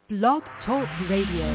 Blog Talk Radio.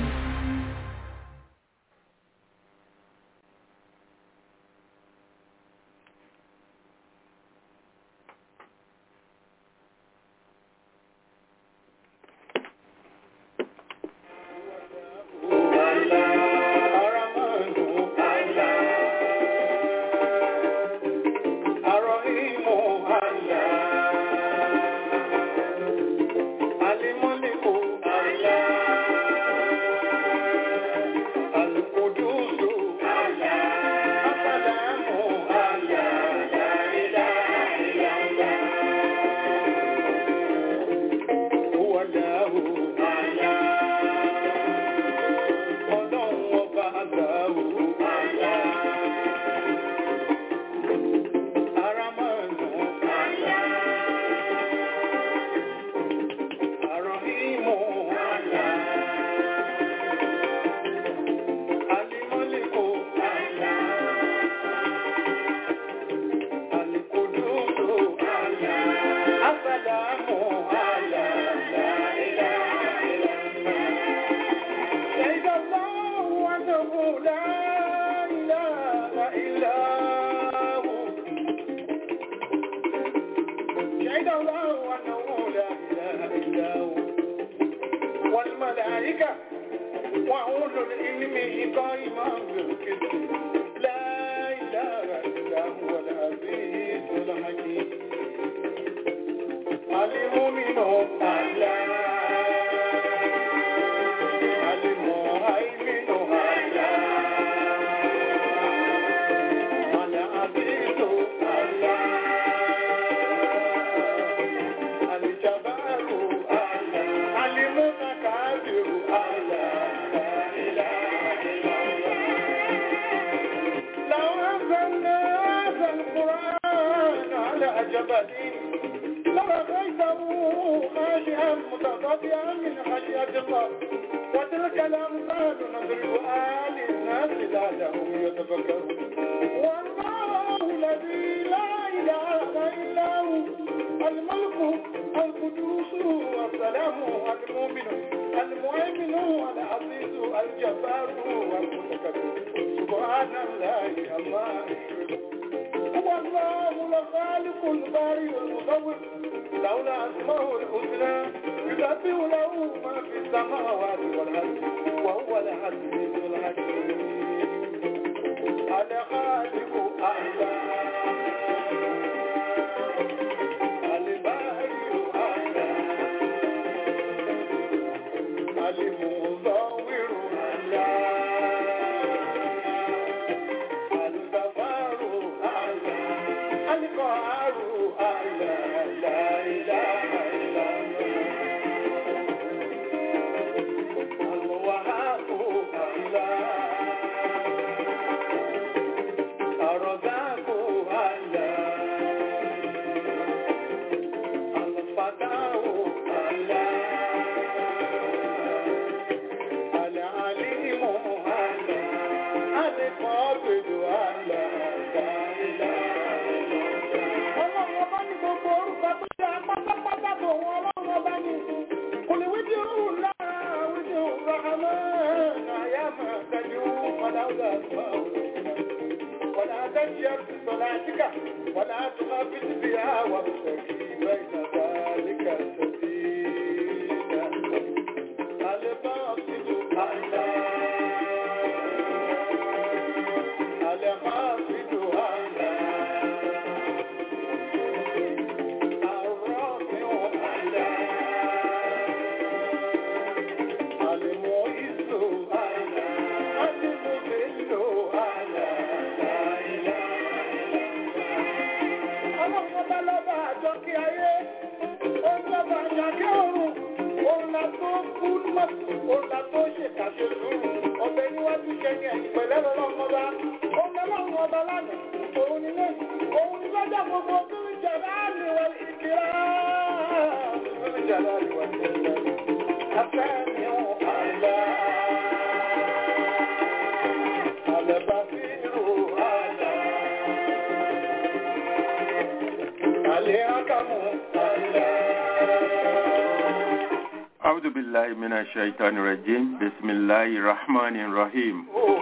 بالله من الشيطان الرجيم بسم الله الرحمن الرحيم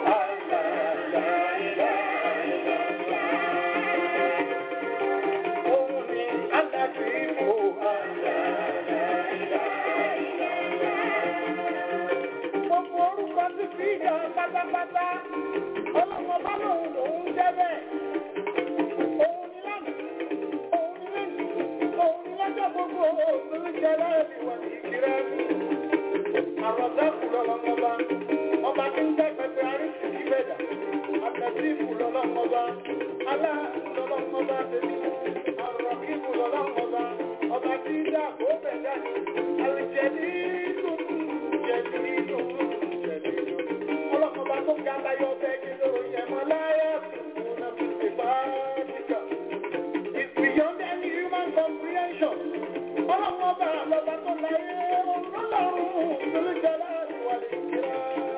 Gbogbo orúkọ ti fi ìjọ pátápátá, ọlọ́mọ bá lòun lòun jẹ́ bẹ́ẹ̀. Òun ni lánàá, òun ni lẹ́yìn, òun ni lọ́jọ́ gbogbo, òun ni jẹ́ láàrin ìwà ìkírá mi. Àrọ̀dẹ́kù lọ́lọ́mọba, ọba tí ń jẹ́ pẹpẹ arísì ìbẹ̀dà, àtẹ̀sífù lọ́lọ́mọba, aláàánú lọ́lọ́mọba tèmi, àrọ̀kíbù lọ́lọ́mọba, ọba tí ń dà kó bẹ̀ dání, àrìjẹ̀dí dùn, jẹ̀dí dùn, jẹ̀dí dùn. Ọlọ́mọba tó ga láyọ̀ bẹ́ẹ̀ kí lóru yẹn mọ́ láyà tuntun náà fi ṣe bá kíkà. It's beyond any human comprehension. Ọlọ́mọba lọ́ba tó láyé ọlọ́run lórí jọlá ìwà lè kíra.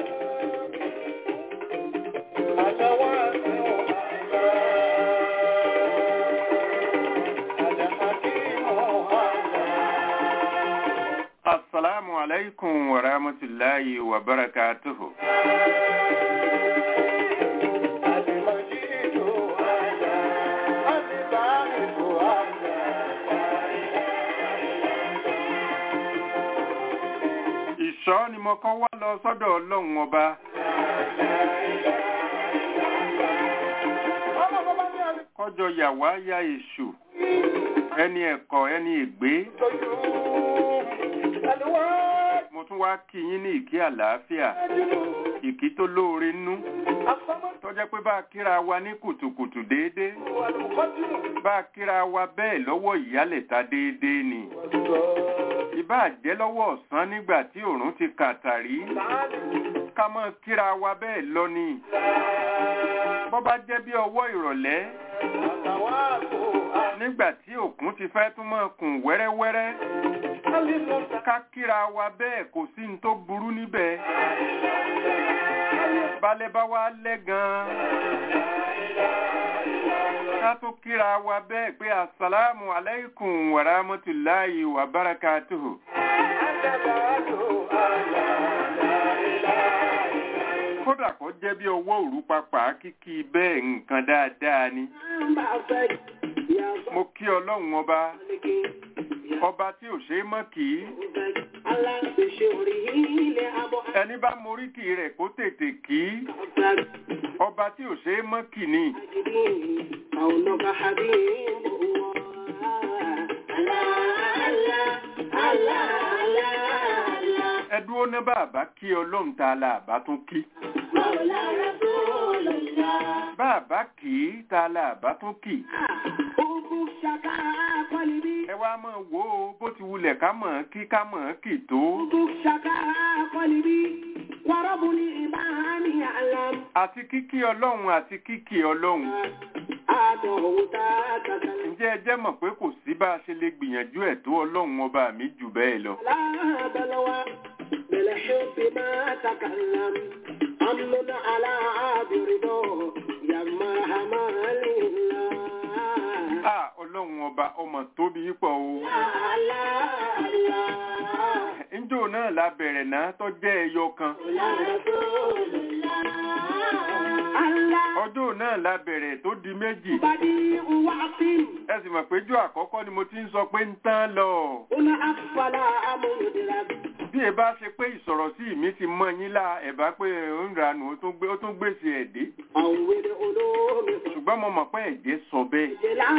Àtàwọn àti ọ̀hánà. Àdàmàkì ọ̀hánà. Assalamu alaikum wa rahmatullahi wa barakatuhu. Àdìmọ̀jì ọ̀hánà. Àdìbámi ọ̀hánà. Ìṣọ́ ni mo kọ́ wá lọ sọ́dọ̀ ọlọ́run ọba. Ọlọ́mọba ní àlè Kọjọ yàwá ya èṣù. Ẹni ẹ̀kọ́ ẹni ègbé. tọ́jú. Àdìwọ́ Mo tún wá kí yín ní ìkí àlàáfíà. ẹ̀jìnú. Ìkí tó lóore nú. Àfọmọ́ Tó jẹ́ pé bá a kíra wa ní kùtùkùtù déédéé. àlùkọ́jìnú. Bá a kíra wa bẹ́ẹ̀ lọ́wọ́ ìyálẹ̀ta déédéé ni. Ìbá jẹ́ lọ́wọ́ ọ̀sán nígbà tí òòrùn ti kàtàrí. Ká mọ́ kíra wa bẹ́ẹ̀ lọ ni. Bọ́ bá jẹ́ bí ọwọ́ ìrọ̀lẹ́ nígbà tí òkun ti fẹ́ tún mọ́ kùn wẹ́rẹ́wẹ́rẹ́. Ká kíra wa bẹ́ẹ̀ kò sí ní tó burú níbẹ̀. Balẹ̀ bá wá lẹ́ gan-an. Ká tó kíra wa bẹ́ẹ̀ pé Assalamu alaikum wa rahmatullahi wa barakatuhu. Kódà kó jẹ́ bí ọwọ́ òru papà kíkí bẹ́ẹ̀ nǹkan dáadáa ni. Mo kí ọlọ́run ọba, ọba tí ò ṣe é mọ́ kì í. Ẹni bá moríkì rẹ̀ kó tètè kì í. Ọba tí ò ṣe é mọ́ kì ni. Ẹ dúró ná bàbá kí ọlọ́run ta la àbá tún kí. Bàbá kì í ta la àbá tún kì. Ẹ wá mọ̀ wò ó bó ti wulẹ̀ ká mọ̀ ọ́n kí ká mọ̀ ọ́n kì tó. Àti kíkí ọlọ́run àti kíkí ọlọ́run. Ǹjẹ́ ẹ jẹ́ mọ̀ pé kò sí bá a ṣe lè gbìyànjú ẹ̀ tó ọlọ́run ọba mi jù bẹ́ẹ̀ lọ. بالحب ما تكلم أمن على برضا يما همال الله À ọlọ́run ọba ọmọ tóbi pọ̀ o. Ńjọ́ náà la bẹ̀rẹ̀ náà tó jẹ́ ẹyọ kan. Ọjọ́ náà la bẹ̀rẹ̀ tó di méjì. Ẹ sì mọ̀ pé jọ́ àkọ́kọ́ ni mo ti ń sọ pé ń tán lọ. Bí ẹ bá ṣe pé ìsọ̀rọ̀ sí mi ti mọ́ yín lá ẹ̀ bá pé ó ń ranù ó tún gbé ó tún gbèsè ẹ̀ dé. Ṣùgbọ́n mo mọ̀ pé ẹ̀jẹ̀ sọ bẹ́ẹ̀.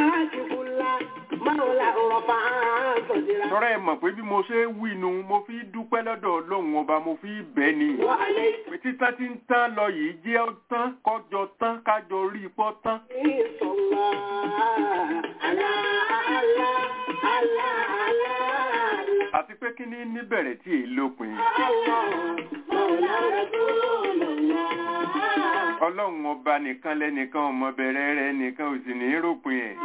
Tọ́rọ ẹ mọ̀ pé bí mo ṣe ń wí nu mo fi dúpẹ́ lọ́dọ̀ Ọlọ́run ọba mo fi bẹ́ẹ̀ ni. Pé títán tí ń tán lọ yìí jẹ́ ó tán kọjọ tán kájọ rí ipọ́ tán. Àti pé kí ní níbẹ̀rẹ̀ tí èyí lópin. Ọlọ́run ọba nìkan lẹ́nìkan ọmọ bẹ̀rẹ̀ rẹ̀ nìkan ò sì ní ròpin ẹ̀.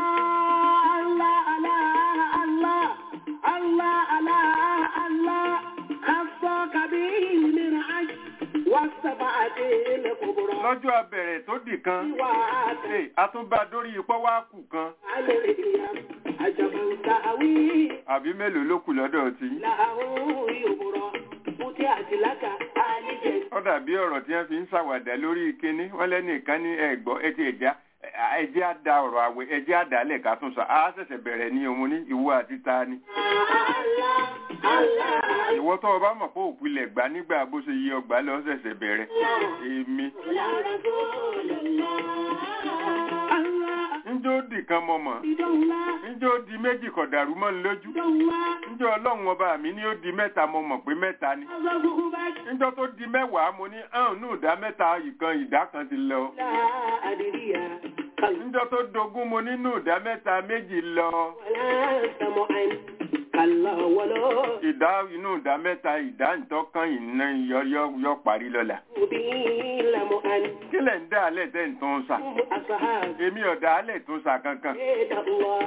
والسبعة الكبرى lọ́jọ́ abẹ̀rẹ̀ tó dì kan وعاد Hey, a tún bá dórí ipò wá kù kan عن القيام عجبا تأوي àbí mélòó ló kù lọ́dọ̀ tí له يبرى فتحت لك آل جنة ó dàbí ọ̀rọ̀ tí wọ́n fi ń ṣàwàdà lórí kínní wọ́n lẹ́nìkan ní ẹ̀gbọ́ ẹtì ẹ̀já ẹjẹ́ á da ọ̀rọ̀ àwẹ̀ ẹjẹ́ á dálẹ̀ ká tún sọ á ṣẹ̀ṣẹ̀ bẹ̀rẹ̀ ní òun ní ìwọ àti ta ni الله الله ìwọ tó o bá mọ̀ pé òpilẹ̀ gbà nígbà bó ṣe yí ọgbà lọ ṣẹ̀ṣẹ̀ bẹ̀rẹ̀ èmi يا رسول الله الله njó dì kan mọ̀ mọ̀ بدولة njó di méjì kọ̀ dàrú mọ́ ní lójú دولة njó ọlọ́run ọba mi ní ó di mẹ́ta mọ̀ mọ̀ pé mẹ́ta ni أصبحت njọ́ tó di mẹ́wàá mo ní hàn nù ìdá mẹ́ta ìkan ìdá kan ti lọ لا أدري قلب njọ́ tó dogún mo nínú ìdá mẹ́ta méjì lọ ولا سمعا كلا ولا ìdá inú ìdá mẹ́ta ìdá ìtọ́kàn iná yọ yọ yọ parí lọ́la مبين لمعا kí lẹ̀ ń dá alẹ́ tẹ́ ń tún sà أصحاب èmi ọ̀dà alẹ́ tún sà kankan بيت الله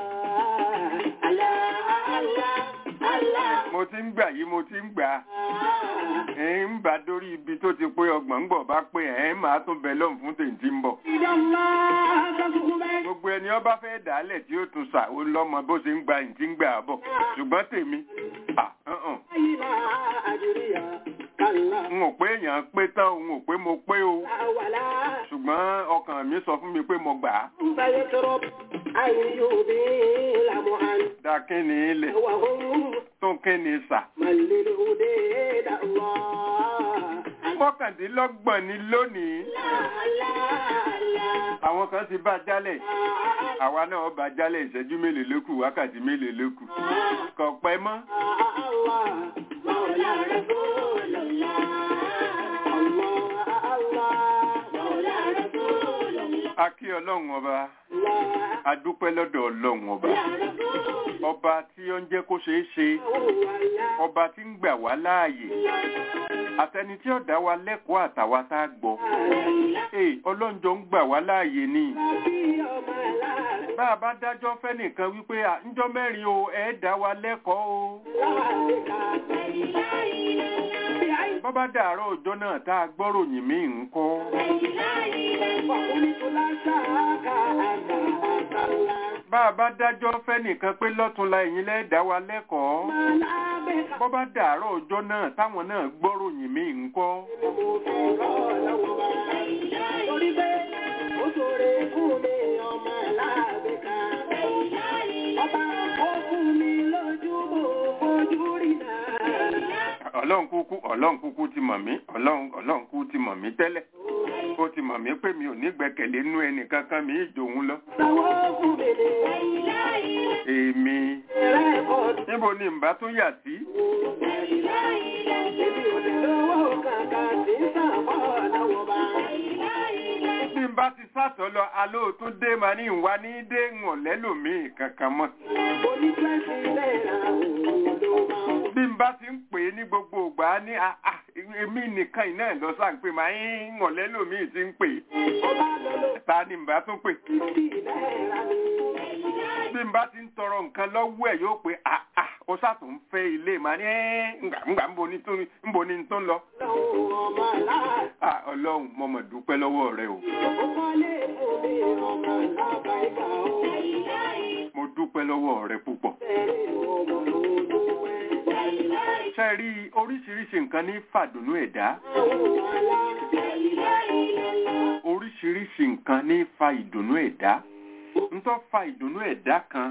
الله الله الله mo ti ń gbà yìí mo ti ń gbà ẹ̀ ń bá dórí ibi tó ti pé ọgbọ̀n ń bọ̀ bá pé ẹ̀ ń máa tún bẹ lọ́hùn fún tèǹtì ń bọ̀ بيت الله تصبحت gbogbo ẹni ọba fẹ́ dàálẹ̀ tí ó tún sà ó lọ́mọ bó ṣe ń gba ìtì ń gbà bọ̀ ṣùgbọ́n tèmi à hàn لا أدري كلا n ò pé èèyàn pé tán n ò pé mo pé o ولا ṣùgbọ́n ọkàn mi sọ fún mi pé mo gbà á فيترب أن يبين لمعا dá kíni ilẹ̀ وهم tún kíni sà من للهدى الله mọ́kàndínlọ́gbọ̀n ni lónìí àwọn kan ti bá jálẹ̀ àwa náà bá jálẹ̀ ìṣẹ́jú mélòó ló kù wákàtí mélòó ló kù kò pẹ́ mọ́ a kí ọlọ́run ọba a dúpẹ́ lọ́dọ̀ ọlọ́run ọba ọba tí ó ń jẹ́ kó ṣeé ṣe ọba tí ń gbà wá láàyè àtẹni tí ó dá wa lẹ́kọ̀ọ́ àtàwa tá a gbọ́ ee ọlọ́njọ́ ń gbà wá láàyè ni bá a bá dájọ́ fẹ́nìkan wípé à ńjọ́ mẹ́rin o ẹ̀ dá wa lẹ́kọ̀ọ́ o bọ́ bá dàárọ̀ ọjọ́ náà tá a gbọ́ròyìn mí ń kọ́ bá a bá dájọ́ fẹ́nìkan pé lọ́túnla ẹ̀yin lẹ́ dá wa lẹ́kọ̀ọ́ bọ́ bá dàárọ̀ ọjọ́ náà táwọn náà gbọ́ròyìn mí ń kọ́ ọlọ́run kúkú ọlọ́run kúkú ti mọ̀ mí ọlọ́run ọlọ́run kúkú ti mọ̀ mí tẹ́lẹ̀ ó ti mọ̀ mí pé mi ò ní gbẹ́kẹ̀lé nú ẹnì kankan mi ìjòun lọ èmi níbo ni n bá tún yà sí bí n bá ti sàtọ̀ lọ alóòtún dé ma ní ìwà ní dé ń ọ̀lẹ́lòmíì kankan mọ́ bí n bá ti ń pè é ní gbogbo ìgbà á ní ah, ah, èmi nìkan iná ẹ̀ lọ sáà ń pè máa ń ọ̀lẹ́lòmíì ti ń pè é ta ni n bá tún pè bí n bá ti ń tọrọ nǹkan lọ́wọ́ ẹ̀ yóò pé ah, ah, ó sàtò ń fẹ́ ilé màá ní ẹ́ ǹgbà ǹgbà ń bo ní tó ń bo ní tó ń lọ. Ah, ọlọ́run mo mọ̀ dúpẹ́ lọ́wọ́ rẹ o mo dúpẹ́ lọ́wọ́ rẹ púpọ̀. ṣe rí oríṣiríṣi nǹkan ní fàdùnú ẹ̀dá oríṣiríṣi nǹkan ní fa ìdùnnú ẹ̀dá ntọ́ fa ìdùnnú ẹ̀dá kan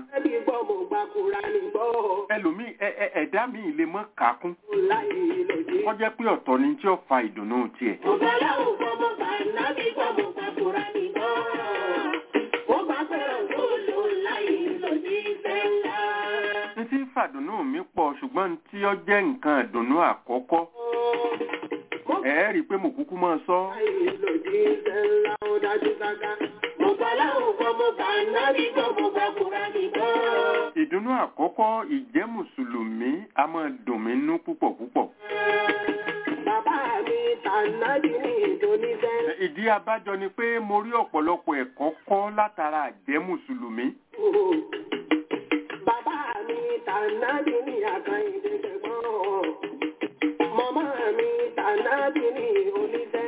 ẹlòmíì ẹ- ẹ- ẹ̀dá míì lè mọ́ kàákún kó jẹ́ pé ọ̀tọ̀ ni tí ó fa ìdùnnú tiẹ̀. n tí fàdùnnú mi pọ̀ ṣùgbọ́n n tí ó jẹ́ nǹkan ìdùnnú àkọ́kọ́ ẹ̀ rí i pé mo kúkú máa sọ ìdùnnú àkọ́kọ́ ìjẹ́ mùsùlùmí a máa dùn mí nú púpọ̀ púpọ̀. Bàbá mi tànàbí ní ìdóníṣẹ́. ìdí abájọ ni pé mo rí ọ̀pọ̀lọpọ̀ ẹ̀kọ́ kọ́ látara àjẹ́ mùsùlùmí. Bàbá mi tànàbí ní àkàn ìdẹ́gbẹ̀gbọ́n. Màmá mi tànàbí ní oníṣẹ́.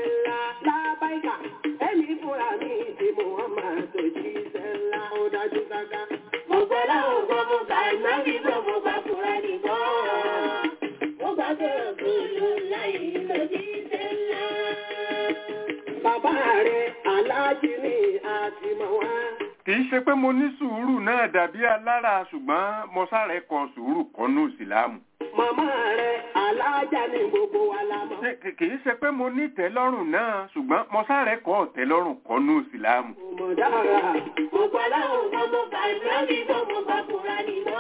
aláàjì ni àti mọ̀ wá. kì í ṣe pé mo ní sùúrù náà dàbí alára ṣùgbọ́n mo sáré kọ sùúrù kọ́nú ìsìlámù. Màmá rẹ̀ aláàjà ni gbogbo wa la mọ̀. Ṣé- kì- kì í ṣe pé mo ní ìtẹ́lọ́rùn náà ṣùgbọ́n mo sáré kọ́ ọ̀tẹ́lọ́rùn kọ́nú ìsìlámù. Mo dára. Mo gbà láwọn ọmọ mo gbà ìbúrẹ́dì tó mo gbà kúra nìgbà.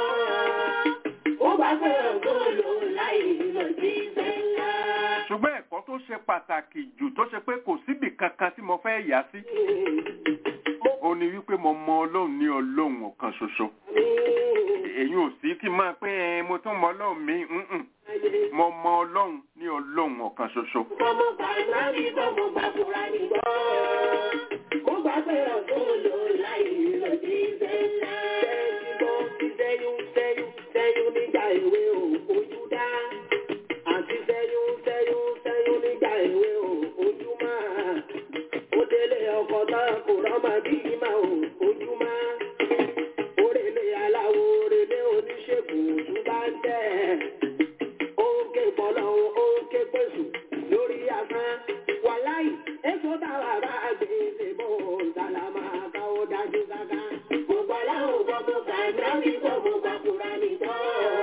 Ó gbà pé ọ̀gbọ́n lò láì lọ sí ìfẹ́ ńlá. ṣùgbọ́n ẹ̀kọ́ tó ṣe pàtàkì jù tó ṣe pé kò síbì kankan tí mo fẹ́ yà sí ó ní wípé mo mọ ọlọ́run ní ọlọ́run ọ̀kan ṣoṣo èyí ò sí kí n máa pé ẹ mo tún mọ ọlọ́run mi mm-mm. mo mọ ọlọ́run ní ọlọ́run ọ̀kan ṣoṣo Mo gbà ìbúrẹ́dì tó mo gbà kúra nìgbà. Ó gbà pé ọ̀gbọ́n lò láì lọ sí ìfẹ́ ńlá. Sẹ́yún sẹ́yún sẹ́yún nígbà èwe ò ojú dá. Àti sẹ́yún sẹ́yún sẹ́yún nígbà èwe ò ojú máa. Ó délé ọkọ̀ tán kò rọ́mọ bí máa ò ojú máa. Orèlé aláwo orèlé oníṣègùn ojú bá ń tẹ̀. Ó ń ké pọ̀lọ́ ó ń ké pèsè lórí asán. Wàláì, èso táwa bá gbé ṣe bó sálámà káwó dájú sáká. Mo gbà láwọn ọmọ mo gbà ìbúrẹ́dì tó mo gbà kúra nìgbà.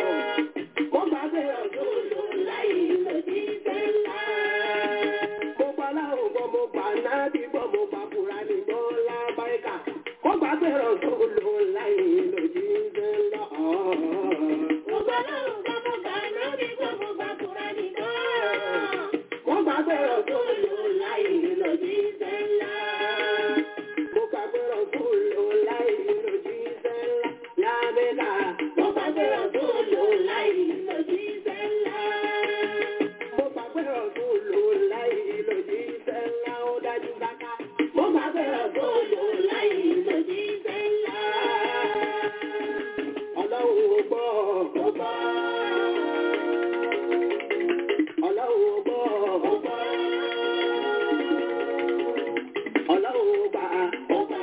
Ó gbà pé ọ̀gbọ́n lò láì lọ sí ìfẹ́ ńlá. Mo gbà láwọn gbọ́ mo gbà náà bí gbọ́ mo gbà fúra ní gbọ́ lábáríkà. Mo gbà bẹ̀rẹ̀ tó lò láì lòdì ń lọ. Mo gbà láwọn ọmọ mo gbà ìbúrẹ́dì tó mo gbà kúra nìgbà. Mo gbà bẹ̀rẹ̀ tó lò láì lọ sí ìfẹ́ ńlá. mo gbà bẹ̀rẹ̀ tó lò láì lòdì ń lábẹ́ká. Mo gbà pé ọ̀gbọ́n lò láì lọ sí ìfẹ́ ńlá. Mo gbà bẹ̀rẹ̀ tó lò láì lòdì ń ó dájú sáká. Mo gbà pé ọ̀gbọ́n lò láì lọ sí ìfẹ́ ńlá. Ọlọ́run ò gbọ́. Mo gbọ́, Ọlọ́run ò gbọ́. mo gbọ́, Ọlọ́run ò gbà. mo gbà,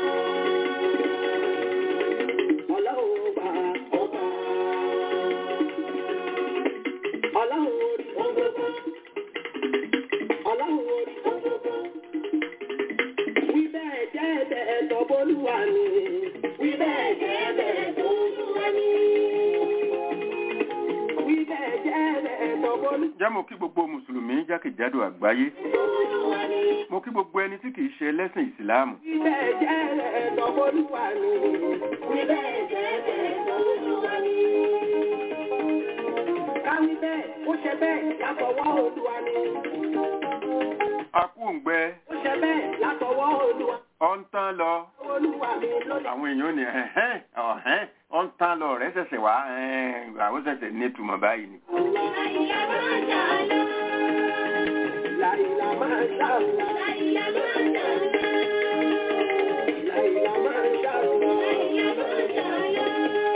Ọlọ́run ò gbà. mo gbà. Ọlọ́run orí. Ọlọ́run orí. Wí bẹ́ẹ̀ jẹ́ ẹ̀bẹ̀ ẹ̀tọ́ bólúwa ni. Wí bẹ́ẹ̀ jẹ́ bẹ́ẹ̀ tó lúwa ní. Wí bẹ́ẹ̀ jẹ́ ẹ̀bẹ̀ ẹ̀tọ́ bólúwa jẹ́ mo kí gbogbo mùsùlùmí jákèjádò àgbáyé Olúwa ní. mo kí gbogbo ẹni tí kìí ṣe ẹlẹ́sìn ìsìláàmù Wí bẹ́ẹ̀ jẹ́ ẹ̀tọ́ bólúwa ni. Wí bẹ́ẹ̀ jẹ́ bẹ́ẹ̀ tó lúwa ní. Káwí bẹ́ẹ̀ ó ṣe bẹ́ẹ̀ látọwọ́ Olúwa ni. akúǹgbẹ Ó ṣe bẹ́ẹ̀ látọwọ́ Olúwa. ọ̀ ń tán lọ Olúwa mi ló lè. àwọn èèyàn ní ẹ̀hẹ́n ọ̀hẹ́n ọ̀ ń tán lọ rẹ̀ ṣẹ̀ṣẹ̀ wá ẹ̀hẹ́n, àwọn ṣẹ̀ṣẹ̀ ní ìtumọ̀ báyìí ni. Láìlá máa jà lọ. Láìlá máa ṣàlùwà. Láìlá máa jà lọ. Láìlá máa ṣàlùwà. Láìlá máa jà lọ.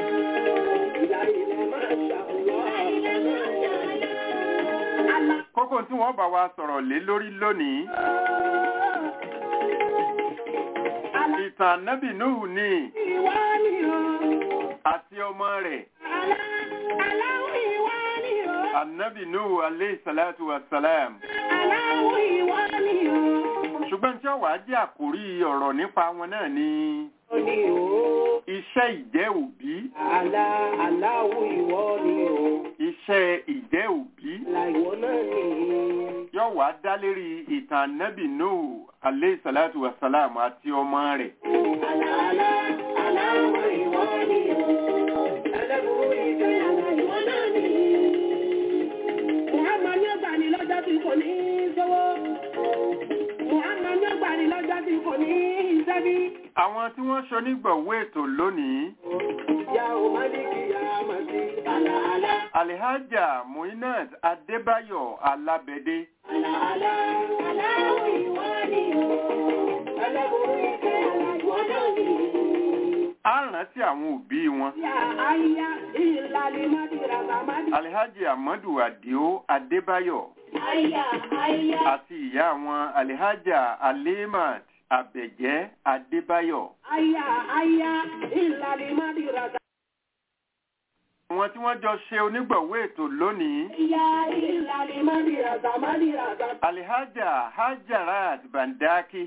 Láìlá máa ṣàlùwà. Láìlá máa jà lọ. Alá. kókó tí wọ́n bá wa sọ̀rọ̀ lé lórí lónìí Alá. ìtàn nábì Nuhu ní Ìwà ni o. àti ọmọ rẹ̀ Alá. Aláwọ̀ ìwà ni o. anabi Nuhu aleyhi salatu wa salam Aláwọ̀ ìwà ni o. ṣùgbọ́n tí ó wàá jẹ́ àkórí ọ̀rọ̀ nípa wọn náà ni Ó ní o. iṣẹ́ ìjẹ́ òbí Alá. Aláwọ̀ ìwọ ni o. iṣẹ́ ìjẹ́ òbí Àlà ìwọ náà ni. yóò wá dá lérí ìtàn anabi Nuhu aleyhi salatu wa salam àti ọmọ rẹ̀ Alá. Alá. Aláwọ̀ ìwọ ni o. Ẹlẹ́bùrú ìdè ìwọ náà ni. Muhammad ní ọgbà ní lọ́jọ́ tí kò ní sówó. Muhammad ní ọgbà ní lọ́jọ́ tí kò ní sẹ́bí. àwọn tí wọ́n ṣonígbọ̀wọ́ ètò lónìí Ya o Maliki ya Masi. Alá alá. alhaja muinat adébáyọ̀ alábẹ́dé Alá alá. Aláwọ̀ ìwọ ni o. Ẹlẹ́bùrú ìdè ìwọ náà ni. á rántí àwọn òbí wọn Ya aya ìlàlí Mádìràbà Mádìràbà. alhaji amadu adio adébáyọ̀ Àyà àyà. àti ìyá wọn alhaja alimat abẹ̀jẹ́ adébáyọ̀ Aya aya ìlàlí Mádìràbà. àwọn tí wọ́n jọ ṣe onígbọ̀wọ́ ètò lónìí Ya ìlàlí Mádìràbà Mádìràbà. alhaja hajarat bandaki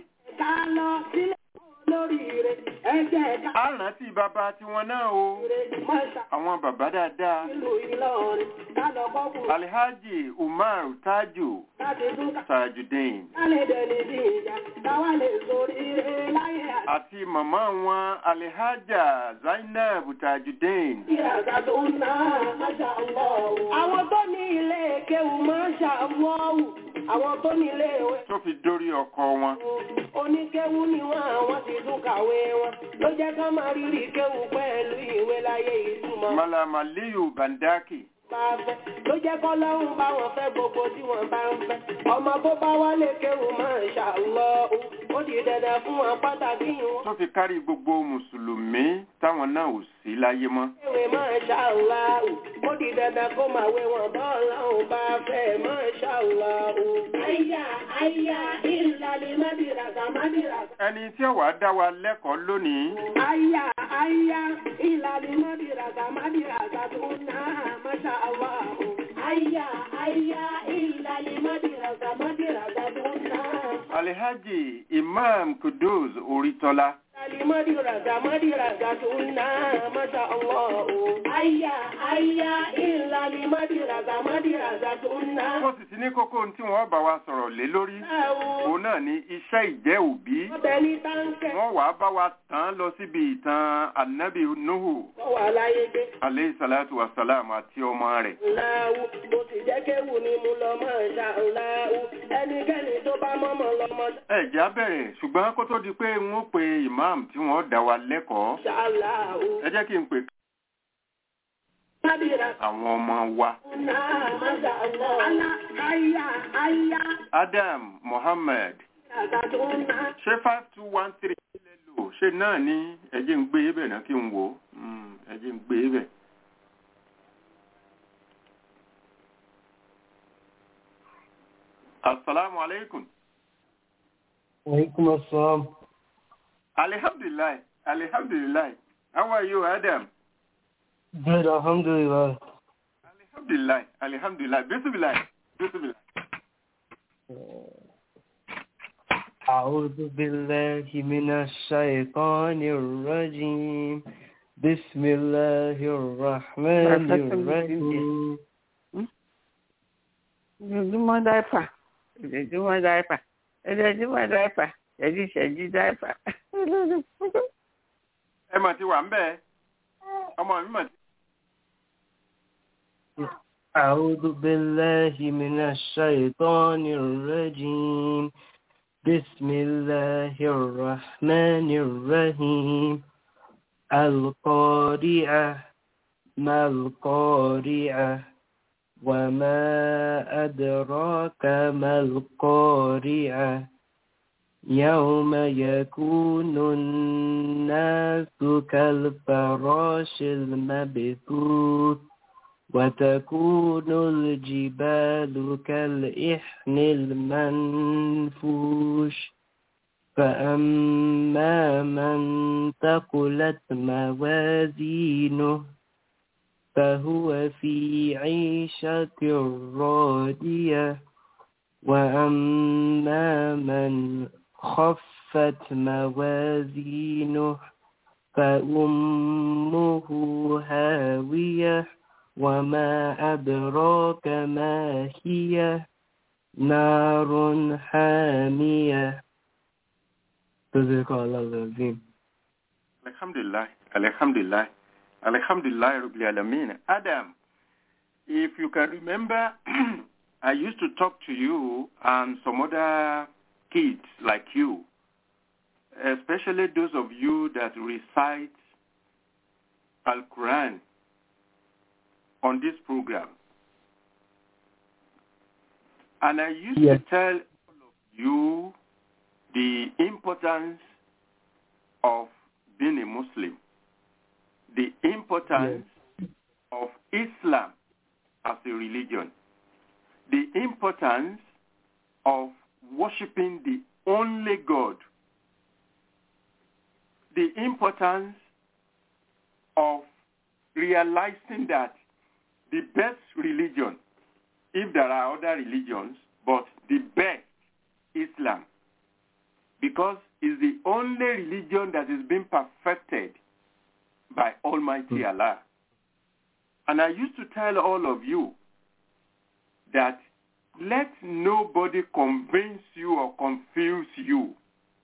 ká lọ sílé olóríire ẹ̀jẹ̀ ká a rántí bàbá tiwọn náà o rè mọ́ṣá àwọn bàbá dáadáa nílùú Ìlọrin ká lọ kọ́kùn alhaji umar tajo láti tún ká tajudeen lè dẹni bí ìjà káwá lè sórí ire láyé àti àti màmá wọn alhaja zainab tajudeen ìràgà tó ń ná máṣá ọlọ́wù. àwọn tó ní ilé kéwù máṣá ọlọ́wù àwọn tó ní ilé ìwé tó fi dórí ọkọ wọn oníkéwú ni wọn àwọn ti tún kàwé wọn ló jẹ́ ká máa rírì kéwú pẹ̀lú ìwé láyé ìtumọ̀ malam aliyu bandaki bá fẹ́ ló jẹ́ kọ́ lọ́hùn bá wọn fẹ́ gbogbo tí wọ́n bá ń fẹ́ ọmọ tó bá wálé kéwú máa ń ṣàlọ́ ó di dandan fún wọn pàtàkì wọn tó fi kárí gbogbo mùsùlùmí táwọn náà ò sí láyé mọ́ kéwé máa ń ṣàlọ́ ó di dandan kó máa wé wọn bọ́ọ̀lù ọ̀hún bá fẹ́ máa ń ṣàlọ́. àyà àyà ìlàlẹ̀ mádìràgà mádìràgà. ẹni tí ó wàá dá wa lẹ́kọ̀ọ́ lónìí Aya, aya, ìlàlí mọ́dìràgà, mọ́dìràgà tó náà, masha Allah. Aya, aya, ìlàlí mọ́dìràgà, mọ́dìràgà tó náà. alhaji imam kudus oritola Ìlàlí mọ́dìràgà, mọ́dìràgà tó náà, masha Allah. Aya, aya, ìlàlí mọ́dìràgà, mọ́dìràgà tó náà. wọ́n sì ti ní kókó ohun tí wọ́n bá wa sọ̀rọ̀ lé lórí Ẹ̀wọ̀n, òun náà ni iṣẹ́ ìjẹ́ òbí ọbẹ̀ ní táǹkẹ̀, wọ́n wàá bá wa tàn án lọ síbi ìtàn anabi nuhu kọ́ wà láyé dé. aleyhi salatu wa salam àti ọmọ rẹ̀ Láwù, bó ti jẹ́ kéwù ni mo lọ máa ń ṣá láwù. Ẹnikẹ́ni tó bá mọ́mọ́ lọ́mọ ẹ̀já bẹ̀rẹ̀ ṣùgbọ́n kó tó di pé n ó pe imam tí wọ́n dá wa lẹ́kọ̀ọ́ ṣá láwù. ẹ jẹ́ kí n pè Mádìrà àwọn ọmọ wa náà máṣá Allah. Alá ayá ayá adam mohammed àgbà tó ń ná. ṣé five two one three lè lò ṣé náà ní ẹjẹ́ ń gbé ibẹ̀ náà kí n wò ó Mm, ẹjẹ́ ń gbé ibẹ̀. asalaamu aleykum. Alaikum assalam. alihamdulilayi alihamdulilayi how are you adam. Good, alhamdulillah. alihamdulilayi alihamdulilayi bisimilayi bisimilayi. أعوذ بالله من الشيطان الرجيم بسم الله الرحمن الرحيم ojoojúmọ́ dáìpà ojoojúmọ́ dáìpà ojoojúmọ́ dáìpà ṣẹ́jú ṣẹ́jú dáìpà. ẹ mà ti wà ń bẹ́ẹ̀ ọmọ mi mà ti. أعوذ بالله من الشيطان الرجيم بسم الله الرحمن الرحيم القارعة ما القارعة وما أدراك ما القارعة يوم يكون الناس كالفراش المبثوث وتكون الجبال كالإحن المنفوش فأما من ثقلت موازينه فهو في عيشة راضية وأما من خفت موازينه فأمه هاوية وما أدراك ما هي نار حامية صدق الله العظيم Alhamdulillah, Alhamdulillah, Alhamdulillah, Rabbil Alameen. Adam, if you can remember, I used to talk to you and some other kids like you, especially those of you that recite Al-Quran on this program. And I used Yes. to tell all of you the importance of being a Muslim, the importance of Islam as a religion, the importance of worshiping the only God, the importance of realizing that the best religion, if there are other religions, but the best Islam, because it's the only religion that is being perfected by Almighty Allah. And I used to tell all of you that let nobody convince you or confuse you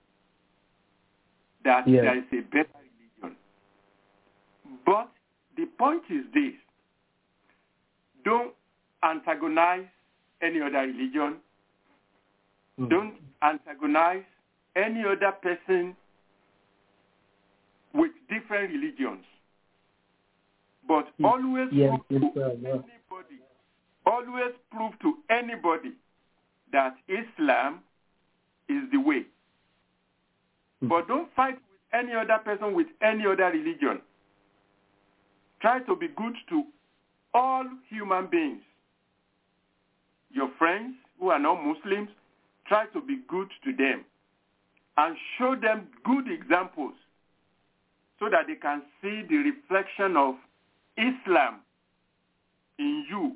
that Yes. there is a better religion. But the point is this. Don't antagonize any other religion. Mm. Don't antagonize any other person with different religions. But Mm. always Yes, prove to inshallah. anybody, always prove to anybody that Islam is the way. Mm. But don't fight with any other person with any other religion. Try to be good to all human beings. Your friends who are not Muslims, try to be good to them and show them good examples so that they can see the reflection of Islam in you.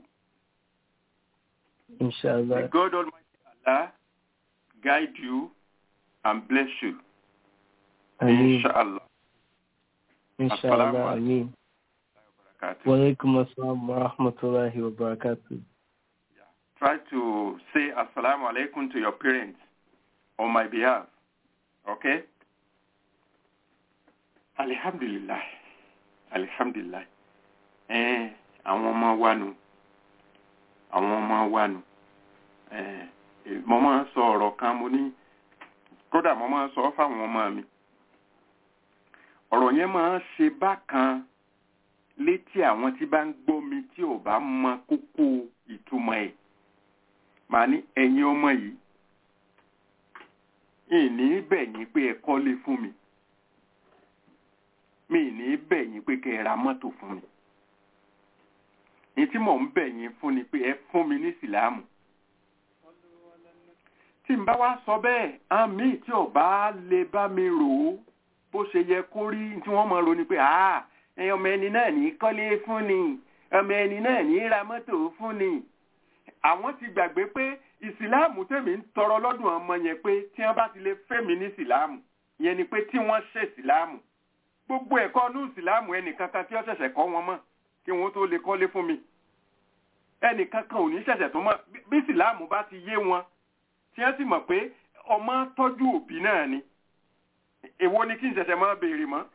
May Inshallah. God Almighty Allah guide you and bless you. Ameen. Inshallah. Inshallah. Assalamu Ameen. Barakatuh. Wa alaikum assalam wa rahmatullahi wa barakatuh. Try to say assalamu alaikum to your parents on my behalf. Okay? Alhamdulillah. Alhamdulillah. Eh, àwọn ọmọ wa nù. Àwọn ọmọ wa nù. Eh, eh, mo máa ń sọ ọ̀rọ̀ kan mo ní kódà mo máa ń sọ fáwọn ọmọ mi. Ọ̀rọ̀ yẹn máa ń ṣe bákan létí àwọn tí bá ń gbọ́ mi tí ò bá mọ kókó ìtumọ̀ ẹ̀ màá ní ẹ̀yin ọmọ yìí ìní bẹ̀yìn pé ẹ kọ́lé fún mi mi ní bẹ̀yìn pé kẹ́ ẹ ra mọ́tò fún mi ní tí mò ń bẹ̀yìn fún ni pé ẹ fún mi ní ìsìláàmù tí n bá wá sọ bẹ́ẹ̀ àmì tí ò bá lè bá mi rò ó bó ṣe yẹ kó rí tí wọ́n mọ̀ ro ni pé ah ẹ ọmọ ẹni náà ní kọ́lé fún ni ọmọ ẹni náà ní ra mọ́tò fún ni àwọn ti gbàgbé pé ìsìláàmù tèmi ń tọrọ lọ́dún ọmọ yẹn pé tí wọ́n bá ti lè fẹ́mi ní ìsìláàmù yẹn ni pé tí wọ́n ṣe ìsìláàmù gbogbo ẹ̀kọ́ ní ìsìláàmù ẹnìkankan tí ó ṣẹ̀ṣẹ̀ kọ́ wọn mọ̀ kí wọ́n tó lè kọ́lé fún mi ẹnìkankan ò ní ṣẹ̀ṣẹ̀ tó mọ̀ bí- bí ìsìláàmù bá ti yé wọn tí wọ́n sì mọ̀ pé ọmọ tọ́jú òbí náà ni èwo ni kí n ṣẹ̀ṣẹ̀ máa béèrè mọ́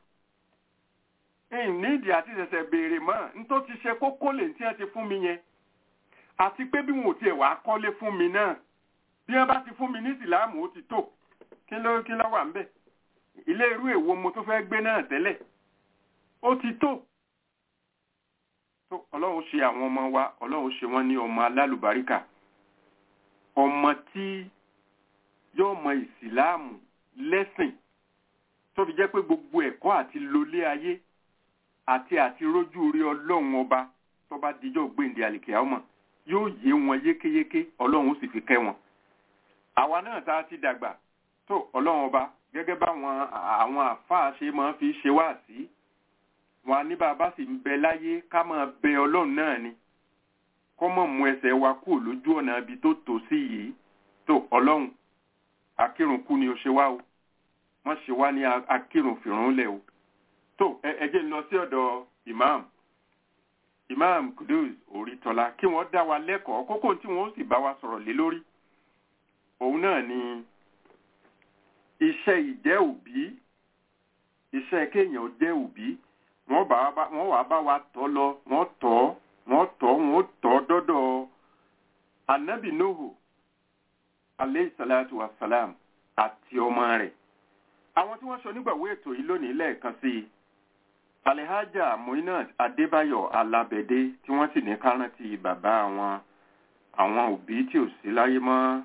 nídìí àti ṣẹ̀ṣẹ̀ béèrè mọ́ n tó ti ṣe kókó lè tí wọ́n ti fún mi yẹn àti pé bí wọn ò tiẹ̀ wá kọ́lé fún mi náà bí wọ́n bá ti fún mi ní ìsìláàmù ó ti tó kí ló kí ló wà ń bẹ̀ ilé irú èwo mo tó fẹ́ gbé náà tẹ́lẹ̀ ó ti tó tó ọlọ́run ṣe àwọn ọmọ wa ọlọ́run ṣe wọ́n ní ọmọ alálùbáríkà ọmọ tí yóò mọ ìsìláàmù lẹ́sìn tó fi jẹ́ pé gbogbo ẹ̀kọ́ àti lólé ayé àti àti rójú rí ọlọ́run ọba tó bá dijọ́ gbèǹde àlìkè ọmọ yóò yé wọn yékéyéké ọlọ́run ó sì fi kẹ́ wọn. àwa náà tá a ti dàgbà tó ọlọ́run ọba gẹ́gẹ́ báwọn àwọn àfáà ṣe máa fi ṣe wá sí wọn ní bàbá sì ń bẹ láyé ká máa bẹ ọlọ́run náà ni kọ́ mọ̀ mú ẹsẹ̀ wa kú lójú ọ̀nà ibi tó tò sí yìí tó ọlọ́run akírùnkú ni ó ṣe wá o wọ́n ṣe wá ní akírùnfìrúnlẹ̀ o tó ẹ ẹ jẹ́ n lọ sí ọ̀dọ̀ imam imam kudus oritola kí wọ́n dá wa lẹ́kọ̀ọ́ kókó tí wọ́n sì bá wa sọ̀rọ̀ lé lórí òun náà ni iṣẹ́ ìjẹ́ òbí iṣẹ́ kéèyàn jẹ́ òbí wọ́n bá wa wọ́n wàá bá wa tọ́ lọ wọ́n tọ́ wọ́n tọ́ wọ́n tọ́ dọ́dọ̀ anabi nuhu aleyhi salatu wa salam àti ọmọ rẹ̀ àwọn tí wọ́n sọ nígbàwó ètò yìí lónìí lẹ́ẹ̀kan sí i alhaja muinat adébáyọ̀ alábẹ̀dé tí wọ́n sì ní kárántì bàbá àwọn àwọn òbí tí ò sí láyé mọ́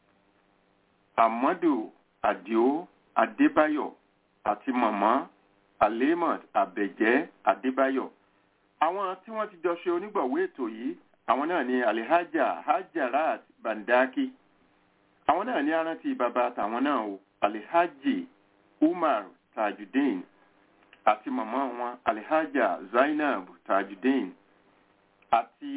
amadu adio adébáyọ̀ àti mọ̀mọ́ alimot abẹ̀jẹ́ adébáyọ̀ àwọn tí wọ́n ti jọ ṣe onígbàwó ètò yìí àwọn náà ni alhaja hajarat bandaki àwọn náà ní arántí bàbá àtàwọn náà o alhaji umar tajudeen àti màmá wọn alhaja zainab tajudeen àti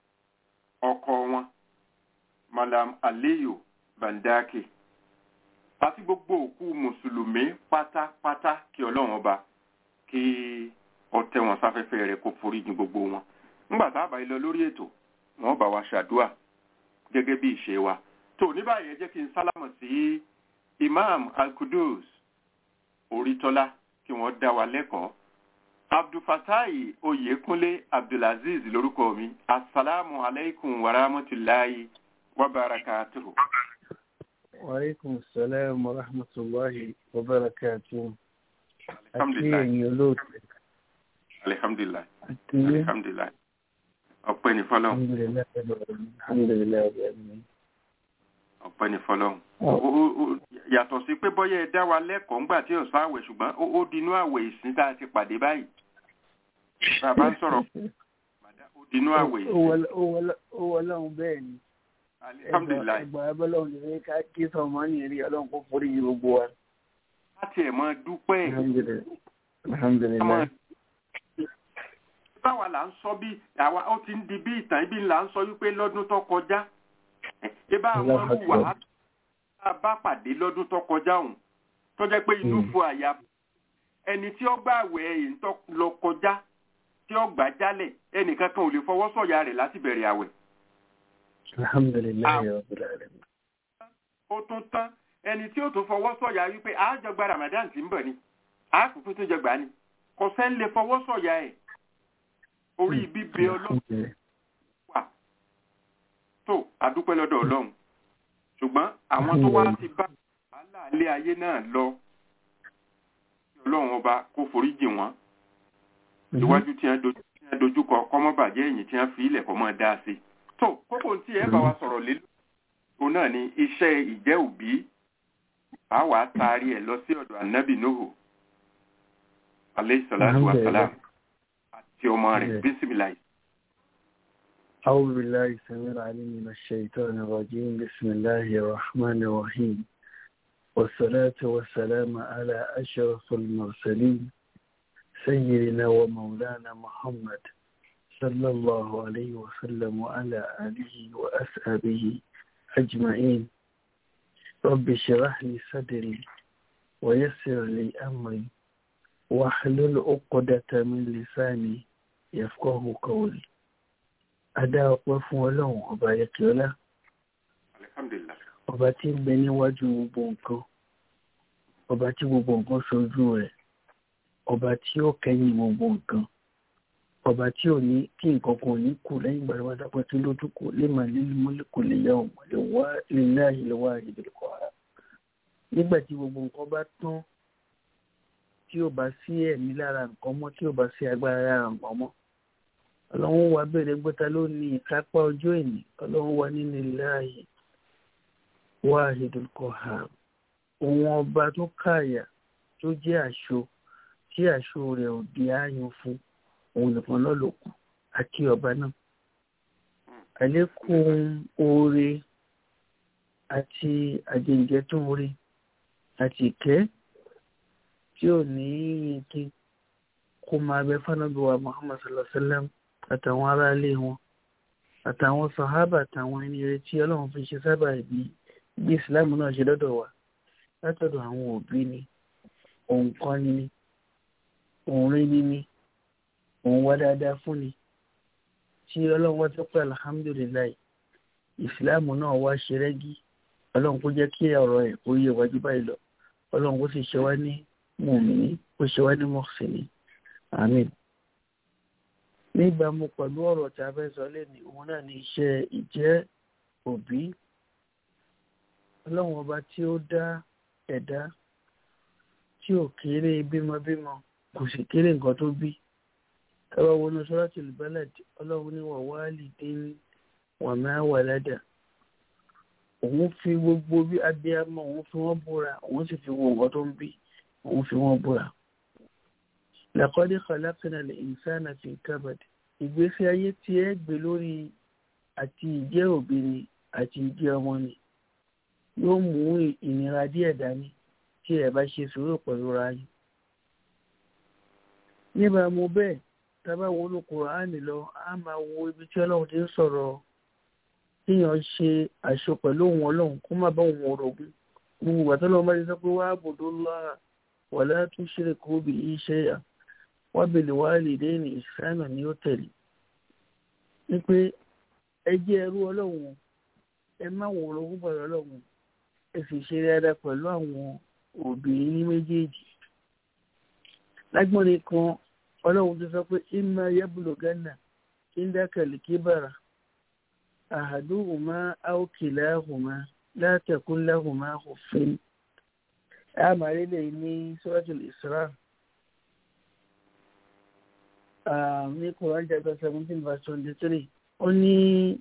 ọkọ wọn malam aliyu bandaki àti gbogbo òkú mùsùlùmí pátápátá kí ọlọ́run ọba kí ọtẹ wọn sáfẹ́fẹ́ rẹ̀ kó foríjì gbogbo wọn nígbà tá a bá lọ lórí ètò wọn bá wa ṣàdúà gẹ́gẹ́ bí ìṣe wa tó ní báyìí ẹ jẹ́ kí n sálámọ̀ sí imam alkudus orítọ́lá kí wọ́n dá wa lẹ́kọ̀ọ́ abdulfatai oyekunle abdulaziz lórúkọ mi asalaamu aleykum wa rahmatulahi wa barakatuhu. وعليكم السلام ورحمة الله وبركاته alhamdulilayi أكيد يلوت alhamdulilayi أكيد alhamdulilayi ọpẹ́ ní fọ́lọ́run الحمد لله رب العالمين. الحمد لله رب العالمين ọpẹ́ ní fọ́lọ́run Ọ- Ó- ó- ó- yàtọ̀ sí pé bọ́yá ẹ dá wa lẹ́kọ̀ọ́ ńgbà tí ọ̀sán àwẹ̀ ṣùgbọ́n ó ó dinú àwẹ̀ ìsìn tá a ti pàdé báyìí bàbá ń sọ̀rọ̀ ó dinú àwẹ̀ Ó ìsìn wọlé- ó wọlé- ó wọlé ọ̀hún bẹ́ẹ̀ ni alhamdulilayi ẹgbà abọ́lọ́hún lè ká kí sọmọ ní eré ọlọ́run kó forí yìí gbogbo wa. láti ẹ̀ mọ́ dúpẹ́ Alhamdulillah. Alhamdulillah. báwa là ń sọ bí àwa ó ti ń di bí ìtàn ibi là ń sọ wípé lọ́dún tó kọjá ibà àwọn Allahu ọmọ wàhálà Akbar. tá a bá pàdé lọ́dún tó kọjá ọ̀hún tó jẹ́ pé inú Mm. fún àyà ẹni tí ó gbà wẹ̀ èyí tó lọ kọjá tí ó gbà jálẹ̀ ẹnìkan kan ò lè fọwọ́ sọ̀yà rẹ̀ láti bẹ̀rẹ̀ àwẹ̀ Alhamdulillah Ah. rabbil alamin. ó tún tán ẹni tí ó tún fọwọ́ sọ̀yà wípé àájọ gba Ramadan tí ń bọ̀ ni àákùkù tún jẹ gbà ni kò sẹ́ni lè fọwọ́ sọ̀yà ẹ̀ orí bíbẹ ọlọ́run Alhamdulillah. wà tó adúpẹ́ lọ́dọ̀ ọlọ́run ṣùgbọ́n àwọn tó wá ti bá wàhálà ilé ayé náà lọ kí ọlọ́run ọba kó foríjì wọ́n iwájú tí wọ́n dojú tí wọ́n dojú kọ kọ́mọ́bàjẹ́ ẹ̀yìn tí wọ́n fi ilẹ̀ kọ́ mọ́ dáa sí tó kókó tí ẹ bá wa sọ̀rọ̀ lé òun náà ni iṣẹ́ ìjẹ́ òbí a wàá taari ẹ̀ lọ sí ọ̀dọ̀ ànábì Nuhu aleyhi salatu wa salam àti ọmọ rẹ̀ bísímìláì. أعوذ بالله السميع العليم من الشيطان الرجيم بسم الله الرحمن الرحيم والصلاة والسلام على أشرف المرسلين سيدنا ومولانا محمد صلى الله عليه وسلم وعلى آله وأصحابه أجمعين رب اشرح لي صدري ويسر لي أمري واحلل عقدة من لساني يفقه قولي adá ọpẹ́ fún Ọlọ́run ọba ayẹkẹọlá alihamdulilayi. ọba tí ń bẹ níwájú gbogbo nǹkan ọba tí gbogbo nǹkan ṣojú rẹ̀ ọba tí ó kẹ́yìn gbogbo nǹkan ọba tí ò ní kí nǹkan kan ò ní kù lẹ́yìn ìgbà wọn dápẹ́ tí lójú kù lè máa lílu mọ́lẹ́kù lè yá òun lè wá lílá ìlọ́wọ́ ìdìbò ara nígbà tí gbogbo nǹkan bá tán tí ò bá sí ẹ̀mí lára nǹkan mọ́ tí ò bá sí agbára lára nǹkan mọ́ ọlọ́run wa bẹ̀rẹ̀ gbọ́ta ló ní ìkápá ọjọ́ ìní ọlọ́run wa nínú láàyè wahidul qahhar òun ọba tó káàyà tó jẹ́ àṣọ tí àṣọ rẹ̀ ò di ààyàn fún òun nìkan náà ló kù àti ọba náà àlékún oore àti àjẹjẹ tó oore àti ìkẹ́ tí ò ní yínkí kó máa bẹ fánábí wa Muhammad sallallahu alaihi wa sallam àtàwọn aráalé wọn àtàwọn sàhábà àtàwọn ẹni rẹ tí Ọlọ́run fi ṣe sábà bí bí ìsìláàmù náà ṣe lọ́dọ̀ wa látọ̀dọ̀ àwọn òbí ni òun kọ́ ni ni òun rí ni ni òun wá dáadáa fún ni tí Ọlọ́run wá tó pé alhamdulilayi ìsìláàmù náà wá ṣe rẹ́gí Ọlọ́run kó jẹ́ kí ọ̀rọ̀ ẹ̀ kó yé wájú báyìí lọ Ọlọ́run kó sì ṣe wá ní mùmíní kó ṣe wá ní mọ̀síní àmín níbàámu pẹ̀lú ọ̀rọ̀ tí a fẹ́ sọ lẹ́nu òun náà ní iṣẹ́ ìjẹ́ òbí ọlọ́run ọba tí ó dá ẹ̀dá tí ò kéré bímọbímọ kò sì kéré nǹkan tó bí ẹwà wọnú suratul balad ọlọ́run ní wa walidin wa ma walada òun fi gbogbo bí abiyamọ òun fi wọ́n búra òun sì fi wo nǹkan tó ń bí òun fi wọ́n búra laqad khalaqna al-insana fi kabad ìgbésí ayé tí ẹ gbé lórí àti ìjẹ́ òbí ni àti ìjẹ́ ọmọ ni yóò mú ìnira díẹ̀ dání tí ẹ bá ṣe sùúrù pẹ̀lú ra yín. níbàámu bẹ́ẹ̀ tábà wọnú Kùránì lọ a máa wo ibi tí ọlọ́run ti ń sọ̀rọ̀ kíyàn ṣe àṣọ pẹ̀lú òun ọlọ́run kó má bá òun orogún gbogbo ìgbà tó lọ́wọ́ bá ti sọ pé wàá bòdó lọ́ra wala tushriku bihi shay'an wa bil walidayni ihsana ni ó tẹ̀lé ní pé ẹ jẹ́ ẹrú ọlọ́run ẹ má wọ orogún pẹ̀lú ọlọ́run ẹ sì ṣe dáadáa pẹ̀lú àwọn òbí ní méjèèjì lágbọ́nrin kan ọlọ́run tó sọ pé imma yablughanna indaka al-kibara ahaduhuma aw kilahuma la takun lahuma uffin àmàrí lè ní suratul Isra ní Quran chapter seventeen verse twenty three ó ní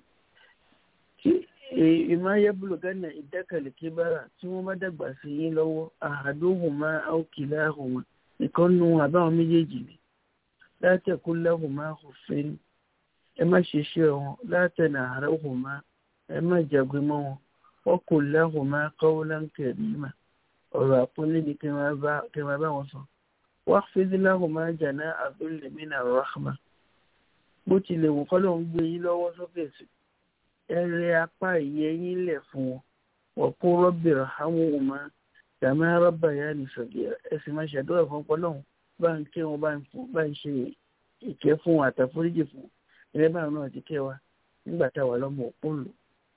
ìmọ̀ ayébùlù gánà ìdákàlẹ̀ kíbára tí wọ́n bá dàgbà sí yín lọ́wọ́ ahaduhuma aw kilahuma nìkan nu àbáwọn méjèèjì ni látẹ̀kú lahuma uffin ẹ má ṣe ṣe wọn látẹ̀nà àrẹ́hùnmá ẹ má jàgbé mọ́ wọn wọ́n kò lahuma qawlan karima ọ̀rọ̀ àpọ́nlé ni kí wọ́n bá wọn sọ wọ́n fi lahuma janaha dhulli mina rahma bó tilẹ̀ wù kọ́lọ́ ń gbé yín lọ́wọ́ sókè sí ẹ rẹ apá ìyẹ́ yín lẹ̀ fún wọn wọ́n kó rabbi irhamhuma kama rabbayani saghira ẹ sì máa ṣàdúrà fún ọpọlọ́hún bá ń kí wọn bá ń ṣe ìkẹ́ fún wọn àtàforíjì fún wọn ẹgbẹ́ báwọn náà ti kẹ́ wa nígbà táwa lọ́mọ òpó lò.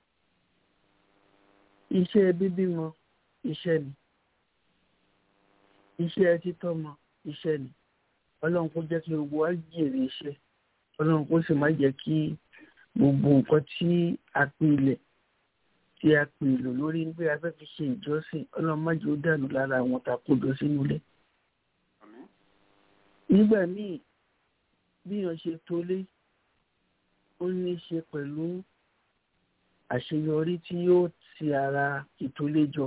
iṣẹ́ bíbímọ iṣẹ́ ni iṣẹ́ títọ́mọ iṣẹ́ ni ọlọ́run kó jẹ́ kí gbogbo wa jèrè iṣẹ́ ọlọ́run kó sì má jẹ́ kí gbogbo nǹkan tí a pilẹ̀ tí a pèlò lórí pé a fẹ́ fi ṣe ìjọsìn ọlọ́run má jẹ́ ó dànù lára àwọn tàkójọ sínú ilé. nígbà míì bí wọ́n ṣe tolé ó ní í ṣe pẹ̀lú àṣeyọrí tí yóò ti ara ìtòléjọ.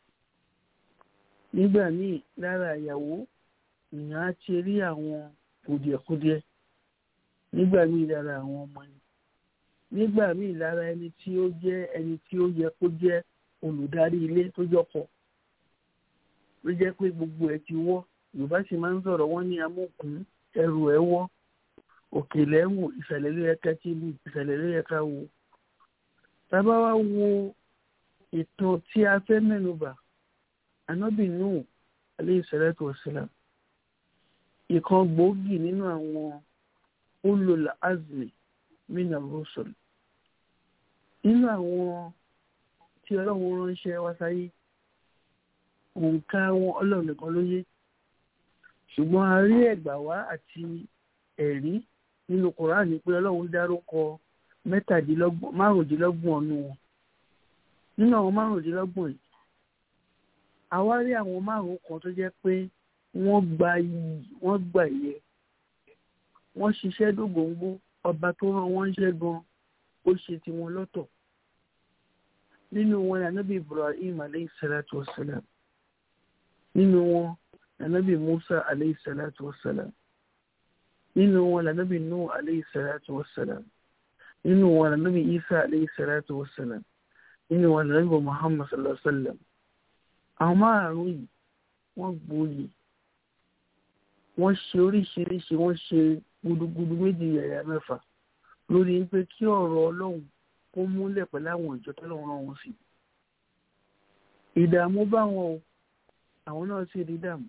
nígbà míì lára ìyàwó ìyàn á ti rí àwọn kùdìẹ̀kudiẹ nígbà míì lára àwọn ọmọ ni nígbà míì lára ẹni tí ó jẹ́ ẹni tí ó yẹ kó jẹ́ olùdarí ilé tó jọpọ̀ ló jẹ́ pé gbogbo ẹ̀ ti wọ́ yorùbá sì máa ń sọ̀rọ̀ wọ́n ní amókùn ẹrù ẹ̀ wọ́ òkèlè ń wò ìsàlẹ̀ ló yẹ ká tí lù ìsàlẹ̀ ló yẹ ká wò. tábà wá wo ìtàn tí a fẹ́ mẹ́nubà anábì Nuhu alayhi salatu wassalam ìkan gbòógì nínú àwọn ulul azmi mina rusul nínú àwọn tí ọlọ́run ránṣẹ́ wá sáyé òǹkà wọn ọlọ́run nìkan ló yé ṣùgbọ́n a rí ẹ̀gbà wá àti ẹ̀rí nínú Kùránì pé ọlọ́run dárúkọ mẹ́tàdínlọ́gbọ̀n márùndínlọ́gbọ̀n ọ̀nù wọn nínú àwọn márùndínlọ́gbọ̀n yìí àwa rí àwọn márùn kan tó jẹ́ pé wọ́n gba iyì wọ́n gbà yẹ wọ́n ṣiṣẹ́ dógóńgó ọba tó rán wọ́n ṣẹ́ gan ó ṣe tiwọn lọ́tọ̀ nínú wọn ni anábì Ibrahim aleyhi salatu wa salam nínú wọn anábì Musa aleyhi salatu wa salam nínú wọn lànàbì Nuh alayhi salatu wassalam nínú wọn lànàbì Isa alayhi salatu wassalam nínú wọn lànàbì Muhammad sallallahu alaihi wasallam àwọn márùn yìí wọ́n gboyè wọ́n ṣe oríṣiríṣi wọ́n ṣe gudugudu méjì yàyà mẹ́fà lórí pé kí ọ̀rọ̀ Ọlọ́run kó múlẹ̀ pẹ̀lú àwọn ìjọ tó lọ́wọ́ rán wọn sí ìdààmú bá wọn o àwọn náà sì rí dààmú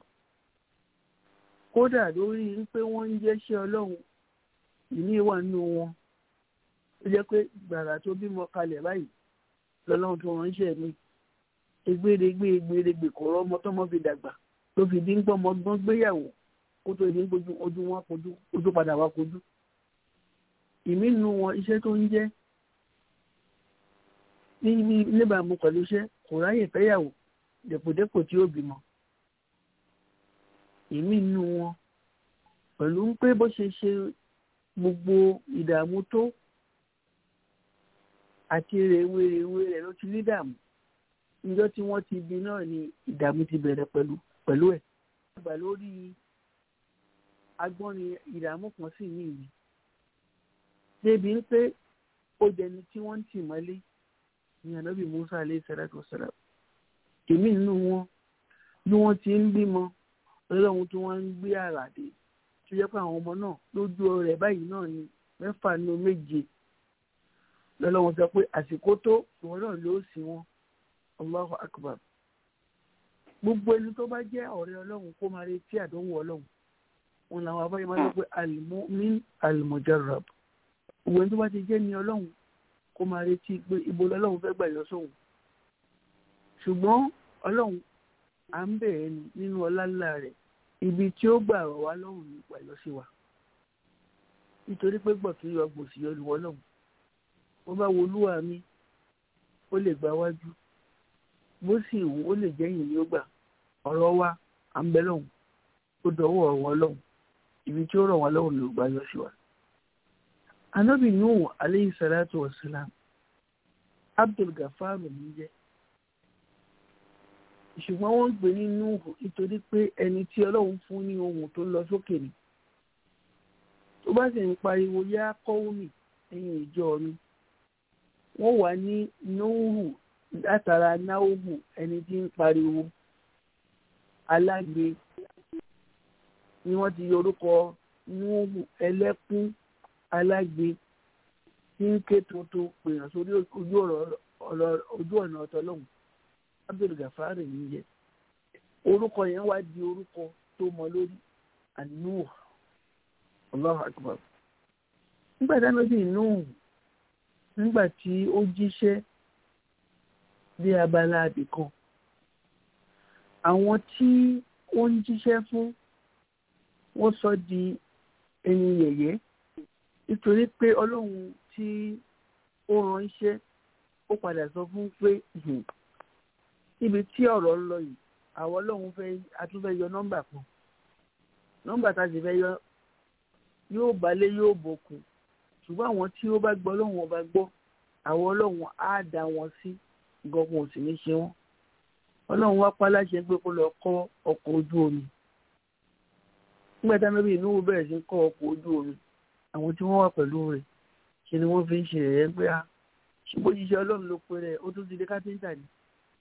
kódà lórí wípé wọ́n ń jẹ́ṣẹ́ ọlọ́run ìní wà nínú wọn ó jẹ́ pé gbàrà tó bímọ kalẹ̀ báyìí lọ́lọ́run tó ránṣẹ́ mi egbèrègbè egbèrègbè kò rọ́mọ tọ́mọ fi dàgbà tó fi dín pọ́ ọmọgbọ́n gbéyàwó kó tó dín kojú ojú wọn kojú ojú padà wá kojú ìmí nínú wọn iṣẹ́ tó ń jẹ́ níbi níbàámu pẹ̀lú iṣẹ́ kò ráyè fẹ́yàwó dẹ̀pọ̀dẹ́pọ̀ tí ó bímọ ìmí nínú wọn pẹ̀lú pé bó ṣe ṣe gbogbo ìdààmú tó àti rèwerèwe rẹ̀ ló ti ní dààmú níjọ́ tí wọ́n ti bí náà ni ìdààmú ti bẹ̀rẹ̀ pẹ̀lú pẹ̀lú ẹ̀. àgbà lórí agbọ́nrin ìdààmú kan sì ní ìlú débi pé ó jẹni tí wọ́n ń tì mọ́lé ní ànábì Musa alayhi salatu wassalam èmi nínú wọn bí wọ́n ti ń bímọ ọlọ́run tí wọ́n ń gbé àràdé tó jẹ́ pé àwọn ọmọ náà lójú rẹ̀ báyìí náà ni mẹ́fà nínú méje lọ́lọ́run sọ pé àsìkò tó ìwọ náà ló sì wọn Allahu akbar gbogbo ẹni tó bá jẹ́ ọ̀rẹ́ ọlọ́run kó máa retí àdánwò ọlọ́run wọn làwọn abáyé máa ń sọ pé almu'min almujarrab gbogbo ẹni tó bá ti jẹ́ ní ọlọ́run kó máa retí pé ibo lọ́lọ́run fẹ́ gbà yọ sóhun ṣùgbọ́n ọlọ́run à ń bẹ̀rẹ̀ ni nínú ọlá ńlá rẹ̀ ibi tí ó gbà rọ̀ wá lọ́rùn nípa ìlọ sí wa nítorí pé gbọ̀ kí yọ gbòsì yọ lùwọ́ lọ́hùn bó bá wo olúwa mi ó lè gba wájú bó sì wù ó lè jẹ́yìn ní ó gbà ọ̀rọ̀ wa à ń bẹ lọ́hùn ó dọ̀wọ́ ọ̀wọ́ lọ́hùn ibi tí ó rọ̀ wá lọ́hùn ló gbà yọ sí wa. anábì nuhu aleyhi salatu wa salam abdul gafar ní jẹ́ ṣùgbọ́n wọ́n ń pè ní nuhu nítorí pé ẹni tí ọlọ́run fún ní ohun tó lọ sókè ni tó bá sì ń pariwo yá kọ́wọ́mì ẹ̀yìn ìjọ mi wọ́n wà ní nuhu látara náhùhù ẹni tí ń pariwo alágbe ni wọ́n ti yọ orúkọ nuhu ẹlẹ́kún alágbe tí ń ké tuntun pèèyàn sórí ojú ọ̀nà ọ̀tọ̀ lọ́hùn abdul gafari ń jẹ orúkọ yẹn wá di orúkọ tó mọ lórí anuh allahu akbar nígbà tí anabi nuh nígbà tí ó jíṣẹ́ dé abala àbìkan àwọn tí ó ń jíṣẹ́ fún wọ́n sọ di ẹni yẹ̀yẹ́ nítorí pé ọlọ́run tí ó ránṣẹ́ ó padà sọ fún pé níbi tí ọ̀rọ̀ ń lọ yìí àwọn ọlọ́run fẹ́ atúfẹ́ yọ nọ́mbà kan nọ́mbà tá a sì fẹ́ yọ yóò balẹ̀ yóò bòkun ṣùgbọ́n àwọn tí ó bá gbọ́ ọlọ́run ọba gbọ́ àwọn ọlọ́run á dá wọn sí gbọ́kun ò sì ní ṣe wọ́n ọlọ́run wá pa láṣẹ pé kó lọ kọ́ ọkọ̀ ojú omi nígbà tí anábì inú bẹ̀rẹ̀ sí kọ́ ọkọ̀ ojú omi àwọn tí wọ́n wà pẹ̀lú rẹ̀ ṣe ni wọ́n fi ń ṣe ẹ̀yẹ́ pé a ṣùgbọ́n jíṣẹ́ ọlọ́run ló pe rẹ̀ ó tún ti di kápẹ́ńtà ni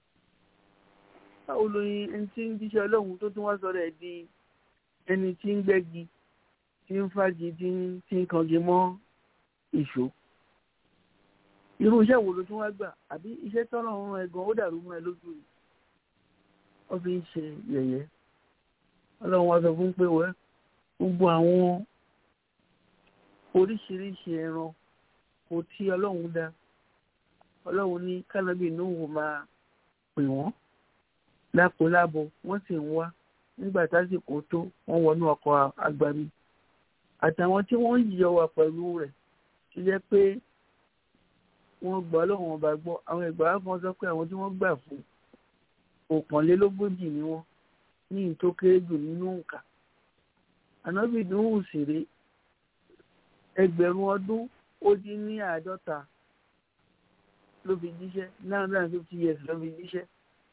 báwo lóyin ẹni tí ń jíṣẹ́ ọlọ́run tó tún wá sọ̀rọ̀ ẹ̀ di ẹni tí ń gbẹ́gi tí ń fagi tí ń tí ń kangi mọ́ ìṣó irú iṣẹ́ wo ló tún wá gbà àbí iṣẹ́ tọ́lọ̀ ń rán ẹ gan ó dàrú mọ́ ẹ lójú rẹ̀ wọ́n fi ń ṣe yẹ̀yẹ́ ọlọ́run wá sọ fún pé wẹ́ gbogbo àwọn oríṣiríṣi ẹran kò tí ọlọ́run dá ọlọ́run ní kánábì nóhùn máa pè wọ́n lákòólábọ̀ wọ́n sì ń wá nígbà tásìkò tó wọ́n wọnú ọkọ̀ agbami àtàwọn tí wọ́n yíyọ wà pẹ̀lú rẹ̀ tó jẹ́ pé wọ́n gbọ́ ọlọ́run ọba gbọ́ àwọn ìgbà kan sọ pé àwọn tí wọ́n gbà fún ọ̀kànlélógójì ni wọ́n ní ìtó kéré jù nínú nǹka ànábì dùnún òsèré ẹgbẹ̀rún ọdún ó dín ní àádọ́ta ló fi jíṣẹ́ nine hundred and fifty years ló fi jíṣẹ́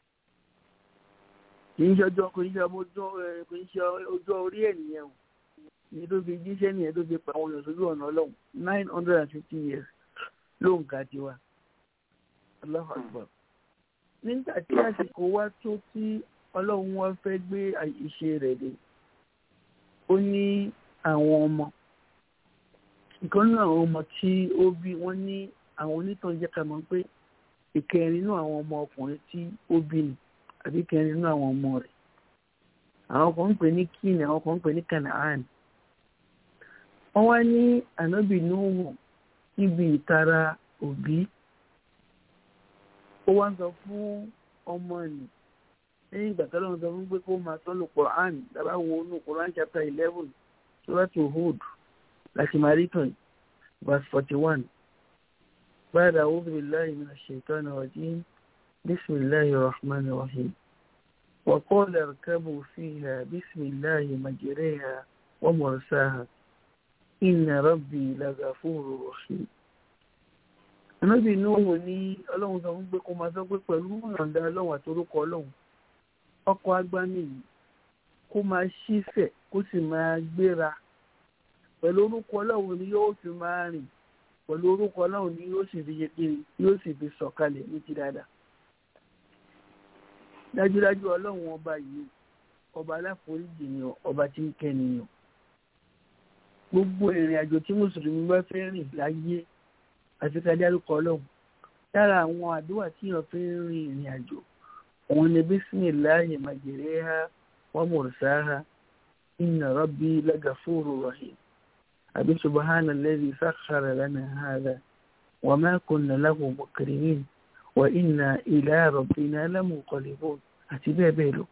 kì í ṣe ọjọ́ kò í ṣe ọmọ ọjọ́ kò í ṣe ọjọ́ orí ènìyàn o ní tó fi jíṣẹ́ nìyẹn tó fi pa àwọn èèyàn sójú ọ̀nà ọlọ́run nine hundred and fifty years ló ń ga tiwa Allahu Akbar nígbà tí àsìkò wá tó tí ọlọ́run wá fẹ́ gbé ìṣe rẹ̀ dé ó ní àwọn ọmọ nǹkan nínú àwọn ọmọ tí ó bí wọ́n ní àwọn onítàn jẹ́ ká mọ̀ pé ìkẹrin nínú àwọn ọmọ ọkùnrin tí ó bí ni àbí kẹrin nínú àwọn ọmọ rẹ̀ àwọn kan ń pè ní kíni àwọn kan ń pè ní kanaan wọ́n wá ní ànábì Nuhu níbi ìtara òbí ó wá ń sọ fún ọmọ nì lẹ́yìn ìgbà tọ́lọ́ ń sọ fún pé kó máa tọ́lù Quran dábàá wo inú Quran chapter eleven suratu Hud láti máa rí tàn verse forty one بعد أعوذ بالله من الشيطان الرجيم بسم الله الرحمن الرحيم وقال اركبوا فيها بسم الله مجريها ومرساها إن ربي لغفور رحيم Ànábì Nuhu ní ọlọ́run sọ fún pé kó máa sọ pé pẹ̀lú ìrọ̀ǹda ọlọ́run àtorúkọ ọlọ́run ọkọ̀ agbámi yìí kó máa ṣífẹ̀ kó sì máa gbéra pẹ̀lú orúkọ ọlọ́run ni yóò fi máa rìn pẹ̀lú orúkọ ọlọ́run ni yóò sì fi yẹ kiri yóò sì fi sọ̀kalẹ̀ ní ti dáadáa dájúdájú ọlọ́run ọba yìí ọba aláforíjì ni ọba tí ń kẹ́ nìyàn gbogbo ìrìn àjò tí mùsùlùmí bá fẹ́ rìn láyé àti ká dárúkọ ọlọ́run lára àwọn àdúrà tí èèyàn fi ń rin ìrìn àjò òun ni bísímìláhì màjèréhà wa mursaha inna rabbi lagafuru rahim àbí subhana alladhi sakhkhara lana hadha wa ma kunna lahu muqrinin wa inna ila rabbina lamunqalibun àti bẹ́ẹ̀ bẹ́ẹ̀ lọ.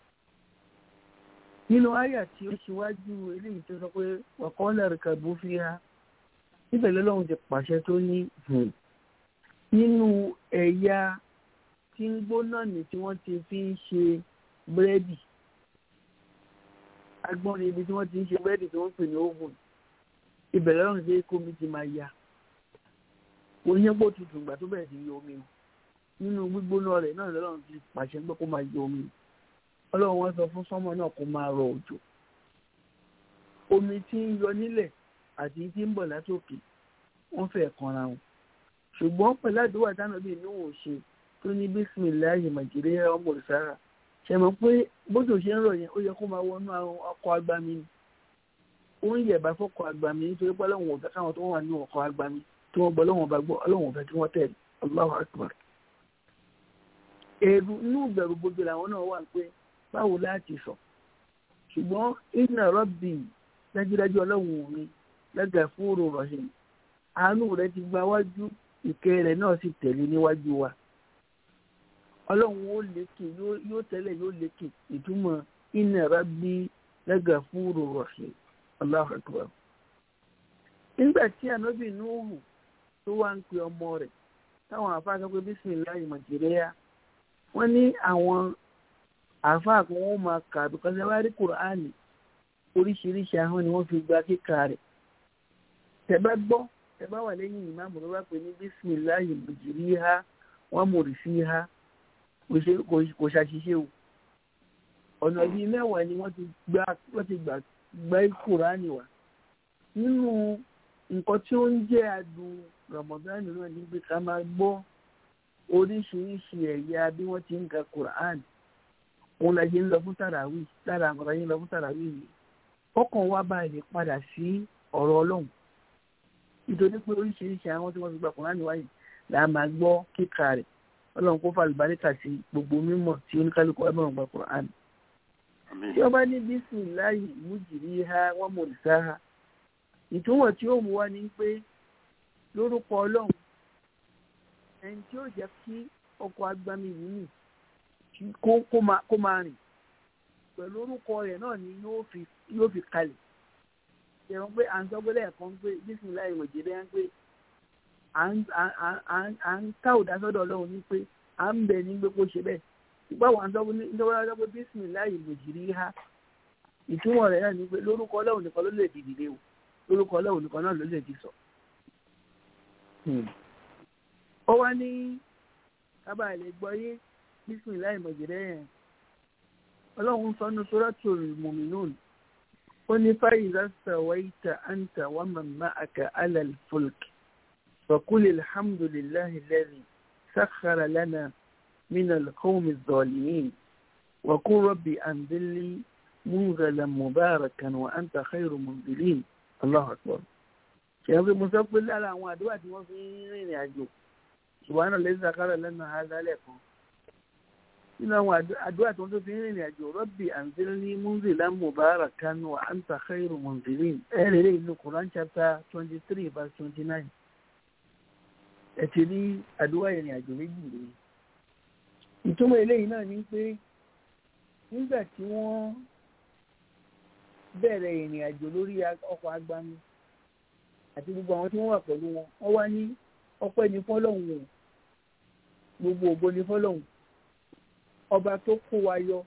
nínú àyà tí ó ṣíwájú eléyìí tó sọ pé wa qala irkabu fiha níbẹ̀ lọ́lọ́run ti pàṣẹ tó ní nínú ẹ̀yà tí ń gbóná ní tí wọ́n ti fi ń ṣe búrẹ́dì agbọ́nrin ibi tí wọ́n ti ń ṣe búrẹ́dì tí wọ́n pè ní oven ibẹ̀ lọ́rùn sí kómi ti máa ya oníyẹ́pọ̀ tutù ìgbà tó bẹ̀rẹ̀ sí yọ omi o nínú gbígbóná rẹ̀ náà lọ́rùn ti pàṣẹ pé kó máa yọ omi ọlọ́run wọn sọ fún sọ́mọ náà kó máa rọ òjò omi tí ń yọ nílẹ̀ àti tí ń bọ̀ látòkè wọ́n fẹ́ kanra wọn ṣùgbọ́n pẹ̀lú àdúrà táwọn bíi inú ò ṣe tó ní bísímìláyì màjíríà ọmọ òrìṣàrà ṣe mọ̀ pé bójú ṣe ń rọ̀ yẹn ó yẹ kó máa wọnú ọkọ̀ agbami ni ó ń yẹ̀bá fọ́kọ̀ agbami nítorí pé ọlọ́run ò fẹ́ káwọn tó wà ní ọkọ̀ agbami tí wọ́n gbọ́ ọlọ́run bá gbọ́ ọlọ́run ò fẹ́ kí wọ́n tẹ̀lé Allahu Akbar. èrú inú ìbẹ̀rù gbogbo làwọn náà wà pé báwo láti sọ ṣùgbọ́n inna rabbi dájúdájú ọlọ́run mi lẹ́gàfúrò rọ̀ṣìn àánú rẹ̀ ti gba wájú ìkẹ́ rẹ̀ náà sì tẹ̀lé níwájú wa ọlọ́run ó lékè yóò tẹ́lẹ̀ yóò lékè ìtumọ̀ inna rabbi lẹ́gàfúrò rọ̀ṣìn Allahu Akbar. nígbà tí ànábì Nuhu tó wá ń pe ọmọ rẹ̀ táwọn àfáà sọ pé bísímìláì màjèréyà wọ́n ní àwọn àfáà kan wọ́n máa kà bíkọ́sẹ̀ wá rí kùránì oríṣiríṣi ahọ́n ni wọ́n fi gba kíkà rẹ̀ tẹ́ bá gbọ́ tẹ́ bá wà lẹ́yìn ìmáàmù ló bá pè ní bísímìláì màjèréyà wọ́n mòrì sí ha kò ṣàṣìṣe o ọ̀nà bíi mẹ́wàá ni wọ́n ti gbà gbá kùránì wá nínú nǹkan tí ó ń jẹ́ adùn rọmọdánì náà ní pé ká máa gbọ́ oríṣiríṣi ẹ̀yà bí wọ́n ti ń ka kùránì òun la ṣe ń lọ fún tàràwì lára àwọn ọ̀rọ̀ yẹn lọ fún tàràwì yìí ọkàn wa bá lè padà sí ọ̀rọ̀ ọlọ́run nítorí pé oríṣiríṣi àwọn tí wọ́n ti gba kùránì wáyé là á máa gbọ́ kíkà rẹ̀ ọlọ́run kó fàlùbáríkà sí gbogbo mímọ̀ tí oníkálukú wa bá gba kùránì tí ọba ní bísíláì mújìrí ha wọn mọ òrìṣà ha ìtumọ̀ tí ó mú wá ní pé lórúkọ ọlọ́run ẹni tí ó jẹ́ kí ọkọ̀ agbami yìí nì kó máa rìn pẹ̀lú orúkọ rẹ̀ náà ni yóò fi kalẹ̀ ṣẹ̀rọ pé à ń sọ pé lẹ́ẹ̀kan pé bísíláì mújìrí ha ń pé à ń ká òdásọ́dọ̀ ọlọ́run ní pé à ń bẹ̀ ní pé kó ṣe bẹ́ẹ̀ báwo à ń sọ pé bísíláì mújìrí ha ìtumọ̀ rẹ̀ náà ni pé lórúkọ ọlọ́run nìkan ló lè dìde o lórúkọ ọlọ́run nìkan náà ló lè ti sọ. ó wá ní kábàá lè gbọ́ yé bísíláì mọ̀jẹ̀rẹ́ yẹn ọlọ́run sọnù suratul mu'minun ó ní faiza sawaita anta wa man ma'aka ala al-fulk faqul alhamdulillahi alladhi sakhkhara lana min al-qawmi adh-dhalimin wa qul rabbi anzilni munzalan mubarakan wa anta khayru munzilin Allahu akbar ṣèyàn pé mo sọ pé lára àwọn àdúrà tí wọ́n fi ń rìnrìn àjò subhana allazi sakhkhara lana hadha lẹ́ẹ̀kan nínú àwọn àdúrà tí wọ́n tó fi ń rìnrìn àjò rabbi anzilni munzalan mubarakan wa anta khayru munzilin ẹ̀rẹ̀ rẹ̀ inú Quran chapter twenty three verse twenty nine ẹ̀ ti rí àdúrà ìrìn àjò méjì rèé ìtumọ̀ eléyìí náà ni pé nígbà tí wọ́n bẹ̀rẹ̀ ìrìn àjò lórí ọkọ̀ agbami àti gbogbo àwọn tí wọ́n wà pẹ̀lú wọn wọ́n wá ní ọpẹ́ ní fọ́lọ́hún o gbogbo ògo ní fọ́lọ́hún ọba tó kó wa yọ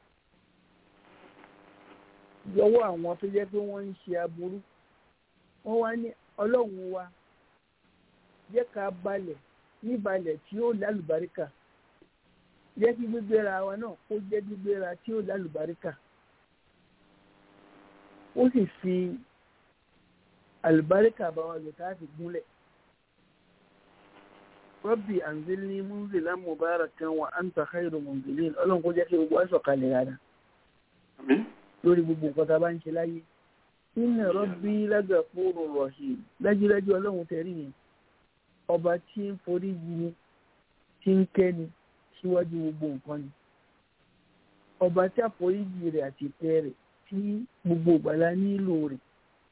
yọwọ́ àwọn tó jẹ́ pé wọ́n ń ṣe aburú wọ́n wá ní ọlọ́run wa jẹ́ ká balẹ̀ níbalẹ̀ tí ó lálùbáríkà jẹ́ kí gbígbéra wa náà kó jẹ́ gbígbéra tí ó lálùbáríkà ó sì fi àlùbáríkà bá wa lò táàfi gúnlẹ̀. Rabbi anzilni munzilan mubarakan wa anta khairu munzilin ọlọ́run kó jẹ́ kí gbogbo aṣọ kalẹ̀ rárá lórí gbogbo nǹkan tá a bá ń ṣe láyé. Inna rabbi lagafurur rahim dájúdájú ọlọ́run tẹ̀rí yẹn ọba tí ń forí yí ni tí ń kẹ́ni síwájú gbogbo nǹkan ni ọba tí àforíjì rẹ̀ àti ìtẹ́ rẹ̀ tí gbogbo ìgbàlá nílò rẹ̀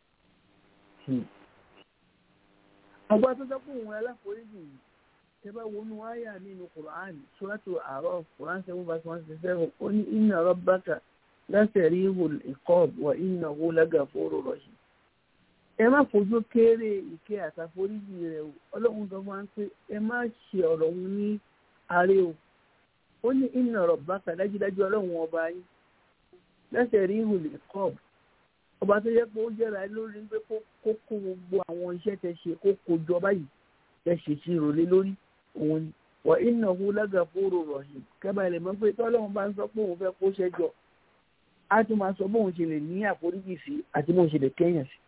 ọba tó sọ pé òun aláforíjì yìí tẹ bá wọnú àyà nínú quran suratu àárọ̀ quran seven verse one sixty seven ó ní inna rabbaka lasari'ul iqab wa innahu lagafurur rahim ẹ má fojú kéré ìkẹ́ àtàforíjì rẹ̀ o ọlọ́run sọ fún wa pé ẹ má ṣe ọ̀rọ̀ òun ní àárẹ̀ o ó ní inna rabbaka dájúdájú ọlọ́run ọba yín lasari'ul iqab ọba tó yẹ pé ó jẹ́ra lórí pé kó kó gbogbo àwọn iṣẹ́ tẹ ṣe kó kó jọ báyìí tẹ ṣe sí ìrọ̀lẹ́ lórí òun ni wà innahu lagafurur rahim kẹ́bà ilẹ̀ mọ́ pé tọ́lọ́run bá ń sọ pé òun fẹ́ kó ṣẹ́jọ á tún máa sọ bóun ṣe lè ní àforíjì sí àti bóun ṣe lè kẹ́yàn sí.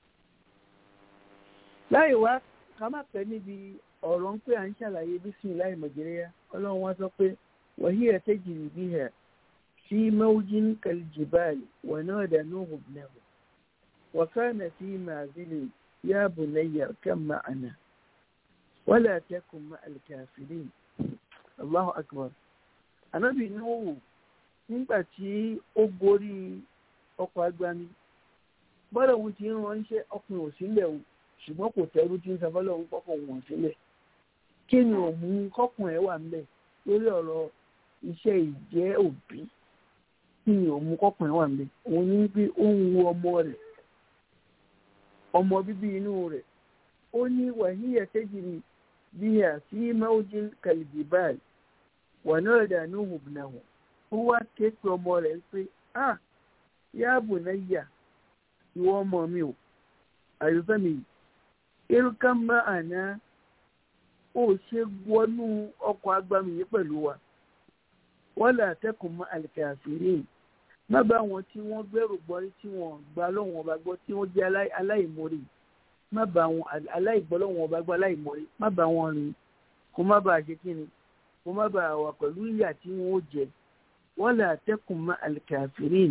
láì wá ká má pẹ́ níbi ọ̀rọ̀ ń pé à ń ṣàlàyé bismillahir majriya ọlọ́run wá sọ pé wa hiya tajri biha في موج كالجبال ونادى نوح ابنه وكان في معزل يا بني اركب معنا ولا تكن مع الكافرين الله أكبر Ànábì Nuhu nígbà tí ó gorí ọkọ̀ agbami bọ́lá òun ti ń ránṣẹ́ ọkùnrin ò sílẹ̀ o ṣùgbọ́n kò tẹ́rú tí ń sọ bọ́lá òun kọ́kọ́ wọn sílẹ̀ kí ni òun kọ́kùnrin ẹ̀ wà ńbẹ̀ lórí ọ̀rọ̀ iṣẹ́ ìjẹ́ òbí kí ni òun kọkùnrin wà nílé òun ní pé ó ń wo ọmọ rẹ̀ ọmọ bíbí inú rẹ̀ ó ní wàhíyà tẹjìrì bí i àti máwùjí kàlìbìbáàlì wà náà dànù hùbùnàhùn ó wá ké pe ọmọ rẹ̀ pé a yáàbò náà yà ìwọ ọmọ mi ò àyùfẹ́ mi irúkà má àná ó ṣe wọnú ọkọ̀ agbami yìí pẹ̀lú wa wọ́n lè àtẹ́kùn mọ́ àlìkàfìrí má bá wọn tí wọ́n gbẹ́rù gbọ́ tí wọ́n gba lọ́wọ́n ọba gbọ́ tí wọ́n jẹ́ aláìmoore má bá wọn aláìgbọ́ lọ́wọ́n ọba gbọ́ aláìmoore má bá wọn rìn kó má bàa ṣe kí ni kó má bàa wà pẹ̀lú ìyà tí wọ́n ó jẹ wọ́n lè àtẹ́kùn mọ́ àlìkàfìrí.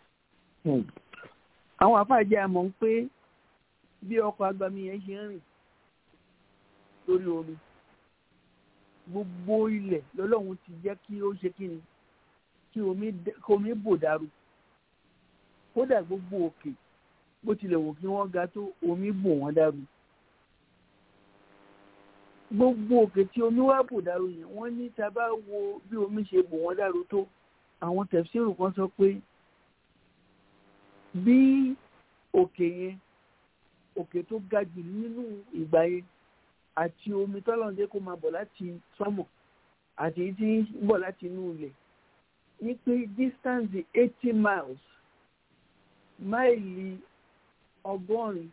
àwọn afáàjẹ́ àmọ́ ń pé bí ọkọ̀ agbami yẹn ṣe ń rìn lórí omi gbogbo ilẹ̀ lọ́lọ́run ti jẹ́ kí ó ṣe kí ni kí omi bò dàrú kódà gbogbo òkè bó tilẹ̀ wò kí wọ́n ga tó omi bò wọ́n dàrú gbogbo òkè tí omi wá bò dàrú yẹn wọ́n ní tá a bá wo bí omi ṣe bò wọ́n dàrú tó àwọn tẹ̀síìrù kan sọ pé bí òkè yẹn òkè tó ga jù nínú ìgbà yẹn àti omi tọ́lọ́ndé kó máa bọ̀ láti sọ́mọ̀ àti tí ń bọ̀ láti inú ilẹ̀ ní pé distance eighty miles máìlì ọgọ́rin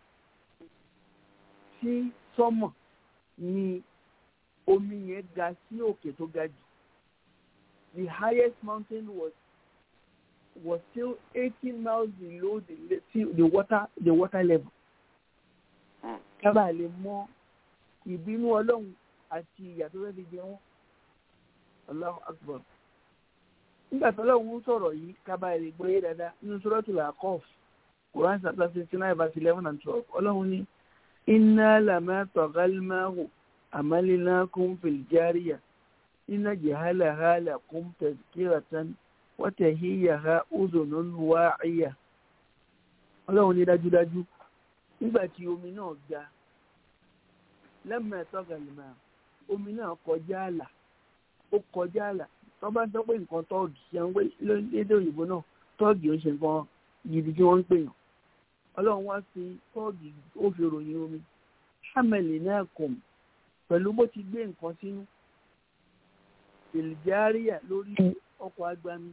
sí sọ́mọ̀ ni omi yẹn ga sí òkè tó ga jù the highest mountain was was still eighteen miles below the, the water the water level. kábàá lè mọ ìbínú ọlọ́run àti ìyà tó fẹ́ fi jẹ wọ́n Allahu Akbar nígbà tó ọlọ́run ń sọ̀rọ̀ yìí kábà èrè gbọ́ yé dáadáa nínú Suratul A'raf Quran chapter sixty nine verse eleven and twelve ọlọ́run ní inna lamma taghal ma'u amalnakum fil jariya inna jahalaha lakum tazkiratan wa tahiyaha udhunun wa'iya ọlọ́run ní dájúdájú nígbà tí omi náà ga lẹ́mọ̀ ẹ̀tọ́ gàlìmọ̀ omi náà kọjá àlà ó kọjá àlà tó bá sọ pé nǹkan tọ́ọ̀gì ṣe ń wé lédè òyìnbó náà tọ́ọ̀gì ó ṣe nǹkan gidi tí wọ́n ń pè yàn ọlọ́run wá sí tọ́ọ̀gì ó fi ròyìn omi ṣàmẹ̀lì náà kùn pẹ̀lú bó ti gbé nǹkan sínú ìlìjáríà lórí ọkọ̀ agbami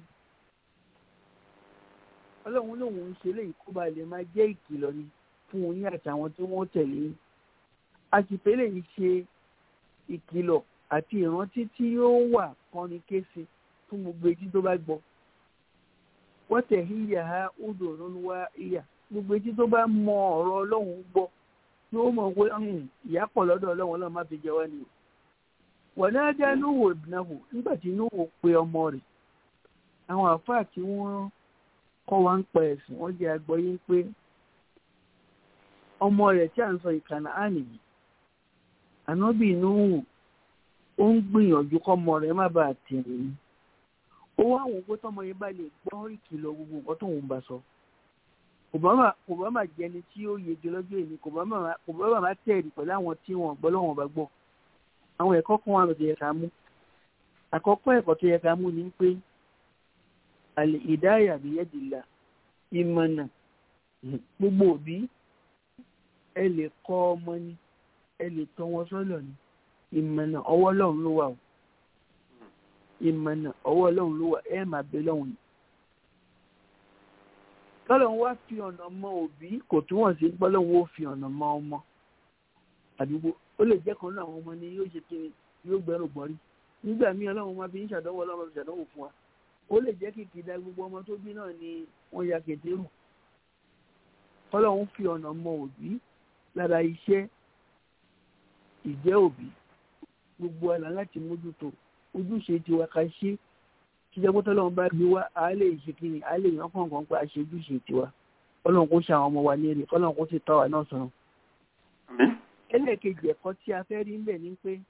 ọlọ́run lòun ń ṣe léyìí kó ba lè máa jẹ́ ìkìlọ̀ ni fún un ní àtàwọn tí wọ́n tẹ̀lé yín àtìpélé yìí ṣe ìkìlọ̀ àti ìrántí tí yóò wà kọ́ni kése fún gbogbo etí tó bá gbọ́ wọ́n tẹ̀ híyà ha odò lọ́lọ́wọ́ ìyà gbogbo etí tó bá mọ ọ̀rọ̀ ọlọ́run gbọ́ yóò mọ̀ pé ìyá pọ̀ lọ́dọ̀ ọlọ́run ọlọ́run má fi jẹ wá ni o wọ́n náà já núwò ìbùnáwò nígbà tí núwò pe ọmọ rẹ̀ àwọn àfáà tí wọ́n kọ́ wa ń pa ẹ̀sìn wọ́n jẹ́ agbọ́yé pé ọmọ rẹ̀ tí à ń sọ ìkànnà ánì yìí ànábì Nuhu ó ń gbìyànjú kọ́mọ rẹ̀ má bàa tẹ̀lé ní ó ó wá àwọn òpó tọmọ yẹn bá lè gbọ́ ìkìlọ̀ gbogbo nǹkan tó ń bá sọ obama obama jẹni tí ó yege lọ́jọ́ èmi obama obama máa tẹ̀lé pẹ̀lú àwọn tí wọ́n gbọ́ lọ́wọ́n bá gbọ́ àwọn ẹ̀kọ́ kan wà lọ́dọ̀ yẹ ká mú àkọ́kọ́ ẹ̀kọ́ tó yẹ ká mú ni pé àlè ìdáyà bìyẹ́dìlà ìmọ̀nà gbogbo òbí ẹ lè kọ́ ọmọ ni ẹ lè tọ́ wọn sọ́nà ni ìmọ̀nà ọwọ́ Ọlọ́run ló wà o ìmọ̀nà ọwọ́ Ọlọ́run ló wà ẹ máa bẹ lọ́hùn ni. tọ́lọ́run wá fi ọ̀nà mọ òbí kò túwọ̀n sí gbọ́lọ́run ó fi ọ̀nà mọ ọmọ àdúgbò ó lè jẹ́ kan náà àwọn ọmọ ni yóò ṣe kiri yóò gbẹ́rù gbọ́rí nígbà míì Ọlọ́run máa fi ń ṣàdánwò Ọlọ́run fi ṣàdánwò fún wa ó lè jẹ́ kìkì da gbogbo ọmọ tó bí náà ni wọ́n ya kẹ̀tẹ́rù Ọlọ́run fi ọ̀nà mọ òbí lára iṣẹ́ ìjẹ́ òbí gbogbo àlá láti mójútó ojúṣe tiwa ká ṣe kíjẹ́ pé tọ́lọ́run bá gbé wá a lè ṣe kí ni a lè yan kọ̀ọ̀kan pé a ṣe ojúṣe tiwa Ọlọ́run kó ṣe àwọn ọmọ wa ní èrè Ọlọ́run kó sì tọ́ wa náà sọ̀rọ̀. ẹlẹ́ẹ̀kejì ẹ̀kọ́ tí a fẹ́ rí ńbẹ̀ ni pé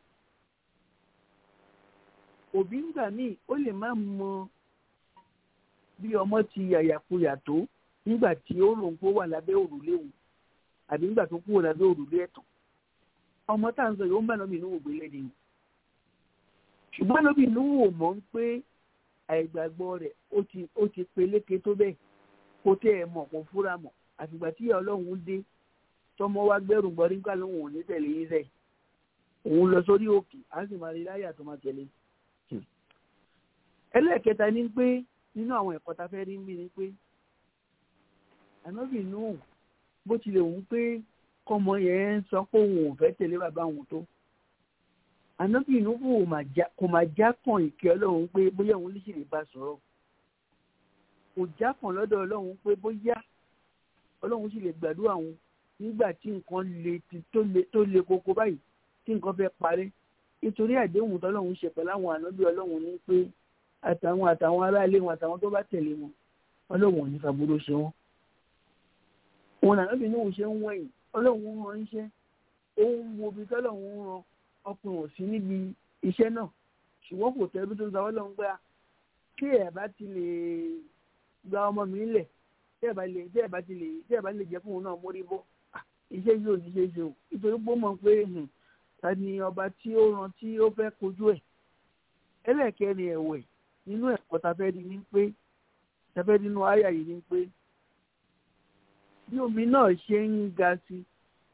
òbí ńgbà míì ó lè má mọ bí ọmọ ti yàyàkuyà tó nígbà tí ó rò ń kó wà lábẹ́ òrùlé òun àbí nígbà tó kúrò lábẹ́ òrùlé ẹ̀tàn ọmọ tá à ń sọ yìí ó ń bá lọ́mọ inú wò gbélé ni ṣùgbọ́n lóbi inú wò mọ́ ń pé àìgbàgbọ́ rẹ̀ ó ti ó ti peléke tó bẹ́ẹ̀ kó tẹ́ ẹ mọ̀ kó fúra mọ̀ àfìgbà tí ìyá ọlọ́run dé tọmọ wa gbẹ́rù gbọ́ nígbà lóhùn òní tẹ̀lé yín sẹ́yìn òun lọ sórí òkè á sì máa rí láyà tó máa tẹ̀lé ẹlẹ́ẹ̀kẹta ni pé nínú àwọn ẹ̀kọ́ ta fẹ́ rí mí ni pé ànábì nù bó tilẹ̀ wù ú pé kọ́mọ yẹn ń sọ pé òun ò fẹ́ tẹ̀lé bàbá òun tó ànábì nù kò máa já kàn ìkẹ́ ọlọ́run pé bóyá òun lè ṣe lè bá sọ̀rọ̀ kò já kàn lọ́dọ̀ ọlọ́run pé bóyá ọlọ́run sì lè gbàdúrà òun nígbà tí nǹkan le tó le koko báyìí tí nǹkan fẹ́ parí nítorí àdéhùn tọ́lọ́run ṣe pẹ̀lú àwọn ànábì ọlọ́run ní pé àtàwọn àtàwọn aráalé wọn àtàwọn tó bá tẹ̀lé wọn ọlọ́run ò ní fàbúrò ṣe wọn. wọn làwọn bí níwò ṣe ń wẹ̀yìn ọlọ́run ń ran iṣẹ́ òun wo ibi tọ́lọ́run ń ran ọkùnrin ò sí níbi iṣẹ́ náà ṣùgbọ́n kò tẹ́bí tó ń sọ ọlọ́run gbá kí ẹ̀ bá ti lè gba ọmọ mi lẹ̀ tí ẹ̀ bá lè tí ẹ̀ bá ti lè tí ẹ̀ bá lè jẹ́ fún òun náà mórí bọ́ iṣẹ́ yìí ò ní ṣe é ṣe o nítorí pé ó mọ̀ pé ta ni ọba tí ó ran tí ó fẹ́ kojú ẹ̀ ẹlẹ́ẹ̀kẹrin ẹ̀wẹ̀ nínú ẹ̀kọ́ tafẹ́ di ní pé tafẹ́ nínú àyà yìí ní pé bí omi náà ṣe ń ga sí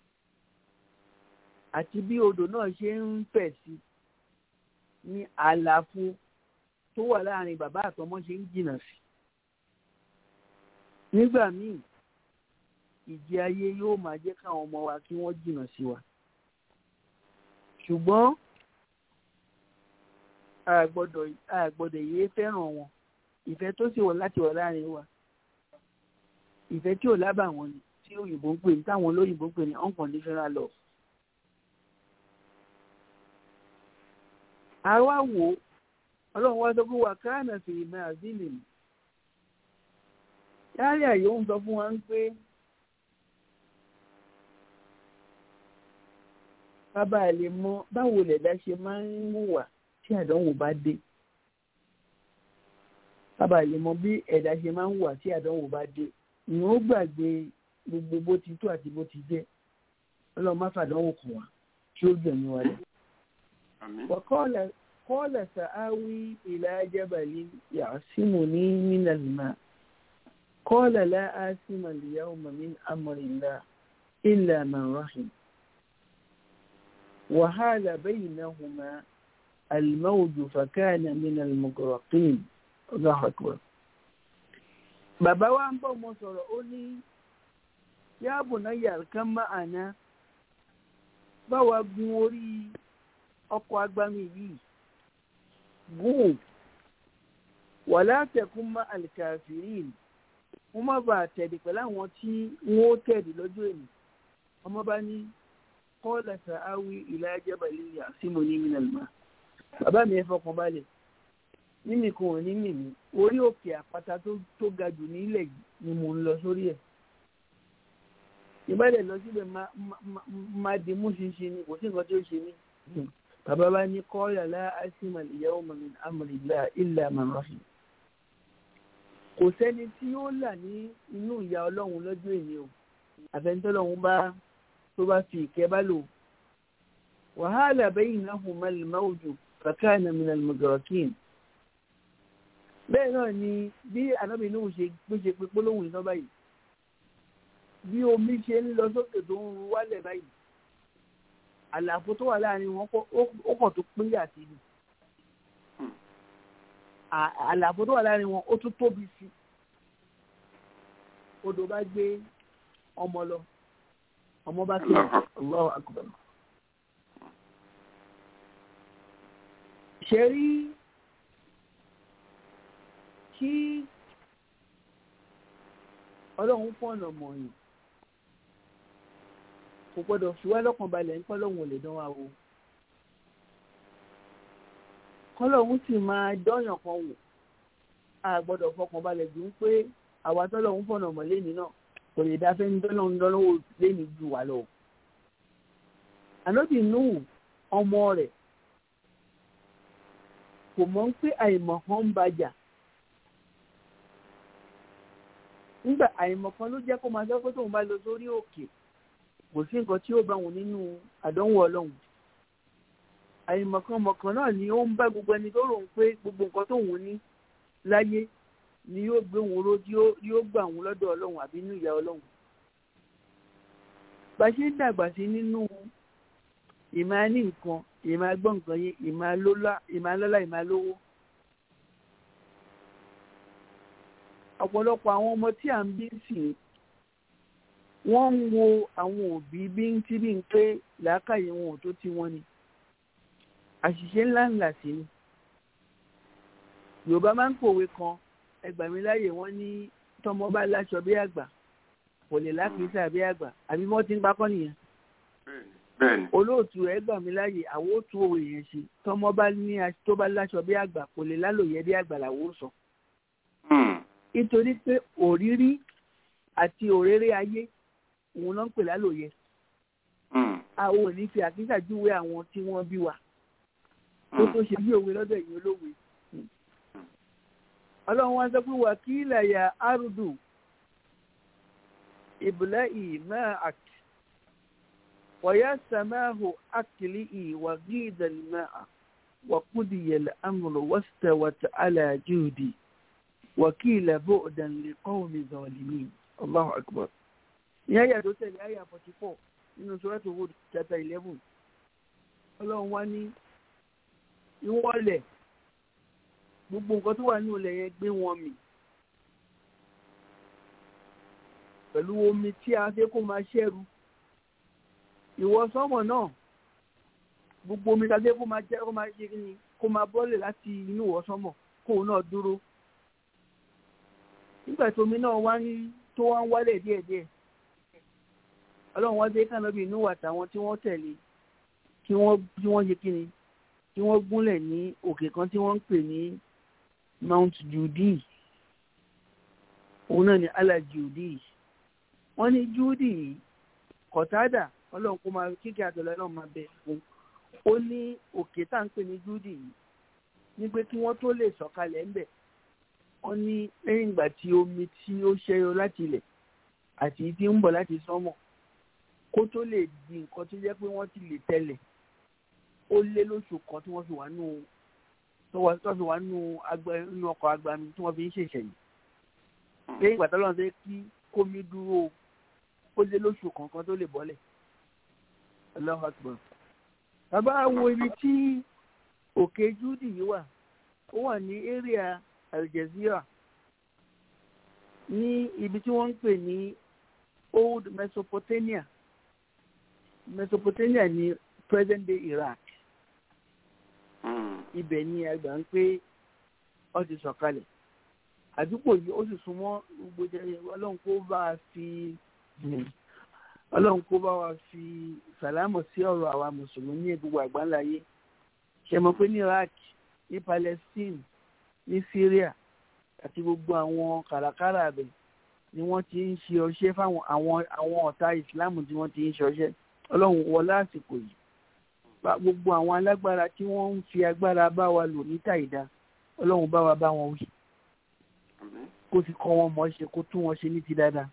àti bí odò náà ṣe ń fẹ̀ sí ní àlàfo tó wà láàrin bàbá àtọmọ ṣe ń jìnnà sí nígbà míì ìjì ayé yóò máa jẹ́ káwọn ọmọ wa kí wọ́n jìnnà sí wa ṣùgbọ́n àgbọ́dọ̀ àgbọ́dọ̀ yéé fẹ́ràn wọn ìfẹ́ tó sì wọ̀ láti wọ̀ láàrin wa ìfẹ́ tí ò lábà wọn ni tí òyìnbó ń pè ní táwọn olóyìnbó ń pè ní unconditional love. àwa wò ó ọlọ́run wá sọ fún wa káànà sí ìmọ̀ àzílì mi yáàrí àyè ń sọ fún wa ń pé bàbá lè mọ báwo lẹ̀dá ṣe máa ń hùwà tí àdánwò bá dé bàbá lè mọ bí ẹ̀dá ṣe máa ń hùwà tí àdánwò bá dé ìyẹn ó gbàgbé gbogbo bó ti tó àti bó ti jẹ́ ọlọ́run má fàdánwò kàn wá kí ó gbẹ̀mí wa lẹ̀. وقال سآوي إلى جبل يعصمني من الماء قال لا آسم اليوم من أمر الله إلا من رحم وحال بينهما الموج فكان من المغرقين الله أكبر bàbá wa ń bọ̀ mo sọ̀rọ̀ ó ní yáàbò náà yàrá kan máa ná báwa gun orí ọkọ̀ agbami yìí gùn wà látẹ̀kún má alikafirin wọ́n má bàa tẹ̀lé pẹ̀lú àwọn tí wọ́n ó tẹ̀lé lọ́jọ́ èmi ọmọ bá ní kọ́ọ̀lá sàáwí ìlà ajẹ́bàlì àsìmọ̀ ní mìnàlùmá bàbá mi ẹ fọkàn balẹ̀ mímì kan ò ní mìmí orí òkè àpáta tó ga jù nílẹ̀ yìí ni mò ń lọ sórí ẹ̀ ìbálẹ̀ lọ síbẹ̀ máa di mú ṣinṣin ni kò sí nǹkan tí ó ṣe mí bàbá bá ní kọ́ọ̀lá láàásìmọ̀ ìyàwó min amrillah illa man rahim kò sẹ́ni tí ó là ní inú ìyá ọlọ́run lọ́jọ́ èmi o àfẹnitọ́lọ́run bá tó bá fi ìkẹ́ bá lò wàhálà bẹ́yìn náà hùn mẹ́lìmẹ́wòjò kàkàánà mìíràn mọ̀gàrọ̀kìn bẹ́ẹ̀ náà ni bí ànábì Nuhu ṣe gbéṣe pé gbólóhùn iná báyìí bí omi ṣe ń lọ sókè tó ń ru wálẹ̀ báyìí àlàfo tó wà láàrin wọn ó kàn tó pínyà sí ni àlàfo tó wà láàrin wọn ó tún tóbi sí odò bá gbé ọmọ lọ ọmọ bá kí Allahu akbar ṣe rí kí ọlọ́run fọ̀nà mọ̀yìn kò gbọ́dọ̀ fi wá lọ́kàn balẹ̀ ń kọ́lọ́hún ò lè dán wa wò kọ́lọ́hún sì máa dọ́yàn kan wò a gbọ́dọ̀ fọkàn balẹ̀ jù ń pé àwa tọ́lọ́hún fọ̀nà mọ̀ lẹ́ni náà kò lè dá fẹ́ni tọ́lọ́hún lọ́wọ́ lẹ́ni jù wá lọ. ànábì Nuhu ọmọ rẹ̀ kò mọ̀ ń pé àìmọ̀ kan ń bàjà nígbà àìmọ̀ kan ló jẹ́ kó máa sọ pé tóun bá lọ sórí òkè kò sí nǹkan tí ó bá wọn nínú àdánwò ọlọ́run àìmọ̀kànmọ̀kàn náà ni ó ń bá gbogbo ẹni tó rò ń pé gbogbo nǹkan tó wù ní láyé ni yóò gbé wọn ró tí yóò gbà wọn lọ́dọ̀ ọlọ́run àbí inú ìyá ọlọ́run bá a ṣe ń dàgbà sí nínú ìmáa ní nǹkan ìmáa gbọ́ nǹkan yé ìmáa lọ́lá ìmáa lówó ọ̀pọ̀lọpọ̀ àwọn ọmọ tí à ń bí sí wọ́n ń wo àwọn òbí bí ń tí bí ń pé làákàyè wọn ò tó tí wọ́n ni àṣìṣe ńlá ńlá sí ni yorùbá máa ń pòwe kan ẹgbàmí láyè wọ́n ní tọmọ bá láṣọ bí àgbà kò lè lákìísà bí àgbà àbí wọ́n ti ń pákọ́ nìyẹn olóòtú ẹgbàmí láyè àwọn òtú òwe yẹn ṣe tọmọ bá ní tó bá láṣọ bí àgbà kò lè lálòyẹ bí àgbà làwọn ò sọ nítorí pé òrírí àti òréré ayé òun ló ń pè lálòyẹ àwọn ò ní fi àkísà júwe àwọn tí wọ́n bí wa tó tó ṣe bí òwe lọ́dọ̀ ẹ̀yin olówe ọlọ́run wá sọ pé wà kí ilẹ̀ arúdù ìbùlẹ̀ ìmọ̀ àti wọ̀yá sàmáhù àkìlì ìwà gídàlmà wàkúdìyẹ̀lẹ̀ amúlò wọ́sítẹ̀wọ̀tà alájúdì wàkìlẹ̀ bóòdàn lè kọ́wọ́mì zọ̀lìmí allahu akbar ìyá yà tó tẹ̀lé àyà forty four nínú sọ́rọ́tò wood chapter eleven ọlọ́run wá ní ìwọ́lẹ̀ gbogbo nǹkan tó wà ní ilẹ̀ yẹn gbé wọn mì pẹ̀lú omi tí a fẹ́ kó máa ṣẹ́rù ìwọ sọ́mọ̀ náà gbogbo omi tí a fẹ́ kó máa jẹ́ kó máa ṣe ni kó máa bọ́lẹ̀ láti inú ìwọ sọ́mọ̀ kóun náà dúró nígbà tí omi náà wá ní tó wá ń wálẹ̀ díẹ̀díẹ̀ ọlọ́run wá dé kànábì inú àtàwọn tí wọ́n tẹ̀lé kí wọ́n kí wọ́n ṣe kí ni kí wọ́n gúnlẹ̀ ní òkè kan tí wọ́n ń pè ní Mount Judi òun náà ní ala Judi wọ́n ní Judi kọ̀tádà ọlọ́run kó máa kíkẹ́ àtọ̀lọ́ náà máa bẹ̀ fún ó ní òkè tá à ń pè ní Judi yìí ní pé kí wọ́n tó lè sọ̀kalẹ̀ ńbẹ̀ wọ́n ní lẹ́yìn ìgbà tí omi tí ó ṣẹ́yọ láti ilẹ̀ àti tí ń bọ̀ láti sánmọ̀ kó tó lè di nǹkan tó jẹ́ pé wọ́n ti lè tẹ̀lẹ̀ ó lé lóṣù kan tí wọ́n fi wà nù tó fi wà nù nù ọkọ̀ agbami tí wọ́n fi ń ṣèṣẹ̀yìn lẹ́yìn ìgbà tó lọ́n fẹ́ kí kómi dúró ó lé lóṣù kankan tó lè bọ́lẹ̀ Allahu Akbar bàbá wo ibi tí òkè júdì yìí wà ó wà ní area Aljazeera ní ibi tí wọ́n ń pè ní old Mesopotamia Mesopotamia ní present day Iraq ibẹ̀ ni àgbà ń pé ó ti sọ̀kalẹ̀ àdúgbò yìí ó sì súnmọ́ gbogbo jẹ́ ọlọ́run kó bá a fi ọlọ́run kó bá wa fi sàlámù sí ọ̀rọ̀ àwa mùsùlùmí ní gbogbo àgbáńláyé ṣe mọ̀ pé ní Iraq ní Palestine ní Syria àti gbogbo àwọn kàràkàrà abẹ ni wọ́n ti ń ṣe ọṣẹ́ fáwọn àwọn àwọn ọ̀tá ìsìláàmù tí wọ́n ti ń ṣe ọṣẹ́ ọlọ́run wọlé àsìkò yìí gbogbo àwọn alágbára tí wọ́n ń fi agbára bá wa lò ní tàìdá ọlọ́run bá wa bá wọn wí kó sì kọ́ wọn mọ̀ ṣe kó tún wọn ṣe ní ti dáadáa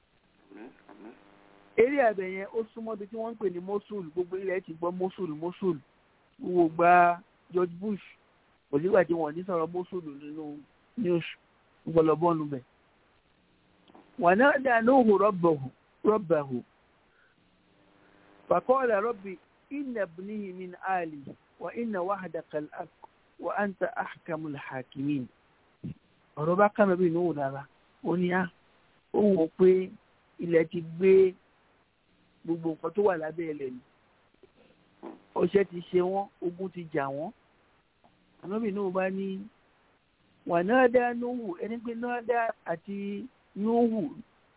eré àbẹ̀ yẹn ó súnmọ́ bí tí wọ́n ń pè ní mosul gbogbo ilẹ̀ ti gbọ́ mosul mosul gbogbo gba George Bush kò sígbà tí wọ́n ní sọ̀rọ̀ mosul nínú news gbọlọ́bọ́ọ̀nù bẹ̀. wà náà dá nóhùn rọ́bàhù fàkọ́ọ̀lá rọ́bì inna ibnihi min ali wa inna wahdaka al-haq wa anta ahkamul hakimin. ọ̀rọ̀ bá kàmẹ́ bí nóhùn rárá ó ní á ó wò pé ilẹ̀ ti gbé gbogbo nǹkan tó wà lábẹ́ ilẹ̀ ni ọṣẹ ti ṣe wọ́n ogun ti jà wọ́n ànábì náà bá ní wà náà dá nóhù ẹni pé náà dá àti nóhù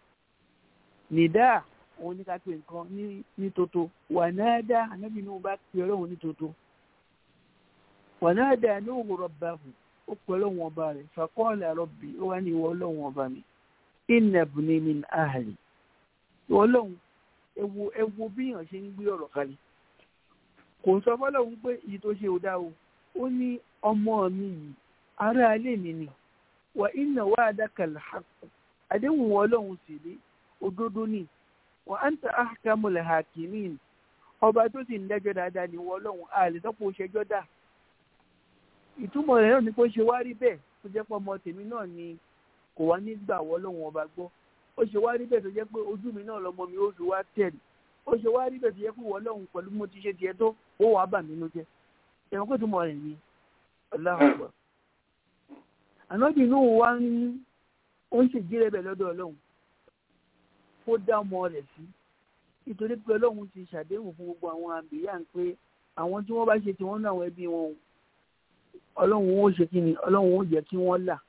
nìdá òun ní ká pè nǹkan ní ní toto wà náà dá ànábì náà bá pè ọlọ́run ní toto wà náà dá nóhù rọ̀bàhù ó pè ọlọ́run ọba rẹ̀ fàkọ́ọ̀lá rọ̀bì ó wá ní ìwọ ọlọ́run ọba mi inna ibni min ahli ọlọ́run ewu ewu bí èèyàn ṣe ń gbé ọ̀rọ̀ kalẹ̀ kò sọ fọlọ́run pé èyí tó ṣe ò dá o ó ní ọmọ mi yìí ará ilé mi ni wà inna wa'daka al-haqq àdéhùn ọlọ́run sì rí òdodo ni wa anta ahkamul hakimin ọba tó sì ń dájọ́ dáadáa ni wọ́n ọlọ́run àlè tọ́pọ̀ ṣẹjọ́ dà ìtumọ̀ rẹ̀ náà ni pé ó ṣe wá rí bẹ́ẹ̀ tó jẹ́ pé ọmọ tèmi náà ni kò wá ní gbà wọ́ lọ́wọ́n ọba gbọ́ ó ṣe wá rí bẹ́ẹ̀ tó jẹ́ pé ojú mi náà lọ́mọ mi ó fi wá tẹ̀lé ó ṣe wá rí bẹ́ẹ̀ tó jẹ́ pé wọ́n lọ́hùn pẹ̀lú mo ti ṣe tiẹ̀ tó ó wàá bà mí ló jẹ́ ẹ̀wọ̀n kó tó mọ̀ rẹ̀ ni ọláhùn ànábì inú wa ń ó ń ṣèjírẹ́ bẹ̀ lọ́dọ̀ ọlọ́run kó dá ọmọ rẹ̀ sí nítorí pé ọlọ́run ti ṣàdéhùn fún gbogbo àwọn àbíyá ń pé àwọn tí wọ́n bá ṣe tiwọn náà àwọn ẹbí wọn ọlọ́run ó ṣe kí ni ọlọ́run ó jẹ́ kí wọ́n là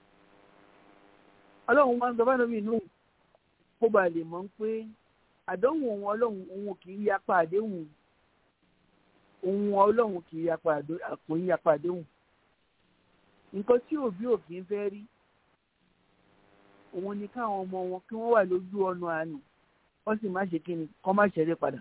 ọlọ́run máa ń sọ fáwọn inú kó ba lè mọ̀ pé àdéhùn òun ọlọ́run òun kì í yapa àdéhùn òun ọlọ́run kì í yapa àpò ń yapa àdéhùn nǹkan tí òbí òbí ń fẹ́ rí òun ni káwọn ọmọ wọn kí wọ́n wà lójú ọ̀nà àánú wọ́n sì má ṣe kí ni kọ́ má ṣeré padà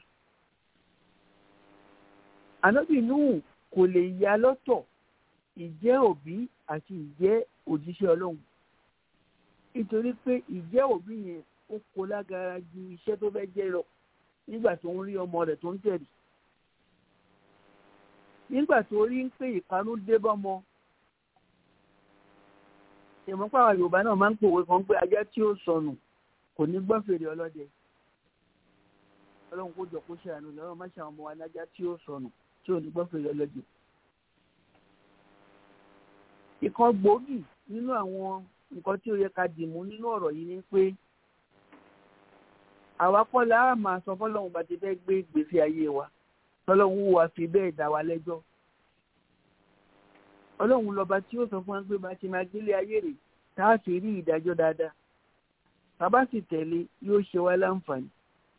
ànábì Nuhu kò lè ya lọ́tọ̀ ìjẹ́ òbí àti ìjẹ́ òjíṣẹ́ ọlọ́run nítorí pé ìjẹ́ òbí yẹn ó kó lágara ju iṣẹ́ tó fẹ́ jẹ́ lọ nígbà tó ń rí ọmọ rẹ̀ tó ń tẹ̀lé nígbà tó rí ń pé ìparun dé bọ́mọ ìmọ̀páwà yorùbá náà máa ń pòwe kan pé ajá tí ó sọnù kò ní gbọ́ fèrè ọlọ́dẹ ọlọ́run kó jọ kó ṣe àánú lọ́wọ́ má ṣe àwọn ọmọ wa lájá tí ó sọnù tí ò ní gbọ́ fèrè ọlọ́dẹ. ìkan gbòógì nínú àwọn nǹkan tí ó yẹ ká dìmú nínú ọ̀rọ̀ yìí ni pé àwa kọ́ la á máa sọ fọ́lọ́run bá ti fẹ́ gbé ìgbésí ayé wa tọ́lọ́run wà fi bẹ́ẹ̀ dá wa lẹ́jọ́ ọlọ́run lọ́ba tí ó sọ fún wa pé bá ti máa gbélé ayé rẹ̀ tá a sì rí ìdájọ́ dáadáa bàbá sì tẹ̀lé yóò ṣe wá láǹfààní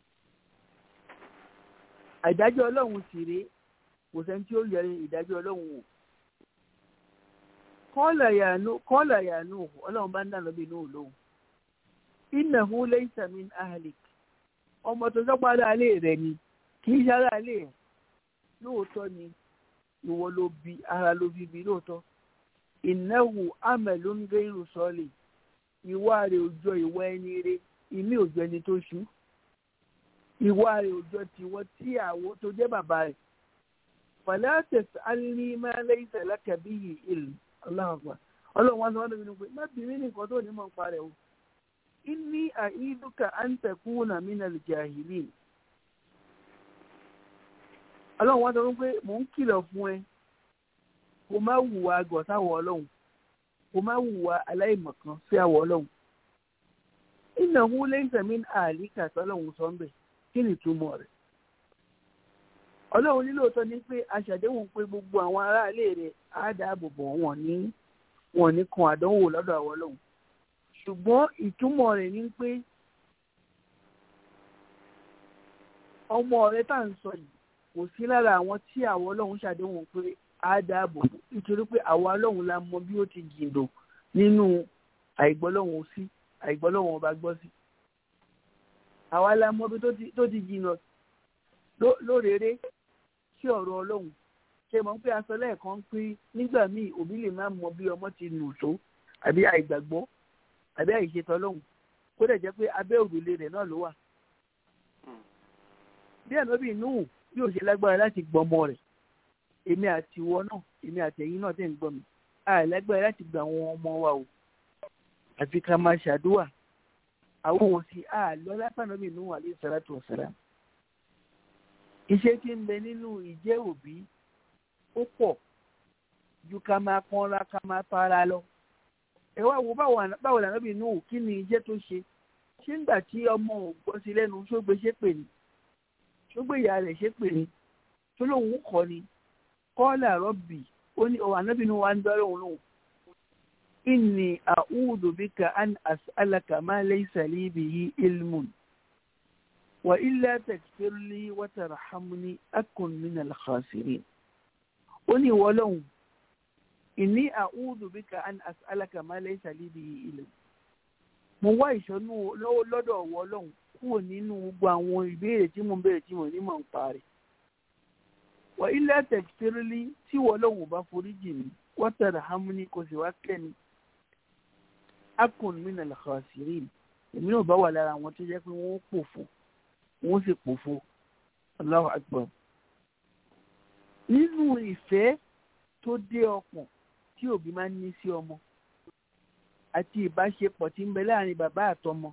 àìdájọ́ ọlọ́run sì rèé kò sẹ́ni tí ó yẹrẹ ìdájọ́ ọlọ́run wò kọ́ọ̀là yàánú ọlọ́run bá ń dànù bí inú lóhùn innahu laysa min ahlik ọmọ tó sọ́pọ̀ aláàlẹ́ rẹ̀ ni kì í ṣe aláàlẹ́ ẹ̀ lóòótọ́ ni ìwọ ló bí ara ló bí bí lóòótọ́ innahu amalun ghayru salih ìwà rẹ̀ òjò ìwà ẹni rẹ̀ ìmí òjò ẹni tó ṣú ìwà rẹ̀ òjò tiwọ́ tí àwọ̀ tó jẹ́ bàbá rẹ̀ fala tas'alni ma laysa laka bihi ilm aláàbà ọlọ́run wá sọ wọ́n lóbi ní pé má bìrì nìkan tó ní mọ̀ ń parẹ́ o inni àìdúkà an takuna minal jahilin ọlọ́run wá sọ wọ́n pé mò ń kìlọ̀ fún ẹ kó má hùwà àgọ̀ sáwọ̀ ọlọ́run kó má hùwà aláìmọ̀kan sí àwọ̀ ọlọ́run innahu laysa min ahlika sọlọ́run sọ ń bẹ̀ kí ni ìtumọ̀ rẹ̀ ọlọ́run nílò tọ́ ni pé aṣàdéhùn pé gbogbo àwọn aráalé rẹ̀ á dáàbò bò wọ́n ní wọ́n ní kan àdánwò lọ́dọ̀ àwọn ọlọ́run ṣùgbọ́n ìtumọ̀ rẹ̀ ni pé ọmọ rẹ̀ tá à ń sọ yìí kò sí lára àwọn tí àwọn ọlọ́run ṣàdéhùn pé á dáàbò bò nítorí pé àwa ọlọ́run la mọ bí ó ti jìndò nínú àìgbọ́lọ́run sí àìgbọ́lọ́run ọba gbọ́ sí àwa la mọ bí tó ti jìnnà lórèrè sí ọ̀rọ̀ ọlọ́run ṣe mọ̀ pé aṣọ lẹ́ẹ̀kan pé nígbà míì òbí lè má mọ bí ọmọ ti nù tó àbí àìgbàgbọ́ àbí àìṣètò ọlọ́run kó dẹ̀ jẹ́ pé abẹ́ òrùlé rẹ̀ náà ló wà. bí ànábì Nuhu yóò ṣe lágbára láti gbọmọ rẹ̀ èmi àti ìwọ náà èmi àti ẹ̀yin náà tẹ̀ ń gbọ́ mi àìlágbára láti gba àwọn ọmọ wa o àfi ká máa ṣàdúrà àwọn òun sì àlọ́ lápànábì Nuhu alayhi salatu wassalam iṣẹ́ tí ń bẹ nínú ìjẹ́ òbí ó pọ̀ ju ká máa pọ́nra ká máa para lọ. ẹ wá wo báwo làná bí inú kí ni iṣẹ́ tó ṣe ṣé ńgbà tí ọmọ ò gbọ́ sí lẹ́nu ṣógbé ṣépè ni ṣógbé ìyá rẹ̀ ṣépè ni tó lóun kọ́ ni kọ́lá rọ́bì ó ní ọ̀wà nábì inú wa ń dọ́rọ̀ òun lòun. inni a'udhu bika an as'alaka ma laysa li bihi ilmun wa illa taghfir li wa tarhamni akun minal khasirin ó ní ìwọ lọ́hùn ìní àúdù bí ka an as'alaka ma laysa li bihi ilm mo wá ìṣọ́nú lọ́dọ̀ ọ̀wọ́ ọlọ́hùn kúrò nínú gbogbo àwọn ìbéèrè tí mo ń béèrè tí mo ní mọ̀ ń parí wa illa taghfir li tí ìwọ lọ́hùn bá forí jì mí wa tarhamni kò sì wá kẹ́ni akun minal khasirin èmi náà bá wà lára àwọn tó jẹ́ pé wọ́n pòfo wọ́n sì pòfo Allahu akbar nínú ìfẹ́ tó dé ọkàn tí òbí máa ń ní sí ọmọ àti ìbáṣepọ̀ tí ń bẹ láàrin bàbá àtọmọ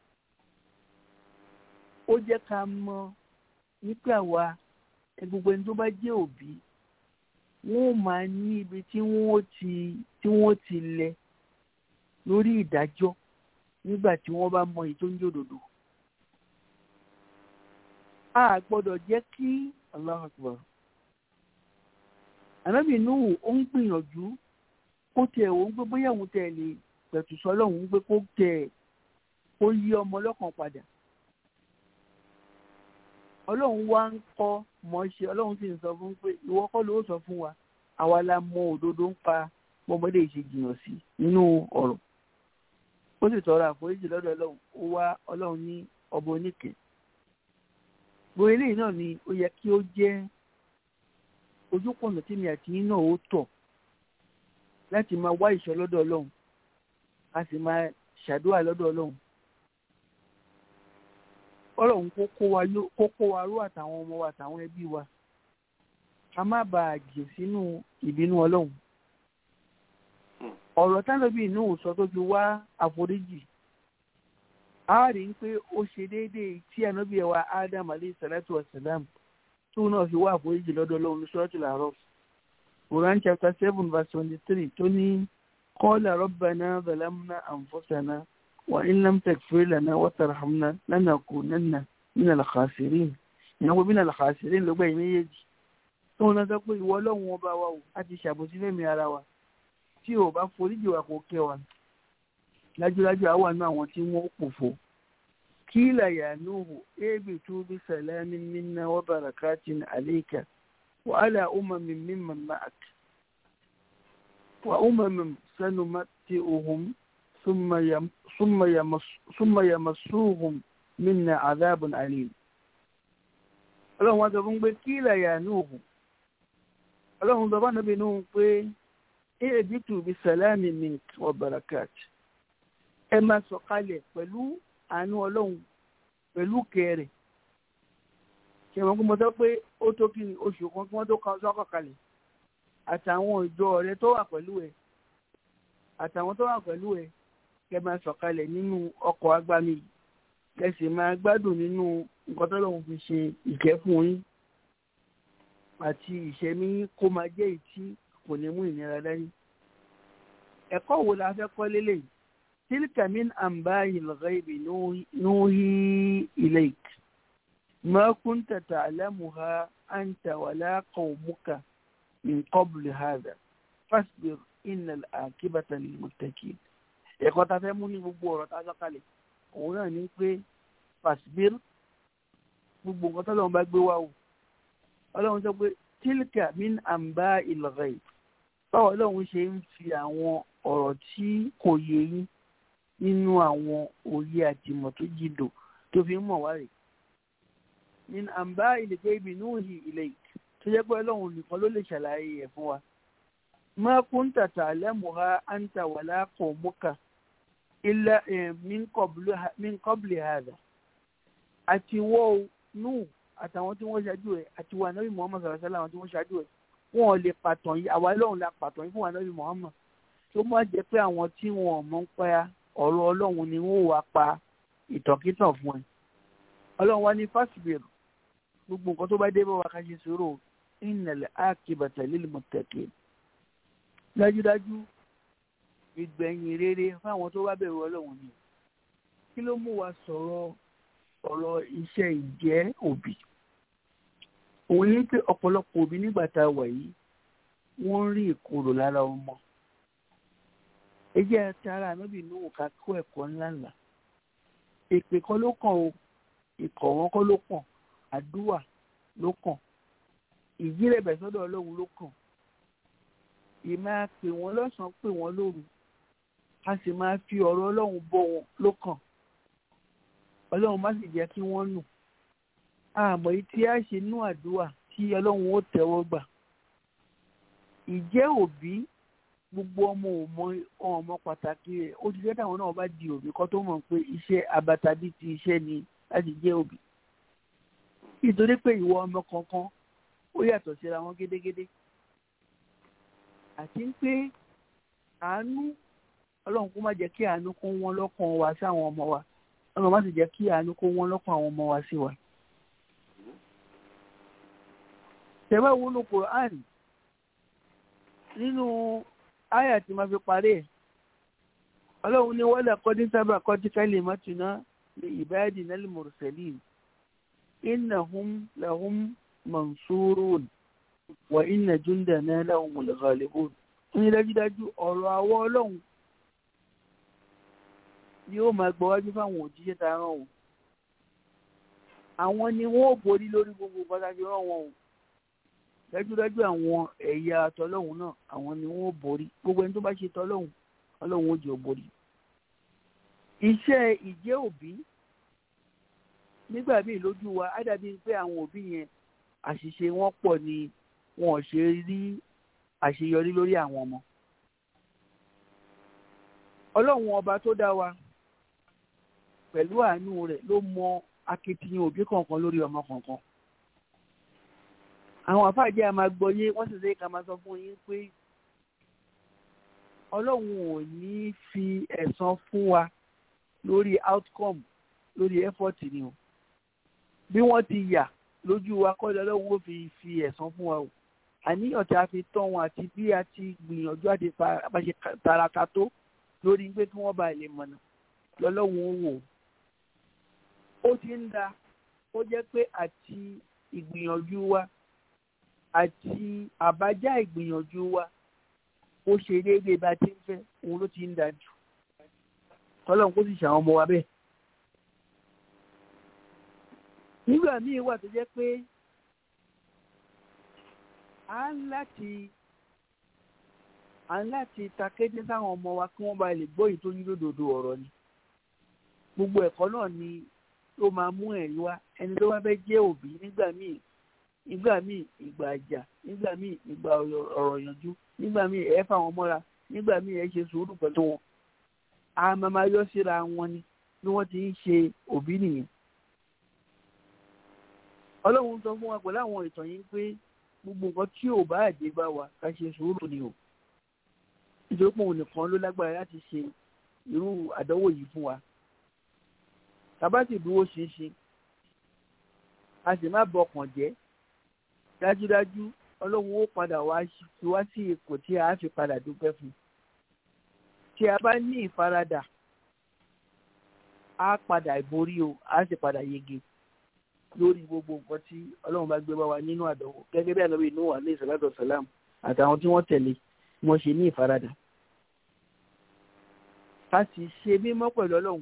ó jẹ́ ká mọ̀ nípa wa gbogbo ẹni tó bá jẹ́ òbí wọ́n máa ní ibi tí wọ́n ti tí wọ́n ti lẹ̀ lórí ìdájọ́ nígbà tí wọ́n bá mọ èyí tó ń jòdòdò a gbọ́dọ̀ jẹ́ kí Allahu Akbar ànábì Nuhu ó ń gbìyànjú kó tiẹ̀ wò ó ń gbé bóyá òun tẹ̀ lè pẹ̀tù sọ́lọ́hún ń gbé kó tẹ̀ kó yí ọmọ lọ́kàn padà ọlọ́run wá ń kọ́ mọ́ ṣe ọlọ́run sì ń sọ fún pé ìwọ kọ́ ló sọ fún wa àwa la mọ òdodo ń pa bọ́mọdé ìṣe jìnnà sí nínú ọ̀rọ̀ ó sì tọrọ àforíjì lọ́dọ̀ ọlọ́run ó wá ọlọ́run ní ọba oníkẹ́ gbogbo eléyìí náà ni ó yẹ kí ó jẹ́ ojúpọ̀nà tí mi àti yín náà ó tọ̀ láti máa wá ìṣọ́ lọ́dọ̀ ọlọ́run a sì máa ṣàdúrà lọ́dọ̀ ọlọ́run ọlọ́run kó kó wa ró àtàwọn ọmọ wa àtàwọn ẹbí wa ká má bàa jè sínú ìbínú ọlọ́run ọ̀rọ̀ tánàbí inú sọ tó fi wá àforíjì a rí i pé ó ṣe déédéé tí ànábì wa Adam alayhi salatu wa salam tó náà fi wá àforíjì lọ́dọ̀ ọlọ́run ní suratul A'raf Quran chapter seven verse twenty-three tó ní qala rabbana zalamna anfusana wa in lam taghfir lana wa tarhamna lanakunanna minal khasirin ìnáwó minal khasirin ló gbẹ̀yìn méjèèjì tó ń lọ pé ìwọ ọlọ́run ọba wa o a ti ṣàbòsí fẹ́mi ara wa tí o bá foríjì wa kò kẹ́ wa lájúlájú àwọn àna àwọn tí wọ́n pòfo kí làyà nóhù éèbì tó bí sàlámì minna wa barakatin alayka wa ala umamin mimman ma'ak wa umamin sanumati'uhum summa yamassuhum minna adhabun alim ọlọ́run wá sọ fún pé kí làyà nóhù ọlọ́run sọ fún ànábì nóhù pé èdìtù bí sàlámì mint wa barakat ẹ máa sọ̀kalẹ̀ pẹ̀lú àánú ọlọ́run pẹ̀lú kẹrẹ̀ ṣe wọn kó mo sọ pé ó tó kí oṣù kan kí wọ́n tó sọ́kọ̀ kalẹ̀ àtàwọn ìjọ rẹ tó wà pẹ̀lú ẹ àtàwọn tó wà pẹ̀lú ẹ kẹ máa sọ̀kalẹ̀ nínú ọkọ̀ agbami kẹ sì máa gbádùn nínú nǹkan tó lọ́wọ́ fi ṣe ìkẹ́ fún yín àti ìṣẹ́mí kó máa jẹ́ ìtí kò ní mú ìnira dání. ẹ̀kọ́ wo la fẹ́ kọ́ lélẹ̀ yìí tilka min anba'i al-ghaybi nuhi ilayk ma kunta ta'lamuha anta wala qawmuka min qabli hadha fasbir innal aqibata lil muttaqin. ẹ̀kọ́ ta fẹ́ mú ní gbogbo ọ̀rọ̀ tá a sọ́kalẹ̀ òun náà ní pé fasbir gbogbo nǹkan tọ́lọ́run bá gbé wá o ọlọ́run sọ pé tilka min anba'i al-ghayb báwo ọlọ́run ṣe ń fi àwọn ọ̀rọ̀ tí kò yé yín nínú àwọn òye àtìmọ̀ tó jìdò tó fi ń mọ̀ wá rè ní àǹbá ìlẹ̀kẹ́ ibi núhì ilẹ̀ tó jẹ́ pé ọlọ́run nìkan ló lè ṣàlàyé ẹ̀ fún wa ma kunta ta'lamuha anta wala qawmuka ilẹ̀ min qabli hada àti wọ́ nù àtàwọn tí wọ́n ṣáájú ẹ̀ àti wà nábì muhammad sallallahu alaihi wasallam tí wọ́n ṣáájú ẹ̀ wọn ò lè pàtàn yìí àwa lọ́hùn la pàtàn yìí fún wa nábì muhammad tó má jẹ́ pé àwọn tí wọn ò mọ̀ ń pa ọ̀rọ̀ ọlọ́run ni wọ́n wá pa ìtànkítàn fún ẹ ọlọ́run wá ní fásibẹ̀rù gbogbo nǹkan tó bá dé bá wa ká ṣe sùúrù innal akibata lil muttaqin dájúdájú ìgbẹ̀yìn rere fáwọn tó bá bẹ̀rù ọlọ́run ni kí ló mú wa sọ̀rọ̀ ọ̀rọ̀ iṣẹ́ ìjẹ́ òbí òun ní pé ọ̀pọ̀lọpọ̀ òbí nígbà tá a wà yìí wọ́n ń rí ìkorò lára ọmọ ẹ jẹ́ tara ànábì Nuhu ká kó ẹ̀kọ́ ńláńlá èpè kan ló kàn o ìkọ̀ wọn kọ́ ló kàn àdúrà ló kàn ìjírẹ̀bẹ̀ sọ́dọ̀ ọlọ́run ló kàn ìmáa pè wọ́n lọ́sàn-án pè wọ́n lóru a sì máa fi ọ̀rọ̀ ọlọ́run bọ́ wọn ló kàn ọlọ́run má sì jẹ́ kí wọ́n nù àmọ́ yìí tí a ṣe nú àdúrà tí ọlọ́run ó tẹ́wọ́ gbà ìjẹ́ òbí gbogbo ọmọ ọmọ ọmọ pàtàkì rẹ̀ ó ti jẹ́ táwọn náà bá di òbí kọ́ tó mọ̀ pé iṣẹ́ abatadí ti iṣẹ́ ni láti jẹ́ òbí nítorí pé ìwọ ọmọ kankan ó yàtọ̀ síra wọn gédégédé àti pé àánú ọlọ́run kó má jẹ́ kí àánú kó wọ́n lọ́kàn wa sí àwọn ọmọ wa ọlọ́run má sì jẹ́ kí àánú kó wọ́n lọ́kàn àwọn ọmọ wa sí wa. tẹ̀wé wọnú Qur'an nínú àyà tí máa fi parí ẹ̀ ọlọ́run ní wọ́n lè kọ́dí sábà kọ́dí kalimatuna li ibadina al-mursalin innahum lahum mansurun wa inna jundana lahumul ghalibun ní dájúdájú ọ̀rọ̀ àwọ̀ ọlọ́run ni ó máa gbọ́wájú fáwọn òjíṣẹ́ ta rán o àwọn ni wọ́n ò borí lórí gbogbo pàtàkì rán wọn o dájúdájú àwọn ẹ̀yà tọlọ́hun náà àwọn ni wọ́n ò borí gbogbo ẹni tó bá ṣe tọlọ́hun ọlọ́hun ó jẹ́ ò borí. iṣẹ́ ìjẹ́ òbí nígbà míì lójú wa á dàbí pé àwọn òbí yẹn àṣìṣe wọn pọ̀ ni wọn ò ṣe rí àṣeyọrí lórí àwọn ọmọ. ọlọ́run ọba tó dá wa pẹ̀lú àánú rẹ̀ ló mọ akitiyan òbí kọ̀ọ̀kan lórí ọmọ kọ̀ọ̀kan. àwọn àfáàjẹ́ a máa gbọ́ yé wọ́n sì ṣe ká máa sọ fún yín pé ọlọ́run ò ní fi ẹ̀san fún wa lórí outcome lórí effort ni o bí wọ́n ti yà lójú wa kọ́ lọ́lọ́run ó fi fi ẹ̀san fún wa o àníyàn tí a fi tọ́ wọn àti bí a ti gbìyànjú àti bá ṣe taraka tó lórí pé kí wọ́n bá lè mọ̀nà lọ́lọ́run ó wò ó ti ń da ó jẹ́ pé àti ìgbìyànjú wa àti àbájá ìgbìyànjú wa ó ṣe déédéé bá ti ń fẹ́ òun ló ti ń da jù kọ́lọ́run kó sì ṣàwọn ọmọ wa bẹ́ẹ̀. nígbà míì wà tó jẹ́ pé a ń láti a ń láti takété sáwọn ọmọ wa kí wọ́n bá lè gbọ́ èyí tó ní lódodo ọ̀rọ̀ ni gbogbo ẹ̀kọ́ náà ni ló máa mú ẹ̀rí wá ẹni tó bá fẹ́ jẹ́ òbí nígbà míì nígbà míì ìgbà àjà nígbà míì ìgbà ọ̀rọ̀ yanjú nígbà míì ẹ̀ fà wọ́n mọ́ra nígbà míì ẹ̀ ṣe sùúrù pẹ̀lú wọn a máa máa yọ síra wọn ni bí wọ́n ti ń ṣe òbí nìyẹn ọlọ́run sọ fún wa pẹ̀lú àwọn ìtàn yìí pé gbogbo nǹkan tí ò bá àdé bá wa ká ṣe sùúrù ni o nítorí pé òun nìkan ló lágbára láti ṣe irú àdánwò yìí fún wa tàbá sì dúró ṣinṣin a sì má bọkàn jẹ́ dájúdájú ọlọ́run ó padà wá fi wá sí ipò tí a fi padà dúpẹ́ fún tí a bá ní ìfaradà á padà ìborí o á sì padà yege lórí gbogbo nǹkan tí ọlọ́run bá gbé bá wa nínú àdánwò gẹ́gẹ́ bí ànábì inú wa alayhi salatu wassalam àtàwọn tí wọ́n tẹ̀lé wọ́n ṣe ní ìfaradà. ká sì ṣe mímọ́ pẹ̀lú ọlọ́run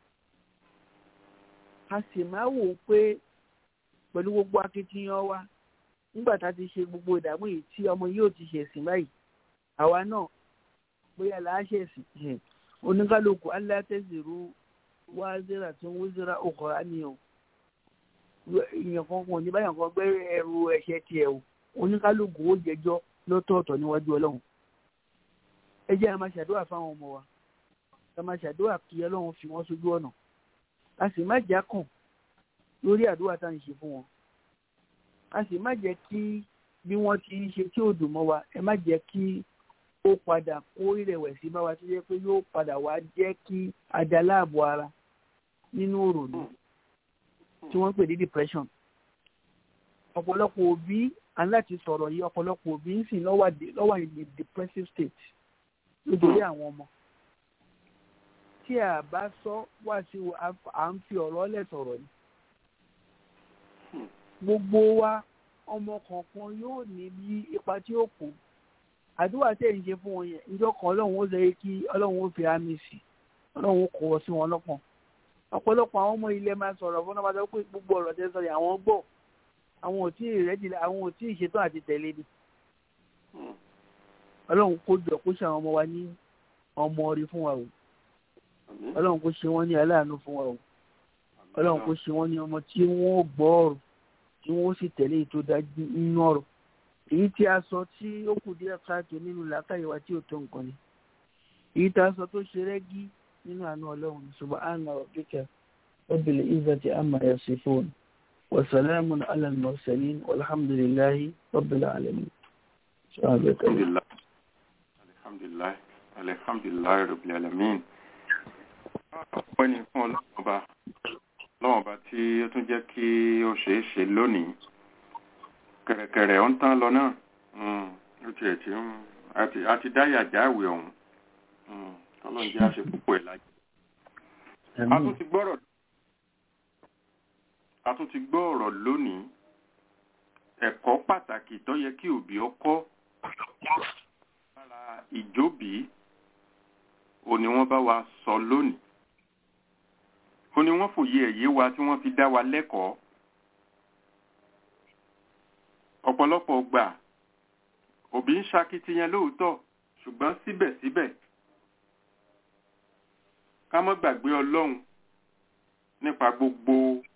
ká sì máa wò ó pé pẹ̀lú gbogbo akitiyan wa nígbà tá a ti ṣe gbogbo ìdààmú yìí tí ọmọ yóò ti ṣẹ̀sìn báyìí àwa náà bóyá làá ṣẹ̀sìn oníkálukú alátẹ̀sìrú wá zera tí wọ́n zera ọkọ̀ àníyàn èèyàn kan kò ní báyọ̀ kan gbé ẹrù ẹ̀ṣẹ̀ tiẹ̀ o oníkálukú ó jẹjọ́ lọ́tọ̀ọ̀tọ̀ níwájú ọlọ́run ẹ jẹ́ a máa ṣàdúrà fáwọn ọmọ wa ká máa ṣàdúrà kí ọlọ́run fi wọ́n sójú ọ̀nà a sì má jákàn lórí àdúrà tá à ń ṣe fún wọn a sì má jẹ́ kí bí wọ́n ti ń ṣe tí ò dùn mọ́ wa ẹ má jẹ́ kí ó padà kó ìrẹ̀wẹ̀sì bá wa tó jẹ́ pé yóò padà wá jẹ́ kí adaláàbò ara nínú òrònú tí wọ́n ń pè ní depression ọ̀pọ̀lọpọ̀ òbí aláti sọ̀rọ̀ yìí ọ̀pọ̀lọpọ̀ òbí ń sìn lọ́wọ́ in a depressive state nítorí àwọn ọmọ tí a bá sọ wá sí à ń fi ọ̀rọ̀ lẹ̀ sọ̀rọ̀ yìí gbogbo wa ọmọ kọ̀ọ̀kan yóò ní bí ipa tí ó kù àdúrà tẹ̀ ń ṣe fún wọn yẹn ìjọ kan ọlọ́run ó lè kí ọlọ́run ó fi àmì sí ọlọ́run ó kọ̀ ọ́ sí wọn lọ́kàn ọ̀pọ̀lọpọ̀ àwọn ọmọ ilẹ̀ máa sọ̀rọ̀ fún ọmọdé pé gbogbo ọ̀rọ̀ tẹ́ sọ̀rọ̀ àwọn gbọ́ àwọn ò tí ì rẹ́jì àwọn ò tí ì ṣetán àti tẹ̀lé ni ọlọ́run kó jọ kó ṣe àwọn ọmọ wa ní ọmọ rí fún wa o ọlọ́run kó ṣe wọ́n ní aláàánú fún wa o ọlọ́run kó ṣe wọ́n ní ọmọ tí wọ́n gbọ́ ọ̀rọ̀ tí wọ́n sì tẹ̀lé ètò dájú nínú ọ̀rọ̀ èyí tí a sọ tí ó kù díẹ̀ káàtó nínú làákàyè wa tí ò tó nǹkan ni èyí tí a sọ tó ṣe rẹ́gí nínú àánú ọlọ́run subhana rabbika rabbil izzati amma yasifun wa salamun ala al-mursalin walhamdulillahi rabbil alamin. alhamdulilayi alhamdulilayi rabbil alamin. ọpẹ́ ni fún ọlọ́run ọba ọlọ́run ọba tí ó tún jẹ́ kí ó ṣeé ṣe lónìí kẹ̀rẹ̀kẹ̀rẹ̀ ó ń tán lọ náà ó tiẹ̀ tí a ti dáyà jáwèé ọ̀hún ọlọ́run jẹ́ àṣẹ púpọ̀ ẹ̀ láyé. a tún ti gbọ́rọ̀ a tún ti gbọ́ ọ̀rọ̀ lónìí ẹ̀kọ́ pàtàkì tó yẹ kí òbí ó kọ́ lára ìjóbìí ò ní wọ́n bá wa sọ lónìí ó ní wọ́n fòye ẹ̀yé wa tí wọ́n fi dá wa lẹ́kọ̀ọ́ ọ̀pọ̀lọpọ̀ gbà òbí ń ṣakitiyan lóòótọ́ ṣùgbọ́n síbẹ̀síbẹ̀ ká mọ́ gbàgbé ọlọ́run nípa gbogbo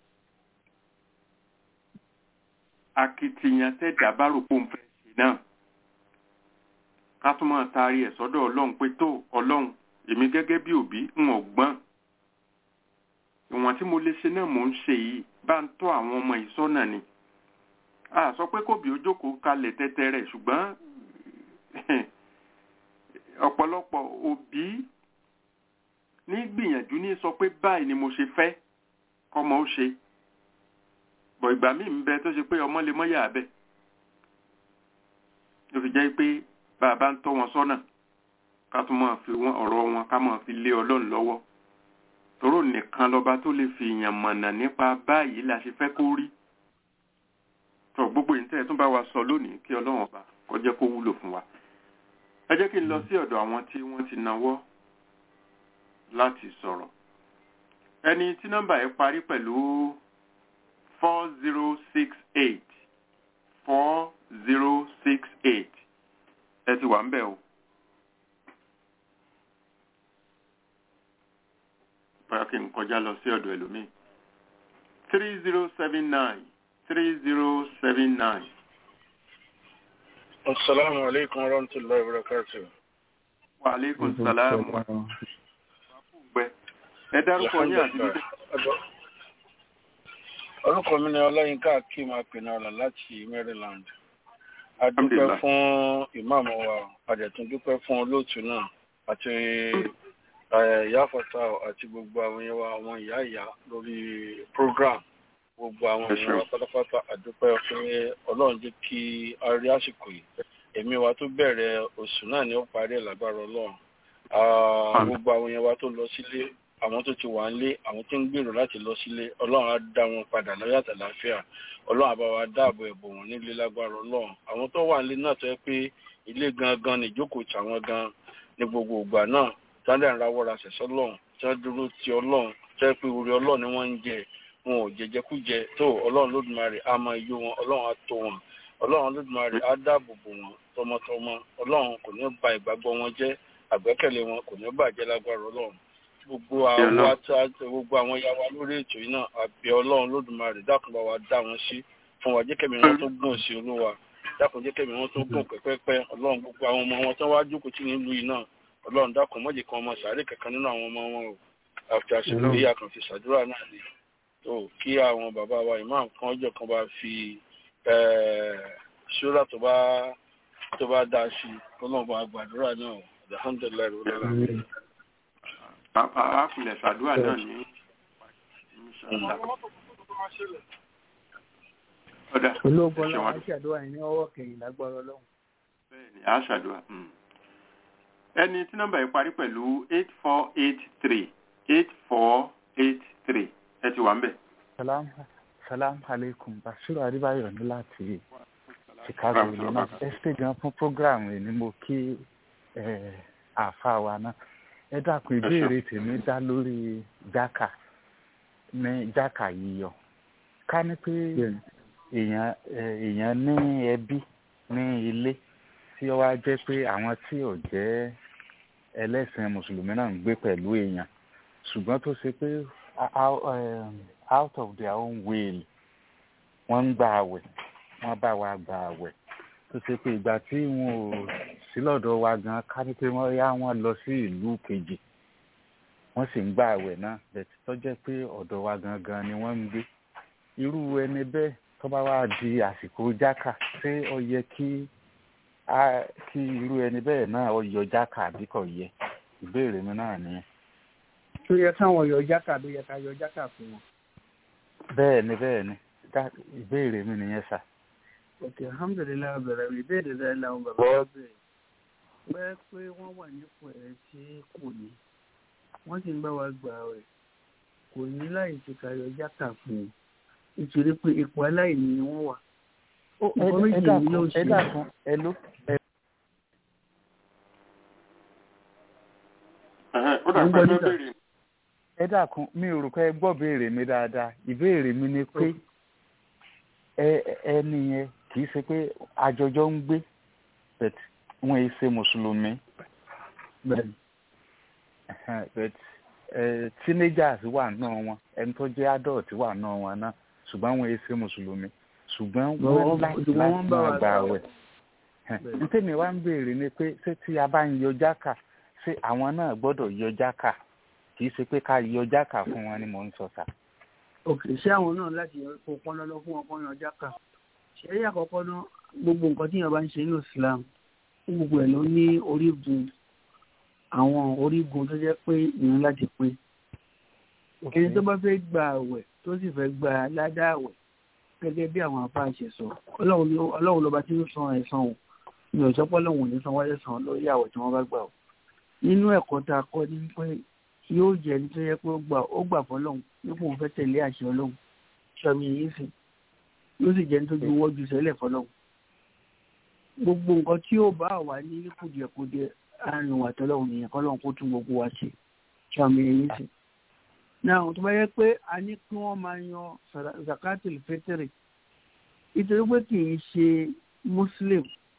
akitiyan tẹ́dà bá rò pé òun fẹ́ ṣe náà ká tún máa taari ẹ̀ sọ́dọ̀ ọlọ́run pé tó ọlọ́run èmi gẹ́gẹ́ bí òbí ń ọ̀gbọ́n ìwọ̀n tí mo lè ṣe náà mò ń ṣe yìí bá ń tọ́ àwọn ọmọ yìí sọ́nà ni a sọ pé kóbi ó jókòó kalẹ̀ tẹ́tẹ́ rẹ̀ ṣùgbọ́n ọ̀pọ̀lọpọ̀ òbí ní gbìyànjú ní sọ pé báyìí ni mo ṣe fẹ́ kọ́mọ ó ṣe bọ̀ ìgbà míì ń bẹ tó ṣe pé ọmọ lè mọ́ yà bẹ́ẹ̀ ló fi jẹ́ pé bàbá ń tọ́ wọn sọ́nà ká tún máa fi ọ̀rọ̀ wọn ká máa fi lé ọlọ́run lọ́wọ́ tòró nìkan lọ́ba tó lè fi èèyàn mọ̀nà nípa báyìí la ṣe fẹ́ kó rí tọ gbogbo ìtẹ́ tún bá wa sọ lónìí kí ọlọ́run ọba kó jẹ́ kó wúlò fún wa ẹ jẹ́ kí n lọ sí ọ̀dọ̀ àwọn tí wọ́n ti nawọ́ láti sọ̀rọ̀ ẹni tí nọ́mbà ẹ parí pẹ̀lú four zero six eight four zero six eight ẹ ti wà ń bẹ̀ o. bóyá kí n kọjá lọ sí ọ̀dọ̀ ẹlòmíì three zero seven nine three zero seven nine. Assalamu alaikum wa rahmatullahi wa barakatuh. Wa alaikum salam wa rahmatullahi. Ẹ dárúkọ yín àti dídé. Orúkọ mi ni Ọláyínká Akeem Apinara láti Maryland. A dúpẹ́ fún ìmáàmù wa, a dẹ̀ tún dúpẹ́ fún olóòtú náà àti ìyá Fata àti gbogbo àwọn yẹn wa àwọn ìyá ìyá lórí program gbogbo àwọn èèyàn wa pátápátá àdúpẹ́ pé ọlọ́run jẹ́ kí a rí àsìkò yìí èmi wa tó bẹ̀rẹ̀ oṣù náà ni ó parí ẹ̀ lágbára ọlọ́run gbogbo àwọn èèyàn wa tó lọ sílé àwọn tó ti wà nílé àwọn tó ń gbèrò láti lọ sílé ọlọ́run á dá wọn padà láyọ̀ àtàláfíà ọlọ́run á bá wa dáàbò ẹ̀bùn wọn nílé lágbára ọlọ́run àwọn tó wà nílé náà tó yẹ pé ilé gangan ní ìjókòó tàwọn gan ní gbogbo ìgbà náà tálẹ̀ ń rawọ́ ra sẹ̀sọ́ lọ́run tí wọ́n dúró ti ọlọ́run tó yẹ pé orí ọlọ́run ni wọ́n ń jẹ wọn ò jẹjẹkújẹ tó ọlọ́run lódùmarè á máa yó wọn ọlọ́run á tó wọn ọlọ́run lódùmarè á dáàbò bò wọn tọmọtọmọ ọlọ́run kò ní ba ìgbàgbọ́ wọn jẹ́ àgbẹ́kẹ̀lé wọn kò ní bàjẹ́ lágbára ọlọ́run gbogbo àwọn ata gbogbo àwọn ya wa lórí ètò yìí náà àbẹ̀ ọlọ́run lódùmarè dákun bá wa dá wọn sí fún wa jẹ́ kẹ́mi wọn tó gùn sí olúwa dákun jẹ́ kẹ́mi wọn tó gùn pẹ́pẹ́pẹ́ ọlọ́run gbogbo àwọn ọmọ wọn tó wá jókòó tí nílùú yìí náà ọlọ́run dákun mọ́jì kan ọmọ sàárè kankan nínú àwọn ọmọ wọn o àti àsìkò yìí àkànfi ṣàdúrà náà ni tó kí àwọn bàbá wa imam kan ọjọ́ kan bá fi ṣúra tó bá tó bá dá sí ọlọ́run bá gbàdúrà náà alhamdulilayi rẹ a kulẹ̀ ṣàdúrà náà ní. ọ̀dà olóògbọ́n ṣe náà wọn. á ṣàdúrà yìí ní ọwọ́ kẹyìn lágbára ọlọ́run. bẹ́ẹ̀ni a ṣàdúrà. mm. ẹni tí nọ́mbà yìí parí pẹ̀lú eight four eight three eight four eight three ẹ ti wà ń bẹ̀. salam salam aleikum basiru adébáyọ̀ ní láti chicago illinois ẹ ṣe gan fún program yìí ni mo kí eh, àáfàá wa náà ẹ dákun ìbéèrè tèmi dá lórí jákà ní jákà yíyọ ká ní pé èèyàn eh, èèyàn ní ẹbí ní ilé tí ó wá jẹ́ pé àwọn tí ò jẹ́ ẹlẹ́sìn mùsùlùmí náà ń gbé pẹ̀lú èèyàn ṣùgbọ́n tó ṣe pé out, um, out of their own will wọ́n ń gba àwẹ̀ wọ́n bá wa gba àwẹ̀ tó ṣe pé ìgbà tí wọn ò sí lọ́dọ̀ wa gan ká ní pé wọ́n yá wọn lọ sí ìlú kejì wọ́n sì ń gba àwẹ̀ náà bẹ̀tí tó jẹ́ pé ọ̀dọ̀ wa gangan ni wọ́n ń gbé irú ẹni bẹ́ẹ̀ tó bá wá di àsìkò jákà ṣé ó yẹ kí á kí irú ẹni bẹ́ẹ̀ náà ó yọ jákà àbí kò yẹ ìbéèrè mi náà nìyẹn. tó yẹ káwọn yọ jákà ló yẹ ká yọ jákà fún wọn. bẹ́ẹ̀ ni bẹ́ẹ̀ ni Dá- ìbéèrè mi nìyẹn sà. ok alhamdulilayi bẹ̀rẹ̀ mi ìbéèrè rẹ làwọn bàbá wa bẹ̀rẹ̀ pẹ́ pé wọ́n wà nípò ẹ̀ tí kò ní wọ́n sì ń bá wa gbà rẹ̀ kò ní láì ṣe ká yọ jákà fún un nítorí pé ipò aláìní ni wọ́n wà. Ó, ẹ Nǹkan méjì ẹ ni dákun yóò ẹ ṣe. dákun ẹ ló ẹ Ẹ̀hẹ́n, ó dà Mo ń pé gbọ́ ló níta. béèrè ẹ dákun mi ò rò pé ẹ gbọ́ béèrè mi dáadáa ìbéèrè mi ni pé ẹ ẹni yẹn kì í ṣe pé àjọjọ ń gbé but wọn yìí ṣe mùsùlùmí bẹ́ẹ̀ni Ẹhẹ́n, but ẹ teenagers wà náà wọn ẹni tó jẹ́ adult wà náà wọn náà ṣùgbọ́n wọn yìí ṣe mùsùlùmí ṣùgbọ́n Wọ́n- wọ́n láti ṣùgbọ́n wọ́n láti bá wa máa gbà gbà wẹ̀ Bẹ́ẹ̀ni. ntẹ́mi wá ń béèrè ni pé ṣé tí a bá ń yọ jákà ṣé àwọn náà gbọ́dọ̀ yọ jákà kì í ṣe pé ká yọ jákà fún wọn ni mò ń sọ sà. ok ṣé àwọn náà láti yọ kó pọn lọ́lọ́ fún ọkọ yan jákà ṣé ẹ̀yà àkọ́kọ́ náà gbogbo nǹkan tí yẹn bá ń ṣe ní Islam gbogbo ẹ̀ ló ní orígun àwọn orígun tó jẹ́ pé ìyẹn láti pé ẹni tó bá fẹ́ gba àwẹ̀ tó sì fẹ́ gba ládàá àwẹ̀ gẹ́gẹ́ bí àwọn àbá ṣe sọ ọlọ́run ló- ọlọ́run lọ́ba tí ó san ẹ̀san o mi ò sọ pé ọlọ́run ò ní san wáyé san lórí àwẹ̀ tí wọ́n bá gbà o nínú ẹ̀kọ́ tá a kọ́ ní pé yóò jẹ́ ẹni tó yẹ pé ó gbà ó gbà fọlọ́run nípò òun fẹ́ tẹ̀lé àṣẹ ọlọ́run sọmi yìí sì yóò sì jẹ́ ẹni tó ju wọ́jú sẹ́lẹ̀ fọlọ́run gbogbo nǹkan tí ó bá wà ní kùdìẹ̀kudiẹ àárín wà tọ́lọ́run nìyẹn kọ́lọ́run kó tún gbogbo wa ṣe sọmi yìí sì náà tó bá yẹ pé a ní kí wọ́n máa yan sàrà- zakatul fitri nítorí pé kì í ṣe muslim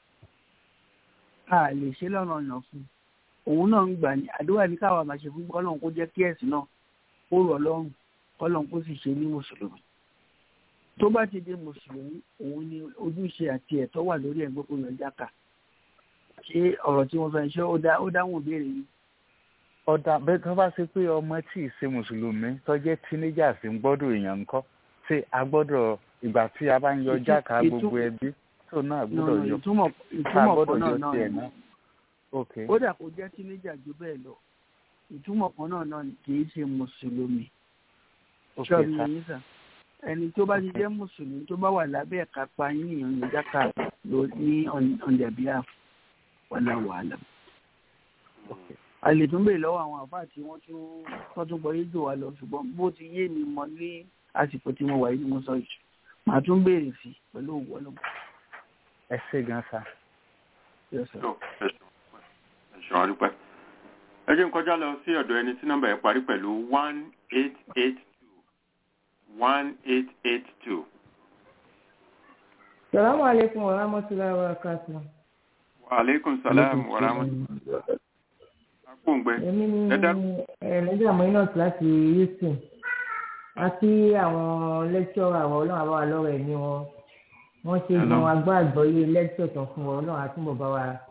a lè ṣe lọ́nà ọ̀nà fún un òun náà ń gbà ní àdúrà ní káwa máa ṣe fún kọ́lọ́n kó jẹ́ kí ẹ̀sìn náà kó rọ̀ lọ́rùn kọ́lọ́n kó sì ṣe ní mùsùlùmí tó bá ti di mùsùlùmí òun ni ojúṣe àti ẹ̀tọ́ wà lórí ẹ̀gbẹ́ kó yọ jáka ṣé ọ̀rọ̀ tí wọ́n fẹ́ ṣe ó dá- ó dáhùn ìbéèrè yìí ọ̀dà bẹ́ẹ̀ tó bá ṣe pé ọmọ tí ì ṣe mùsùlùmí tó jẹ́ teenagers ń gbọ́dọ̀ èèyàn ńkọ́ ṣé a gbọ́dọ̀ ìgbà tí a bá ń yọ Ìtú- jákà ìtú- gbogbo ẹbí tó náà No, gbọ́dọ̀ no, yọ ìtumọ̀ ká ìtumọ̀ gbọ́dọ̀ kan náà yọ náà tiẹ̀ ni náà. ok kódà kó jẹ́ tínéjà ju bẹ́ẹ̀ lọ ìtumọ̀ kan náà náà ni kì í ṣe mùsùlùmí ok ṣọ́ọ̀bù sà yìí sà ẹni tó bá ti jẹ́ mùsùlùmí tó bá wà lábẹ́ ẹ̀ka pa yín ìyàn ní jákà ló ní on on their behalf wàhálà wàhálà. a lè tún bèèrè lọ́wọ́ àwọn àfáà tí wọ́n tún wọ́n tún gbọ́ yéjò wa lọ ṣùgbọ́n bó ti yé mi mọ ní àsìkò tí mo wà yìí ni mo sọ jù màá tún béèrè sí i pẹ̀lú òwú ọlọ́mọ. ẹ ṣe gan sà. Yes, sir. tó ẹ̀ṣọ́ àdúpẹ́. ẹ jẹ́ n kọjá lọ sí ọ̀dọ̀ ẹni tí nọ́mbà yẹn parí pẹ̀lú one eight eight two one eight eight two. Salamu alaikum wa rahmatullahi wa barakatuh. wa aleykum salaam wa rahmatulah. akóńgbẹ Èmi ni ẹ dá ẹ̀ẹ́dẹ́gbẹ̀rún Aminat láti Houston. Àti àwọn lẹ́kṣọ́rà àwọn ọlọ́run àbáwá lọ́rọ̀ ẹ̀mí wọn. Wọ́n ṣe Hello. gan agbá àgbọ́yé lẹ́kṣọ̀ tán fún wọn ọlọ́run àtúbọ̀ bá wa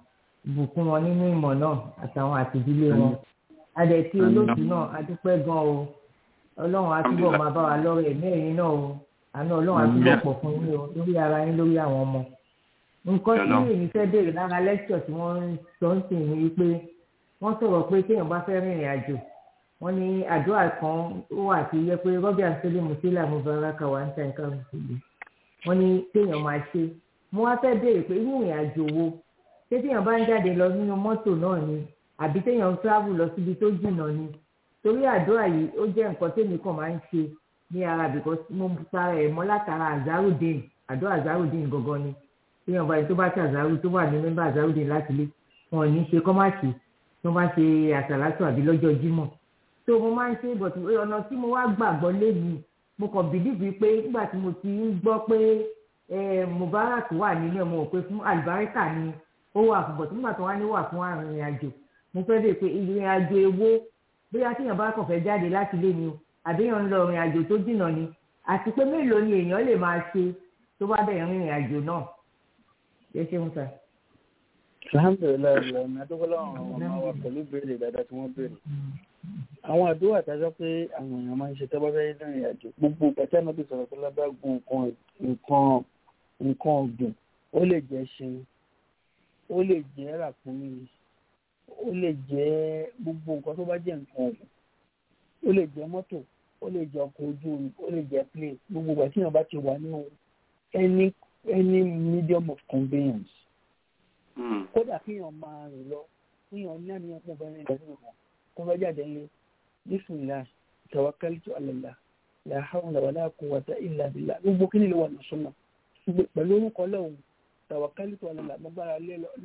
bùkún wọn nínú ìmọ̀ náà àtàwọn àtìdílé wọn adẹ̀tí olóòtú náà adúpẹ́ gan o ọlọ́run á túbọ̀ máa bá wa lọ́rọ̀ ẹ̀mí ẹ̀yìn náà o àná ọlọ́run á túbọ̀ pọ̀ fún yín o lórí ara yín lórí àwọn ọmọ nǹkan tí èmi fẹ́ béèrè lára lẹ́kṣọ̀ tí wọ́n ń sọ ń sìn ní wípé wọ́n sọ̀rọ̀ pé téèyàn bá fẹ́ rìnrìn àjò wọ́n ní àdúrà kan ó wà tí yẹ pé rọ́bì àṣẹlẹ̀ mùsílà mubaraka wà ń ta nǹkan mùsùlùmí wọ́n ní téèyàn máa ṣe mo wá fẹ́ béèrè pé irú ìrìn àjò wo ṣé téèyàn bá ń jáde lọ nínú mọ́tò náà ni àbí téèyàn ń travel lọ síbi tó jìnnà ni torí àdúrà yìí ó jẹ́ nǹkan tèmi kàn máa ń ṣe ní ara because mo tara ẹ̀ mọ́ látara azarudin àdúrà azarudin gangan ni téèyàn bá yẹn tó bá ṣe àzárù tó wà ní mẹ́mbà azarudin láti lé wọn ò ní ṣe kọ́máàkì tó bá ṣe àṣàlátù àbí lọ́jọ́ jímọ̀ tó mo máa ń ṣe but ọ̀nà tí mo wá gbàgbọ́ léyìí mo kàn bìlíìfì pé nígbà tí mo ti ń gbọ́ pé mubarak wà nínú ẹ̀ mo rò pé fún àlùbáríkà ni ó wà fún but nígbà tó wá ní wà fún arìnrìn àjò mo fẹ́ dé pé ìrìn àjò èwo bóyá tíyàn bá kàn fẹ́ jáde láti ilé ni o àbíyàn ń lọ ìrìn àjò tó jìnnà ni àti pé mélòó ni èèyàn lè máa ṣe tó bá bẹ̀rẹ̀ rìnrìn àjò náà ṣe ṣe ń sà. alhamdulilayi ọ̀nà àdókòlò àwọn ọmọ wa pẹ̀lú ìbéèrè dáadáa tí wọ́n béèrè àwọn àdúrà tájọ́ pé àwọn èèyàn máa ń ṣe tọ́gbọ́n fẹ́ẹ́ rìnrìn àjò gbogbo pẹ̀tẹ́ náà bí sọ̀rọ̀ pé lábẹ́ gun nǹkan nǹkan nǹkan ọ̀gbìn ó lè jẹ́ ṣe ó lè jẹ́ ràkúnmí ó lè jẹ́ gbogbo nǹkan tó bá jẹ́ nǹkan ọ̀gbìn ó lè jẹ́ mọ́tò ó lè jẹ́ ọkọ̀ ojú omi ó lè jẹ́ plane gbogbo ìgbà tí èèyàn bá ti wà nínú any any medium of conveyance kódà kéèyàn máa rìn lọ kéèyàn ní àníyàn pọ̀ bẹ́ẹ̀ ní ìgbà tí nǹkan kó fẹ́ jáde ńlẹ̀ bísímìlá tawakkaltu ala Allah la hawla wala quwwata illa billah gbogbo kí ni lè wà ní súnmọ́ pẹ̀lú orúkọ lọ́hùn tawakkaltu ala Allah gbọ́gbára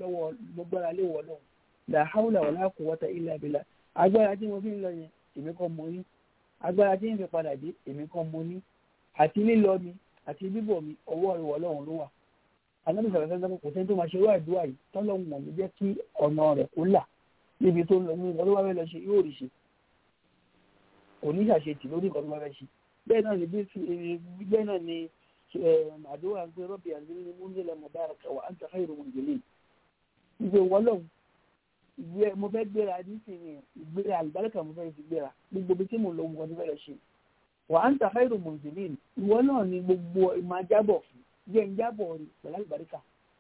lé wọ lọ́hùn la hawla wala quwwata illa billah agbára tí mo fi ń lọ yẹn èmi kan mo ní agbára tí ń fi padà dé èmi kan mo ní àti lílọ mi àti bíbọ̀ mi ọwọ́ ìwọ lọ́hùn ló wà anábì sọ̀rọ̀ sẹ́sẹ́ kò sẹ́ni tó máa ṣe irú àdúrà yìí tọ́lọ́hùn mọ̀ ní jẹ́ kí ọ̀nà rẹ̀ kó là níbi tó ń lọ nínú ọdún bá fẹ́ lọ ṣe yóò rí ṣe oníṣàṣetì lórí nǹkan tó bá fẹ́ ṣe bẹ́ẹ̀ náà ni bẹ́ẹ̀ náà ni àdúrà ń pé rọ́bì àdúrà ní múndínlẹ̀ mubaraka wa anta khairu munzilin ìgbé wọlọ́hùn ìgbé mo fẹ́ gbéra nísìnyí ìgbéra àlùbáríkà mo fẹ́ fi gbéra gbogbo bí tí mo lọ nǹkan tó fẹ́ lọ ṣe wa anta khairu munzilin ìwọ náà ni gbogbo ìmọ̀ ajábọ̀ fún jẹ́ ń jábọ̀ rí pẹ̀lú àlùbáríkà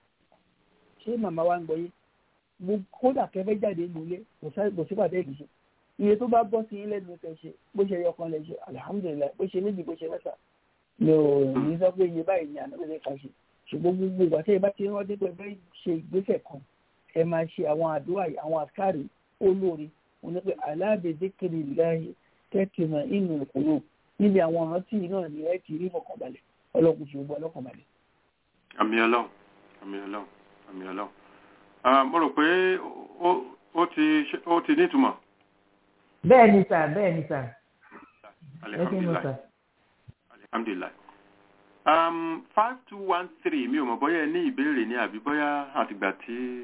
ṣé màmá wa ń gbọ́ yé kódà kẹfẹ́ jáde nílé kò sí pàdé ìdíje iye tó bá bọ́ sí yín lẹ́nu kẹ́ ṣe bó ṣe yọkan lẹ ṣe alihamudulilayi bó ṣe méjì bó ṣe mẹ́ta mi ò ní sọ pé iye báyìí ni ànábìyẹ kan ṣe ṣùgbọ́n gbogbo ìgbà tí ẹ bá ti rántí pé fẹ́ ṣe ìgbésẹ̀ kan ẹ máa ṣe àwọn àdúrà àwọn àkárì olóore wọn ní pé aláàbẹ̀dẹ́kẹ̀rẹ̀ láàyè kẹ́kìmọ̀ inú ìkùnú níbi àwọn ọ̀rántí náà ni ẹ ti rí fọkànbalẹ̀ ọlọ́kùn ṣe gbọ́ ọlọ́kànbalẹ̀. àmì ọlọ́run àmì ọlọ́run àmì ọlọ́run mo rò pé ó ti ó ti nítumọ̀. bẹ́ẹ̀ ni sà bẹ́ẹ̀ ni sà. alihamdulilayi alihamdulilayi um, five two one three mi ò mọ̀ bóyá ẹ ní ìbéèrè ní àbí bóyá àtìgbà tí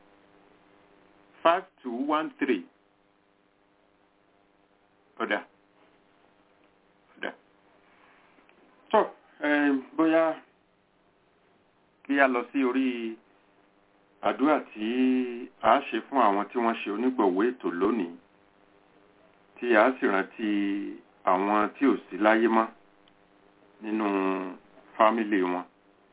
five two one three ọ̀dà ọ̀dà tó bóyá kí a lọ sí orí àdúrà tí a ṣe fún àwọn tí wọ́n ṣe onígbọ̀wọ́ ètò lónìí tí a sì rántí àwọn tí ò sí láyé mọ́ nínú fámílì wọn.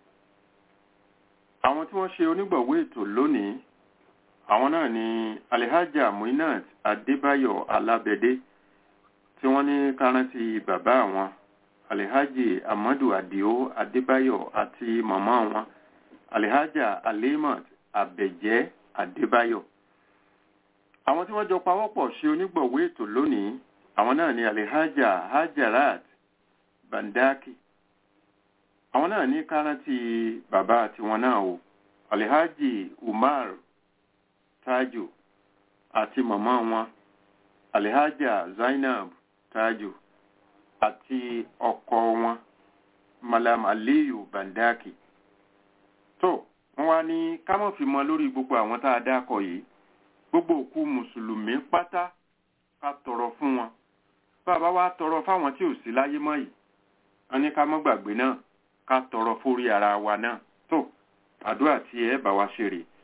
àwọn tí wọ́n ṣe onígbọ̀wọ́ ètò lónìí àwọn náà ni alihaja muinat adébáyọ̀ alábẹ́dé tí wọ́n ní kárántì bàbá àwọn alihaji amadu adio adébáyọ̀ àti màmá wọn alihaja alimat àbẹ̀jẹ́ adébáyọ̀ àwọn tí wọ́n jọ pawọ́pọ̀ ṣe onígbọ̀wé ètò lónìí àwọn náà ni alihaja hajarat bandaki àwọn náà ní kárántì bàbá tiwọn náà o alihaji umar tajo àti màmá wọn alihaja zainab tajo àti ọkọ wọn malam aliyu bandaki tó wọ́n wá ní ká má fi mọ lórí gbogbo àwọn tá a dákọ̀ yìí gbogbo òkú mùsùlùmí pátá ká tọrọ fún wọn bàbá wa tọrọ fáwọn tí ò sí láyé mọ́ yìí wọ́n ní ká má gbàgbé náà ká tọrọ fórí ara wa náà tó àdúrà tí ẹ bá wa ṣe rè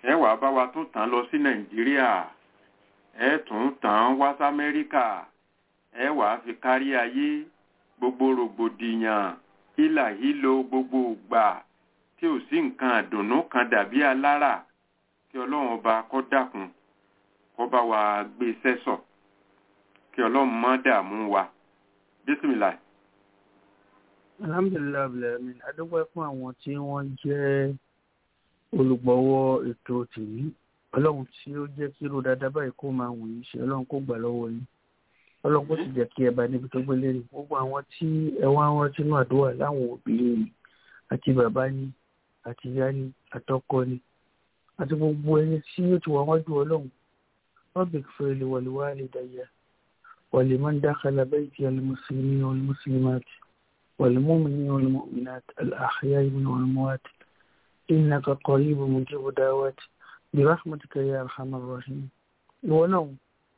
ẹ wà bá wa tún tàn lọ sí nàìjíríà ẹ tún tàn wá sí amẹ́ríkà ẹ wà á fi kárí ayé gbogbo rògbòdìyàn hílàhílo gbogbo ìgbà tí ò sí nǹkan àdùnnú kan dàbí alára kí ọlọ́run ọba kó dákun kó bá wa gbé sẹ́sọ̀ kí ọlọ́run má dààmú wa bísímìlà. alhamdulilayi abdulhamid adúpẹ́ fún àwọn tí wọ́n jẹ́ olùgbọ̀wọ́ ètò tèmi ọlọ́run tí ó jẹ́ kí irú dáadáa báyìí kó máa wù yín ṣe ọlọ́run kó gbà lọ́wọ́ yín ọlọ́run kó sì jẹ́ kí ẹ bá níbi tó gbé lérí gbogbo àwọn tí ẹ wá ń rántí náà àdúrà láwọn òbí yìí àti bàbá ni àti ìyá ni àtọkọ ni àti gbogbo ẹni tí ó ti wà wájú ọlọ́run wọ́n bèèrè fún ilé wàlúwà lè dàyà wàlímọ́n dákàlà bẹ́ẹ̀ ti alimusulmi wàlímùsùlùmáàtì wàlímùmìnì wàlímùmìnàtì àlàáhíyá ìbùnà wàlímùwàtì إنك قريب مجيب دعوات برحمتك يا أرحم الراحمين ìwọ náà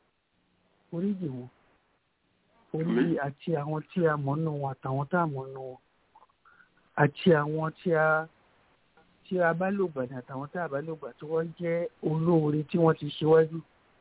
oríjì wọn orí àti àwọn tí a mọ̀ nù wọn àtàwọn tá a mọ̀ nù wọn àti àwọn tí a tí a bá lògbà ní àtàwọn tá a bá lògbà tí wọ́n jẹ́ olóore tí wọ́n ti ṣíwájú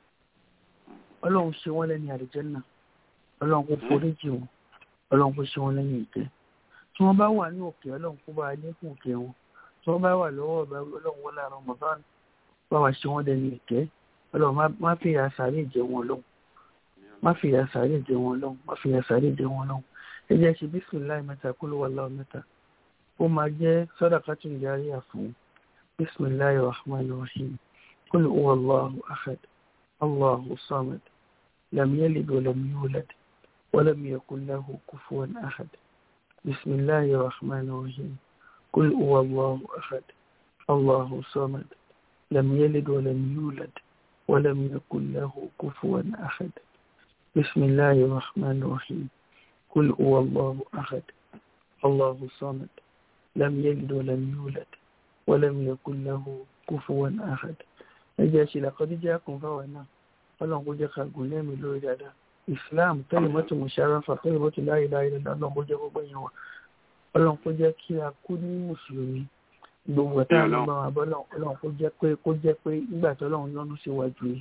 ọlọ́run ṣe wọ́n lẹ́ni àlùjánnà ọlọ́run kò foríjì wọn ọlọ́run kò ṣe wọ́n lẹ́ni ìkẹ́ tí wọ́n bá wà ní òkè ọlọ́run kó bá a lékún òkè wọn tí wọ́n bá wà lọ́wọ́ ọba ọlọ́run wọlé àrùn mọ̀bán bá wa ṣe wọ́n dẹni ìkẹ́ ọlọ́run má fi ìyà sàárè jẹ wọn lọ́hùn má fi ìyà sàárè jẹ wọn lọ́hùn má fi ìyà sàárè jẹ wọn lọ́hùn ẹ jẹ́ ṣe bísímìláì mẹ́ta kó ló wà láwọn mẹ́ta ó máa jẹ́ sàdákàtù járíyà fún bísímìláì rahman rahim kul huwa allahu ahad allahu samad lam yalid wa lam yulad wa lam yakul lahu kufuwan ahad bísímìláì rahman rahim قل هو الله أحد الله صمد لم يلد ولم يولد ولم يكن له كفوا أحد بسم الله الرحمن الرحيم قل هو الله أحد الله صمد لم يلد ولم يولد ولم يكن له كفوا أحد ẹjẹ́ لقد جاءكم فوانا ọlọ́run kó jẹ́ ká gùn lẹ́mí lórí dáadáa islam kalimatu musharafa kalimatu la ilaha illallah ọlọ́run kó jẹ́ gbogbo yẹn wà ọlọ́run kó jẹ́ kí a kú ní mùsùlùmí gbogbo ẹ̀ta àgbà wà bọ́lọ̀ ọlọ́run kó jẹ́ pé kó jẹ́ pé nígbà tí ọlọ́run lọ́nu sí wájú yìí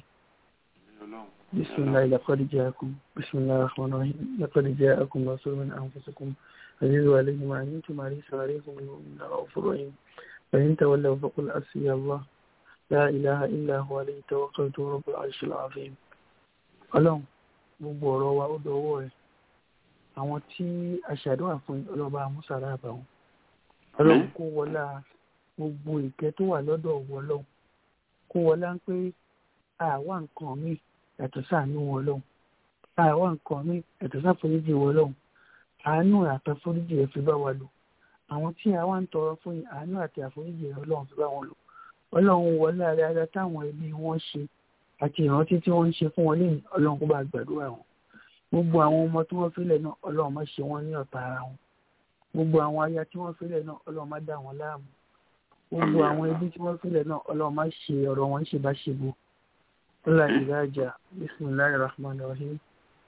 bisimilayi laqad ja'akum bisimilayi rahman rahim laqad ja'akum rasulun min anfusikum azizu alayhi ma antum harisun alaykum min ghafurur rahim fa in tawallaw faqul hasbiya allah la ilaha illa huwa alayhi tawakkaltu rabbul arshil azim ọlọ́run gbogbo ọ̀rọ̀ wa ó dọwọ́ rẹ̀ àwọn tí aṣàdúrà fún ọlọ́ba amúsàrà àbàwọn ọlọ́run kó wọlá gbogbo ìkẹ́ tó wà lọ́dọ̀ ọ̀wọ́ ọlọ́run kó wọlá ń pé àwa nǹkan mi yàtọ̀ sáànú wọn ọlọ́run àwa nǹkan mi yàtọ̀ sáforíjì wọn ọlọ́run àánú àtàforíjì rẹ̀ fi bá wa lò àwọn tí àwa ń tọrọ fún yìí àánú àti àforíjì rẹ̀ ọlọ́run fi bá wọn lò ọlọ́run wọlá ara táwọn ẹbí wọn ṣe àti ìrántí tí wọ́n ń ṣe fún wọn lẹ́yìn ọlọ́run kó bá gbàdúrà wọn gbogbo àwọn ọmọ tí wọ́n fílẹ̀ náà ọlọ́run má ṣe wọ́n ní ọ̀tá ara wọn gbogbo àwọn aya tí wọ́n fílẹ̀ náà ọlọ́run má dà wọ́n láàmú gbogbo àwọn ẹbí tí wọ́n fílẹ̀ náà ọlọ́run má ṣe ọ̀rọ̀ wọn ṣe bá ṣe bo ọlá ìdájà bisimilahi rahman rahim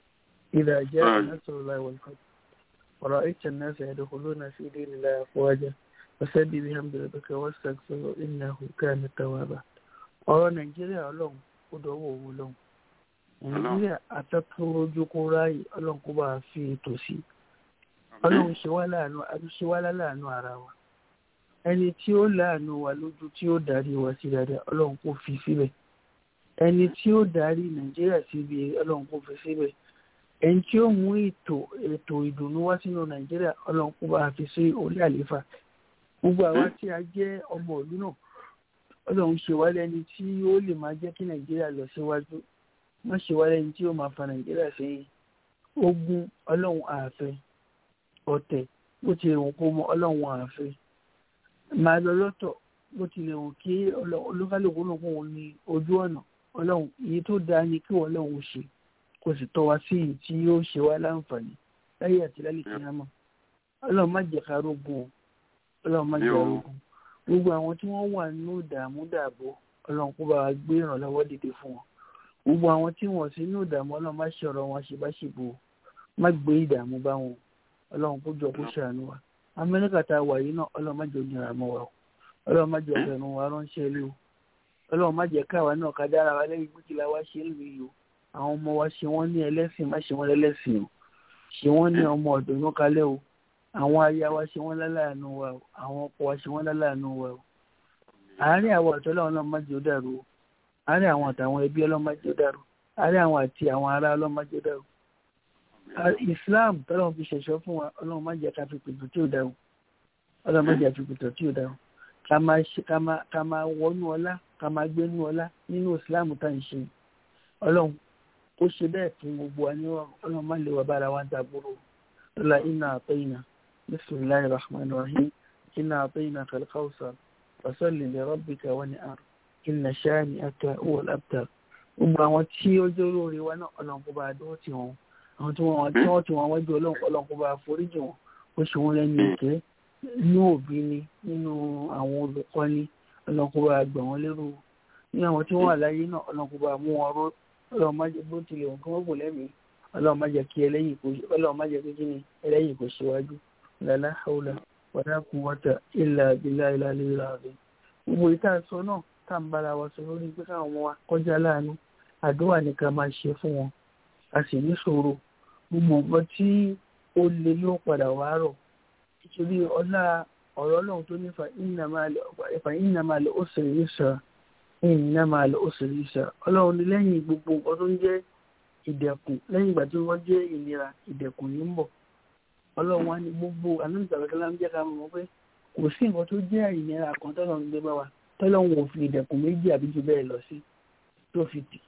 ìdájà nasarulahi walfat ọ̀rọ̀ ìtàn náà ṣe àdókòló náà sí ilé ìlà àfọwájà ọ̀sẹ̀ bíbí hamdulillah wọ́n ṣàkóso innahu kana tawwaba ọ̀rọ̀ nàìjíríà ọlọ́run ó dọwọ́ òun lọ́hùn nàìjíríà àtàkùnrojú kó ráàyè ọlọ́run kó bá a fi ètò sí ọlọ́run ṣe wá láàánú àtúnṣe wá láàánú ara wa ẹni tí ó láàánú wa lójú tí ó darí wa sí dáadáa ọlọ́run kó fi síbẹ̀ ẹni tí ó darí nàìjíríà síbi ọlọ́run kó fi síbẹ̀ ẹni tí ó mú ètò ètò ìdùnnú wá sínú nàìjíríà ọlọ́run kó bá a fi sí orí àlééfà gbogbo àwa tí a jẹ́ ọmọ ìlú náà ọlọ́run ṣe wá lẹ́ni tí ó lè máa jẹ́ kí nàìjíríà lọ síwájú wọ́n ṣe wá lẹ́ni tí ó máa fa nàìjíríà sẹ́yìn ogun ọlọ́run ààfẹ́ ọ̀tẹ̀ bó ti lè wọ́n kó mọ ọlọ́run ààfẹ́ máa lọ lọ́tọ̀ bó ti lè wọ́n kí olúkálùkù náà kó wọn ní ojú ọ̀nà ọlọ́run èyí tó dáa ni kí wọ́n lọ́run ṣe kó sì tọ́ wa sí èyí tí yóò ṣe wá láǹfààní láyé àti lálẹ́ kíámà ọlọ́run má jẹ́ ká rógun o ọlọ́run má jẹ́ ká rógun gbogbo àwọn tí wọ́n wà nínú ìdààmú dààbò ọlọ́run kó bá wa gbé ìrànlọ́wọ́ dìde fún wọn gbogbo àwọn tí wọ́n sí nínú ìdààmú ọlọ́run má ṣe ọ̀rọ̀ wọn ṣèbáṣebò má gbé ìdààmú bá wọn ọlọ́run kó jọ kó ṣàánú wa amẹ́ríkà tá a wà yìí náà ọlọ́run má jẹ́ onírà mọ́ wa o ọlọ́run má jẹ́ ọ̀fẹ́nu wa ránṣẹ́ ilé o ọlọ́run má jẹ́ káwa náà ká dára wa lẹ́yìn pé kí la wá ṣe ń lu yìí o àwọn ọmọ wa ṣe wọ́n ní ẹlẹ́sìn má ṣe wọ́n lẹ́lẹ́sìn o ṣe wọ́n ní ọmọ ọ̀dọ́ inú kalẹ̀ o àwọn aya wa ṣe wọ́n láláàánú wa o àwọn ọkọ wa ṣe wọ́n láláàánú wa o àárín àwọn àtọ́lá ọlọ́run má jẹ́ ó dàrú o àárín àwọn àtàwọn ẹbí ọlọ́run má jẹ́ ó dàrú àárín àwọn àti àwọn ará ọlọ́run má jẹ́ ó dàrú Islam tọ́lọ́run fi ṣẹ̀ṣọ́ fún wa ọlọ́run má jẹ́ ká fi pètò tí ò dàrú ọlọ́run má jẹ́ ká fi pètò tí ò dàrú ká máa ṣe ká máa ká máa wọnú ọlá ká máa gbénú ọlá nínú Islam tá à ń ṣe ọlọ́run ó ṣe bẹ́ẹ̀ fún gbogbo wa ní ọlọ́run má lè wà bára wa ń dàgbòrò lọ́la iná àtọ́yìnà bisimilahi rahman rahim iná àtọ́yìnà kàlkàwùsà fasalli li rabbika wa ni'ar inna shani'aka huwal abtar gbogbo àwọn tí ó jẹ́ olóore wa náà ọlọ́run kó bá a dúró tì wọ́n àwọn tí wọ́n tí wọ́n ti wọ́n wájú ọlọ́run ọlọ́run kó bá a foríjì wọn ó ṣe wọ́n lẹ́nu ìkẹ́ nínú òbí ni nínú àwọn olùkọ́ni ọlọ́run kó bá a gbà wọ́n lérò nínú àwọn tí wọ́n wà láyé náà ọlọ́run kó bá a mú wọn ró ọlọ́run má jẹ́ bó tilẹ̀ wọn kí wọ́n kò lẹ́mìí ọlọ́run má jẹ́ kí ẹlẹ́yìn kò ọlọ́run má jẹ́ kí ni ẹlẹ́yìn kò ṣíwájú lálá haúlá wàlá quwwata illa billahi al-aliyyil azim gbogbo ìta sọ náà tá à ń bára wa sọ lórí pé káwọn ọmọ wa kọjá láàánú àdúrà ní ká máa ṣe fún wọn a sì ní ṣòro gbogbo nǹkan tí ó le ló padà wá rọ̀ nítorí ọlá ọ̀rọ̀ ọlọ́run tó ní fa innamal usri yusra innamal usri yusra ọlọ́run ní lẹ́yìn gbogbo nǹkan tó ń jẹ́ ìdẹ̀kùn lẹ́yìn ìgbà tí wọ́n jẹ́ ìnira ìdẹ̀kùn yìí ń bọ̀ ọlọ́run wa ní gbogbo àlùsàbẹ̀kẹ́lá ń jẹ́ ká mọ̀ pé kò sí nǹkan tó jẹ́ ìnira kan tọ́lọ́run gbé bá wa tọ́lọ́run ò fi ìdẹ̀kùn méjì àbí jù bẹ́ẹ̀ lọ sí tó fi tì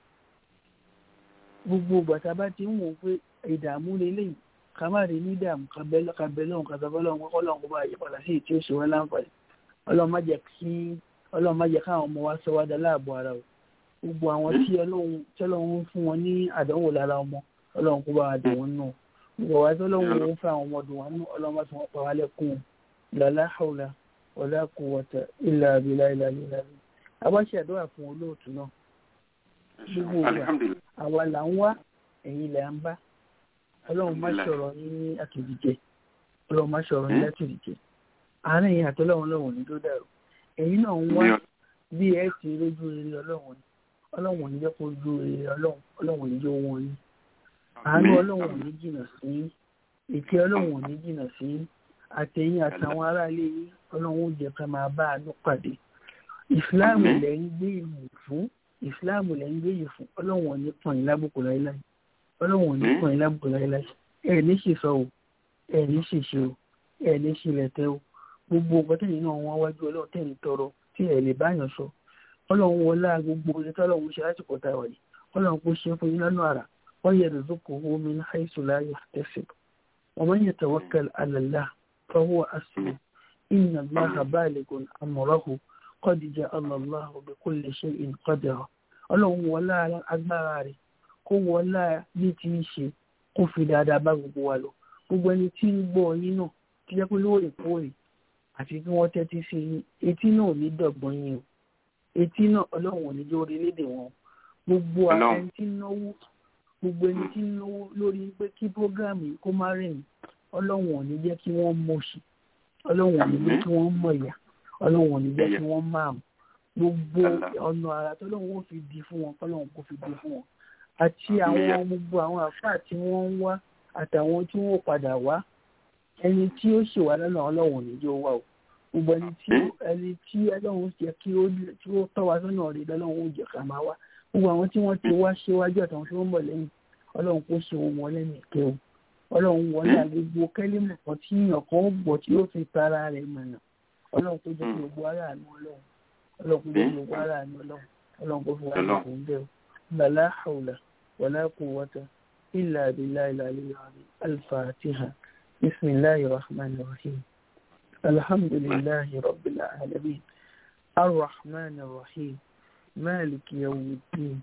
gbogbo bàtà bá ti ń wò pé ìdààmú lélẹ́yìn ká má rí ní ìdààmú kabẹ́lọ́ kabẹ́lọ́ kàtàbọ́lọ́ kọ́lọ́run kó bá yí padà sí ìtí òṣèwọ́ láǹfààní ọlọ́run má jẹ́ kí ọlọ́run má jẹ́ káwọn ọmọ wa sọ wá dá láàbò ara o gbogbo àwọn tí ọlọ́run tí ọlọ́run fún wọn ní àdánwò lára ọmọ ọlọ́run kó bá wa dùn wọn nù gbogbo wa tí ọlọ́run ń fẹ́ àwọn ọmọ dùn wọn nù ọlọ́run má fi wọn pa wá lẹ́kùn lálá hàwùlà wala quwwata illa billahi ìlàlẹ́ ìlàlẹ́ abáṣe àdúrà fún olóòtú náà gbogbo ìgbà àwa là ń wá ẹ̀yin là ń bá ọlọ́run má sọ̀rọ̀ ní àtòjìjẹ ọlọ́run má sọ̀rọ̀ ní àtòjìjẹ àárín yìí àtọ́lọ́run lọ́wọ́ ní tó dàrú ẹ̀yin náà ń wá bí ẹ ti rójú rere ọlọ́run ni ọlọ́run ò ní jẹ́ kó ojú rere ọlọ́run ọlọ́run ò ní jẹ́ owó yín àánú ọlọ́run ò ní jìnnà sí ìkẹ́ ọlọ́run ò ní jìnnà sí àtẹ̀yìn àtàwọn aráalé yín ọlọ́run ó jẹ́ ká máa bá àánú pàdé ìsìláàmù lẹ́ ń gbé ìmù fún ìsìláàmù lẹ́ ń gbé yìí fún ọlọ́run ò ní pọ̀n yín lábùkù láéláé ọlọ́run ò ní pọ̀n yín lábùkù láéláé ẹ̀ ní ṣìṣọ o ẹ̀ ní ṣìṣe o ẹ̀ ní ṣìlẹ̀tẹ̀ o gbogbo ọgbọ́n tẹ̀yìn náà wọ́n wájú ọlọ́run tẹ̀yìn tọrọ tí ẹ̀ lè báyàn sọ ọlọ́run wọlá gbogbo orí tọ́lọ́run ṣe láti pọ̀ta wọ̀nyí ọlọ́run kò ṣe fún yín lánàá àrà wọ́n yẹ rìzúkù omi ní àìsùn láàyè àtẹ́sẹ̀ ومن يتوكل على الله فهو أسلم إن الله بالغ أمره قد جعل الله بكل شيء قدرا ọlọ́run wọlá agbára rẹ̀ kó wọlá bí ti ń ṣe kó fi dáadáa bá gbogbo wa lọ gbogbo ẹni tí ń gbọ́ yín náà tí jẹ́ pé lóòrèkóòrè àti kí wọ́n tẹ́tí sí yín etí náà ò ní dọ̀gbọ́n yín o etí náà ọlọ́run ò ní jẹ́ orílẹ̀-èdè wọn gbogbo ẹni tí ń náwó gbogbo ẹni tí ń náwó lórí pé kí prógráàmù yìí kó má rìn ọlọ́run ò ní jẹ́ kí wọ́n mọ̀ṣì ọlọ́run ò ní jẹ́ kí wọ́n mọ̀yà ọlọ́run ò ní jẹ́ kí wọ́n máa mú gbogbo ọ̀nà àrà tọ́lọ́run ó fi di fún wọn kọ́lọ́run kó fi di fún wọn àti àwọn gbogbo àwọn àfáà tí wọ́n ń wá àtàwọn tí wọ́n padà wá ẹni tí ó ṣèwà lọ́nà ọlọ́run ò ní jẹ́ ó wà o gbogbo ẹni tí ẹni tí ọlọ́run jẹ́ kí ó tí ó tọ́ wa sọ́nà rẹ̀ lọ́lọ́run ó jẹ́ ká máa wá gbogbo àwọn tí wọ́n ti wá ṣíwájú àtàwọn tí wọ́n ń bọ̀ lẹ́yìn ọlọ́run kó ṣe wọn wọlé nìkẹ́ o ọlọ́run wọlé àgbègbè kẹ́límù kan tí èèyàn kan gbọ́ tí ó fi tara rẹ̀ mọ̀nà ọlọ́run tó jẹ́ kí gbogbo ara àánú ọlọ́run ọlọ́run kó jẹ́ kí gbogbo ara àánú ọlọ́run ọlọ́run kó fi wá ní kò ń bẹ̀ o lálá hàwùlà wàlá quwwata illa billahi al-aliyyil azim al-fatiha bismillahir rahmanir rahim alhamdulillahi rabbil alamin arrahmanir rahim maliki yawmiddin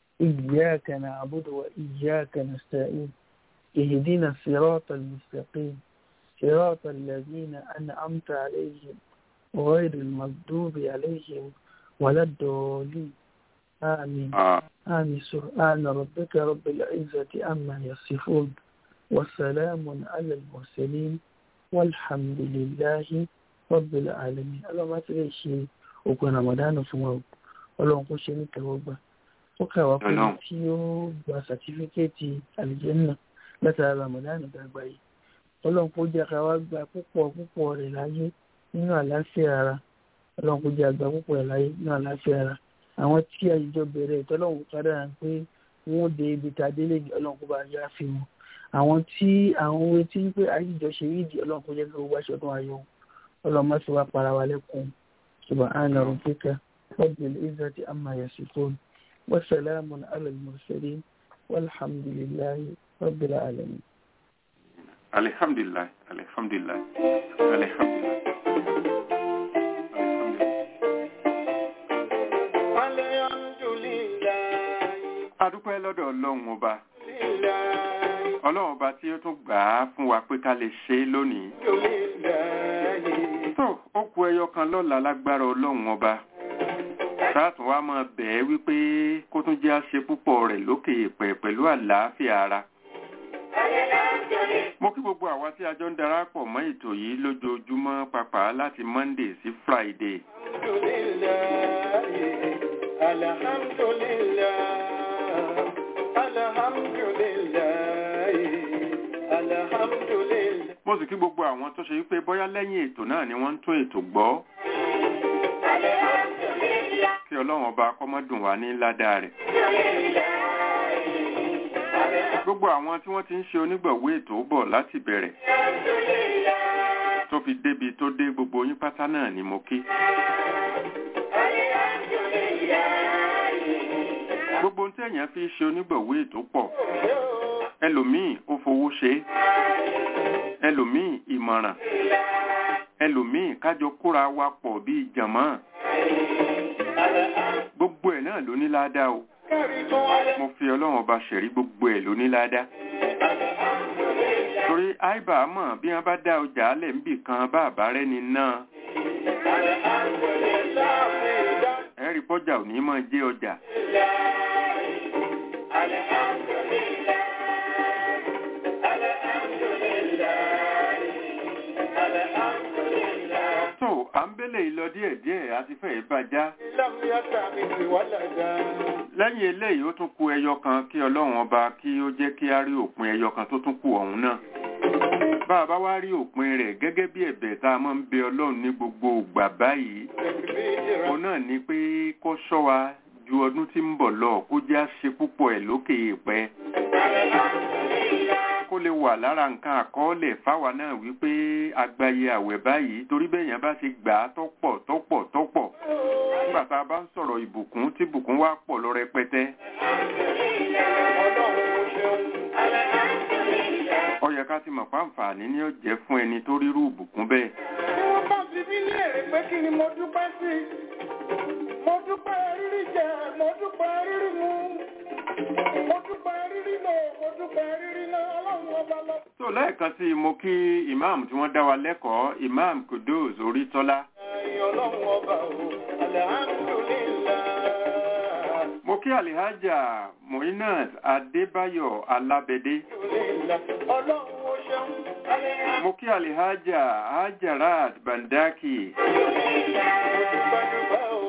إياك نعبد وإياك نستعين اهدنا الصراط المستقيم صراط الذين أنعمت عليهم غير المغضوب عليهم ولا الضالين آمين آمين سبحان ربك رب العزة عما يصفون وسلام على المرسلين والحمد لله رب العالمين الله ما تريشي وكنا رمضان فمو ọlọ́run kó ṣe ní tẹ̀wọ́gbà ó kà wá pé tí ó gba sàtífíkẹ́ẹ̀tì àlìjẹ́nà látara ramadan gbàgbà yìí ọlọ́run kó jẹ́ ká wá gba púpọ̀ púpọ̀ rẹ̀ láyé nínú àlàáfíà ara ọlọ́run kó jẹ́ àgbà púpọ̀ rẹ̀ láyé nínú àlàáfíà ara àwọn tí àyíjọ bẹ̀rẹ̀ ìtọ́lọ́run kádàrà pé wọ́n dé ibi tá a délé ọlọ́run kó bá yá fi wọn àwọn tí àwọn owó tí ń pé àyíjọ ṣe rí ìdí ọlọ́run kó jẹ́ kí gbogbo aṣọ tó wá yọ ọlọ́run má sì wá para wa lẹ́kùn subhana rabbika rabbil izzati amma yasifun wa salamun ala al-mursalin walhamdulillahi rabbil alamin alhamdulillah alhamdulillah alhamdulillah adúpẹ́ lọ́dọ̀ ọlọ́run ọba ọlọ́run ọba tí ó tún gbà á fún wa pé ká lè ṣe é lónìí tó ó kù ẹyọ kan lọ́la lágbára ọlọ́run ọba sáàtún wa máa bẹ̀ ẹ́ wípé kó tún jẹ́ àṣe púpọ̀ rẹ̀ lókè èèpẹ̀ pẹ̀lú àlàáfíà ara mo kí gbogbo àwa tí a jọ ń darapọ̀ mọ́ ètò yìí lójoojúmọ́ pàpà láti monday sí friday. mo sì kí gbogbo àwọn tó ṣe wípé bóyá lẹ́yìn ètò náà ni wọ́n ń tún ètò gbọ́. kí ọlọ́run ọba kọ́mọ́dùn wá ní ládàá rẹ̀ gbogbo àwọn tí wọ́n ti ń ṣe onígbọ̀wé ètò bọ̀ láti bẹ̀rẹ̀ tó fi débi tó dé gbogbo yín pátá náà ni mo kí. gbogbo ohun tí èèyàn fi ṣe onígbọ̀wé ètò pọ̀ ẹlòmíì ó fowó ṣe ẹlòmíì ìmọ̀ràn ẹlòmíì kájọ kóra wa pọ̀ bíi jàmọ́ gbogbo ẹ̀ náà ló ní ládàá o mo fi ọlọ́run ọba ṣẹ̀rí gbogbo ẹ̀ ló ní ládàá torí àìbá mọ̀ bí wọ́n bá dá ọjà alẹ̀ níbì kan bá àbárẹ́ni náà ẹ̀rí pọ́jà ò ní mọ̀ jẹ́ ọjà. tó à ń bẹ́lẹ̀ ìlọ díẹ̀díẹ̀ àti fẹ́ẹ̀ bàjá. lẹ́yìn eléyìí ó tún kù ẹyọ kan kí ọlọ́run ọba kí ó jẹ́ kí á rí òpin ẹyọ kan tó tún kù ọ̀hún náà. bá a bá wá rí òpin rẹ̀ gẹ́gẹ́ bí ẹ̀bẹ̀ tá a máa ń bẹ ọlọ́run ní gbogbo ìgbà báyìí. òun náà ni pé kó ṣọ́ wa ju ọdún tí ń bọ̀ lọ kó jẹ́ àṣe púpọ̀ ẹ̀ lókè èèpẹ̀ kó lè wà lára nǹkan àkọọ́lẹ̀ fáwa náà wípé agbayé àwẹ̀ báyìí torí bẹ́yàn bá ṣe gbà á tọ́pọ̀ tọ́pọ̀ tọ́pọ̀ nígbà tá a bá ń sọ̀rọ̀ ìbùkún tí ìbùkún wá pọ̀ lọ rẹpẹtẹ. ó yẹ ká ti mọ̀ pàǹfààní ní ó jẹ́ fún ẹni tó rírú ìbùkún bẹ́ẹ̀. tí wọ́n bá fi mí léèrè pé kí ni mo dúpẹ́ sí mo dúpẹ́ rírí jẹ mo dúpẹ́ rírí mu mo dúpẹ́ rírí lò mo dúpẹ́ rírí náà ọlọ́run ọba lọ. tó lẹ́ẹ̀kan sí i mo kí ìmáàmù tí wọ́n dá wa lẹ́kọ̀ọ́ ìmáàmù Kudus Orítọ́lá. ẹ̀yin ọlọ́run ọba o alhamdulillah. mo kí alihaja Muinat Adébáyọ̀ Alábẹ́dé. ọlọ́run ó ṣeun. mo kí alihaja Hajarat Bandaki. dúpẹ́ dúpẹ́ o.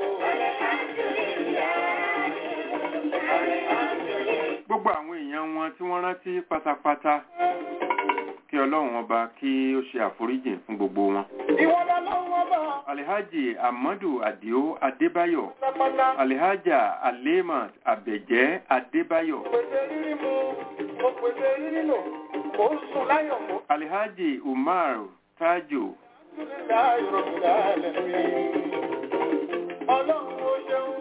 gbogbo àwọn èèyàn wọn tí wọ́n rántí pátápátá kí ọlọ́run ọba kí ó ṣe àforíjìn fún gbogbo wọn. ìwọ lọ́lọ́run ọba. alhaji amadu adio adébáyọ̀ pátápátá. alhaja alemat abẹ̀jẹ́ adébáyọ̀ pèsè rírí mu mo pèsè rírí lò mo ń sùn láyọ̀ mo. alhaji umar tajo alhamdulilayi rabbil alamin. ọlọ́run ó ṣeun.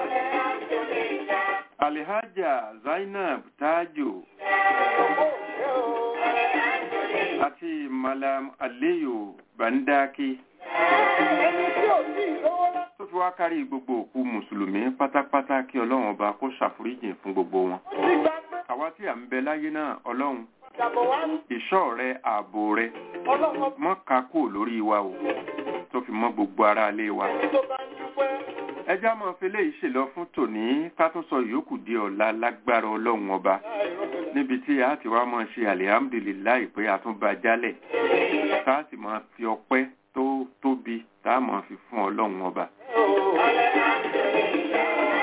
alhaja zainab tajo ó ṣe o. àti malam aliyu bandaki ẹni tí ò tí ì lówó lá. tó fi wá kárí gbogbo òkú mùsùlùmí pátápátá kí ọlọ́run ọba kó ṣàforíjìn fún gbogbo wọn. ó ti gbà pé àwa tí à ń bẹ láyé náà ọlọ́run ìjàbọ̀ wá ní. ìṣọ́ rẹ ààbò rẹ ọlọ́run ọba mọ́ ká kúrò lórí wa o tó fi mọ́ gbogbo ara ilé wa. tó bá ń dúpẹ́. ẹjá máa fi léyìí ṣèlọ fún tòní ká tún sọ ìyókù di ọ̀la lágbára ọlọ́run ọba níbi tí a ti wá máa ṣe alihamudulilayi pé a tún bá jálẹ̀ tá a sì máa fi ọpẹ́ tó tóbi tá a máa fi fún ọlọ́run ọba.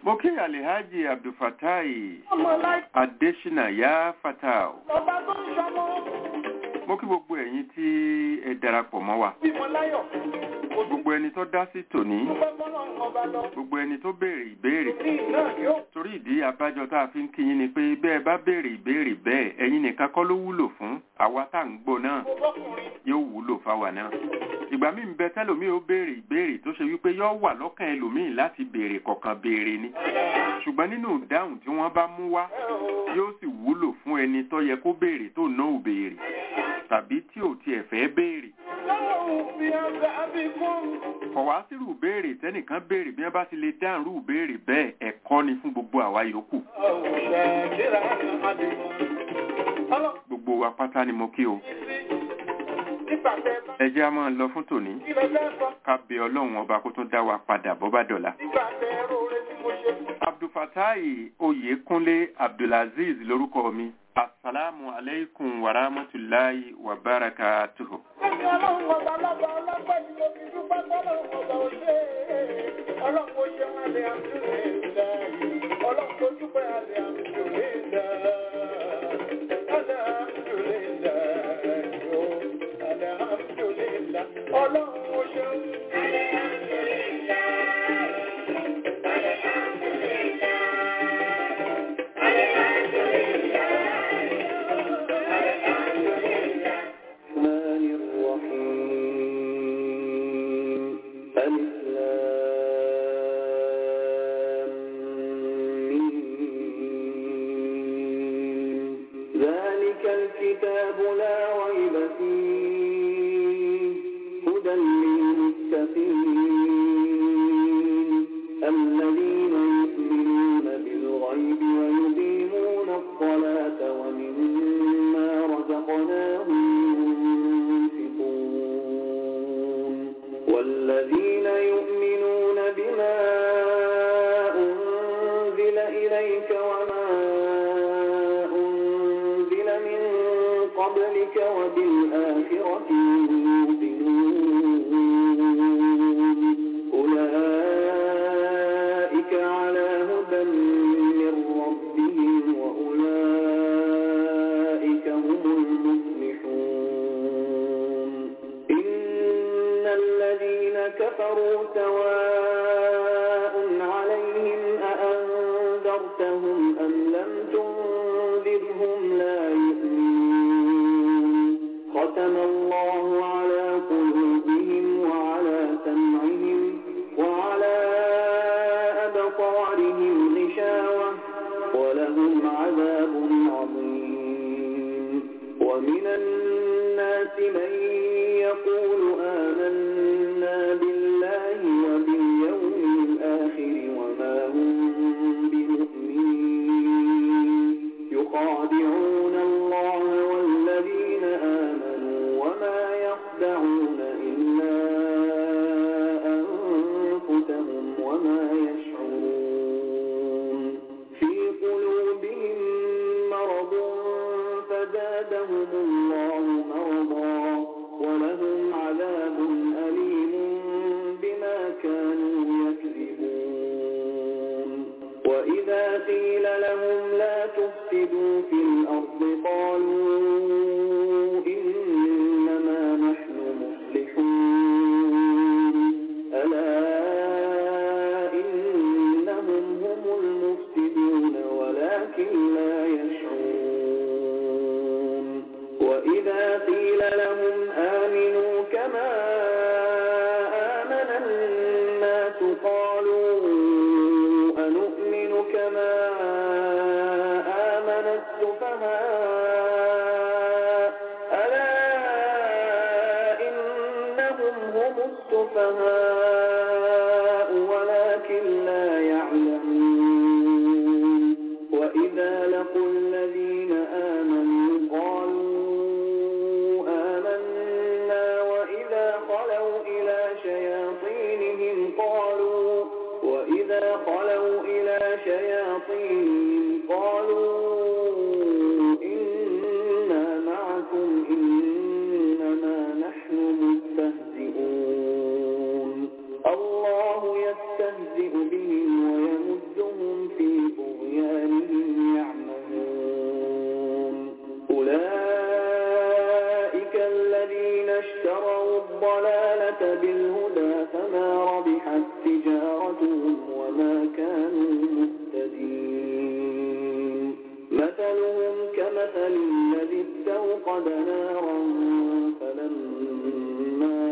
mo kí alihaji abdulfatai ọmọ láì adesina ya fatao ọba tó ń ṣọmọ mo kí gbogbo ẹ̀yin tí ẹ darapọ̀ mọ́ wa bímọ láyọ̀ kò tún gbogbo ẹni tó dá sí tòní dúpẹ́ fọ́nà ọba lọ gbogbo ẹni tó béèrè ìbéèrè ní náà yóò torí ìdí abájọ tá a fi ń kí yín ni pé bẹ́ẹ̀ bá béèrè ìbéèrè bẹ́ẹ̀ ẹ̀yin nìkan kọ́ ló wúlò fún àwa tá à ń gbọ́ náà kó bọ́kùnrin yóò wúlò fáwa náà ìgbà míì ń bẹ tẹ́lòmíì ó béèrè ìbéèrè tó ṣe wípé yóò wà lọ́kàn ẹlòmíì láti béèrè kọ̀ọ̀kan béèrè ni ṣùgbọ́n nínú ìdáhùn tí wọ́n bá mú wá yóò sì wúlò fún ẹni tó yẹ kó béèrè tó ná ò béèrè tàbí tí ò tiẹ̀ fẹ́ béèrè lọ́wọ́ fi ọgbà bí fún kọ̀wá sírù béèrè tẹ́nìkan béèrè bí wọ́n bá ti lè dáhùn rú béèrè bẹ́ẹ̀ ẹ̀kọ́ ni fún gbogbo àwa yòókù ọ̀ṣẹ̀ kíra àdìmọ́ ọlọ́run gbogbo wa pátá ni mo kí o sí nígbà tẹ bá ẹ jẹ́ á máa lọ fún tòní kí lẹ fẹ́ sọ ká bẹ ọlọ́run ọba kó tún dá wa padà bọ́ bá dọ̀la nígbà tẹ róore tí mo ṣe fún abdulfatai oyèkúnlé abdulaziz lórúkọ mi asalaamu aleykum wa rahmatulahi wa barakatuhu. Ẹni ọlọ́run ọba lọ́ba ọlọ́pẹ́ ni mo fi dúpẹ́ tọ́lọ́run ọba ò ṣe é. Ọlọ́run ó ṣe wọn lè àmúlò ìlà yìí. Ọlọ́run tó dúpẹ́ àlè àmúlò ìlà. Àlè àmúlò ìlà yóò. Àlè àmúlò ìlà. Ọlọ́run ó ṣe ń. Àlè àmúlò ìlà. Àlè àmúlò ìlà. Àlè àmúlò ìlà. Àlè àmúlò ìlà. الرحمن الرحيم ألف لام ميم. ذلك الكتاب لا ريب فيه هدى للمتقين الذين يؤمنون بالغيب ويقيمون الصلاة ومما رزقناهم ينفقون والذين يؤمنون بما أنزل إليك وما أنزل من قبلك وبالآخرة هم يوقنون أولئك على هدى من ربهم وأولئك هم المفلحون إن الذين كفروا سواء عليهم أأنذرتهم أم لم تنذرهم لا يؤمنون ختم الله على قلوبهم وعلى سمعهم وعلى أبصارهم غشاوة ولهم عذاب عظيم ومن الناس من يقول آمنا بالله وباليوم الآخر وما هم بمؤمنين يخادعون الله والذين آمنوا وما يخدعون إلا أنفسهم وما يشعرون في قلوبهم مرض فزادهم الله مرضا ولهم عذاب أليم بما كانوا يكذبون وإذا قيل لهم لا تفسدوا في الأرض قالوا إنما نحن مصلحون ألا إنهم هم المفسدون ولكن لا يشعرون وإذا قيل لهم آمنوا كما آمن الناس قالوا أنؤمن كما آمن السفهاء ألا إنهم هم السفهاء ولكن لا يعلمون وإذا لقوا الذين آمنوا قالوا آمنا وإذا خلوا إلى شياطينهم قالوا وإذا خلوا إلى شياطينهم قالوا إنا معكم إنما نحن مستهزئون الله يستهزئ بهم ويمدهم بالهدى فما ربحت تجارتهم وما كانوا مهتدين مثلهم كمثل الذي استوقد نارا فلما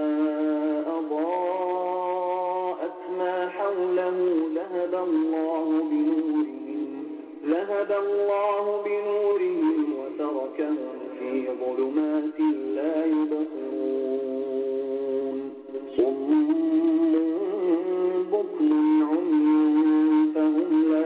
أضاءت ما حوله ذهب الله بنورهم ذهب الله بنورهم وتركهم في ظلمات لا يبصرون صم بكم عمي فهم لا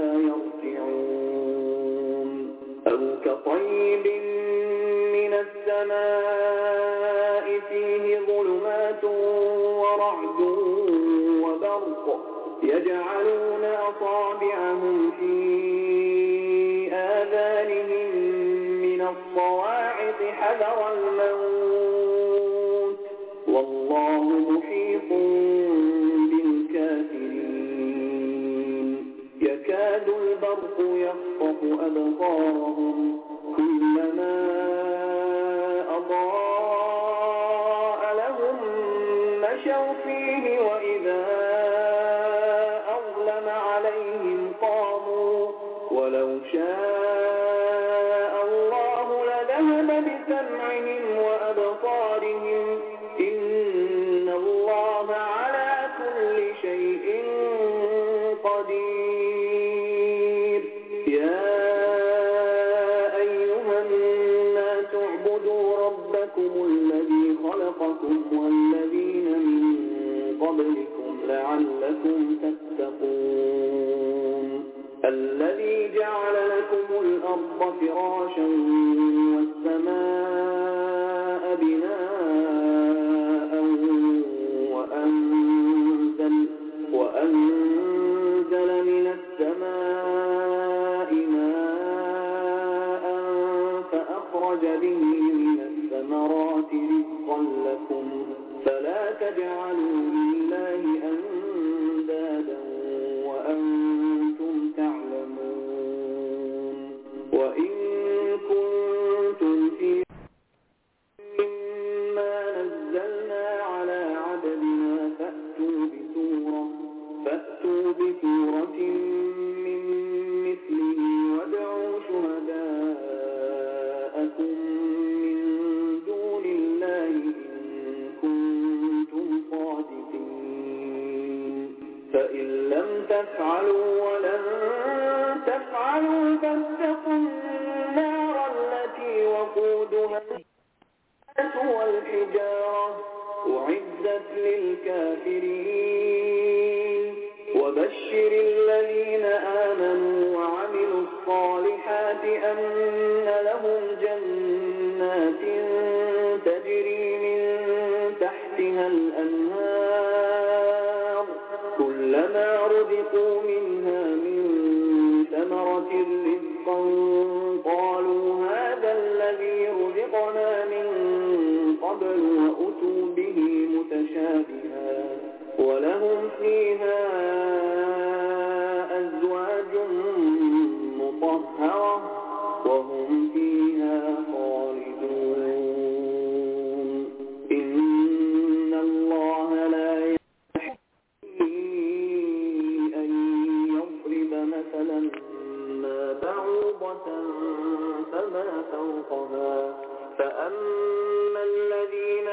يرجعون أو كطيب من السماء فيه ظلمات ورعد وبرق يجعلون أصابعهم في آذانهم من الصواعق حذر الموت والله محيط بالكافرين يكاد البرق يخطف أبصارهم كلما أضاء لهم مشوا فيه وإذا أظلم عليهم قاموا ولو شاء الله لذهب بسمعهم وأبصارهم إن الله على كل شيء قدير يا أيها الناس اعبدوا ربكم الذي خلقكم والذين من قبلكم لعلكم تتقون الذي جعل لكم الأرض فراشا والسماء بناء وأنزل, وأنزل من السماء ماء فأخرج به من الثمرات رزقا لكم فلا تجعلوا لله أندادا وأنتم تعلمون وإن كنتم في مما نزلنا على عبدنا فأتوا بسورة فأتوا بسورة من مثله وادعوا شهداءكم من دون الله إن كنتم صادقين فإن لم تفعلوا ولن تفعلوا فاتقوا النار التي وقودها الناس والحجارة أعدت للكافرين وبشر الذين آمنوا وعملوا الصالحات أن لهم جنات تجري من تحتها الأنهار كلما رزقوا منها من ثمرة رزقا قالوا هذا الذي رزقنا من قبل وأتوا به متشابها ولهم فيها أزواج مطهرة وهم فيها خالدون إن الله لا يستحيي أن يضرب مثلا ما بعوضة فما فوقها فأما الذين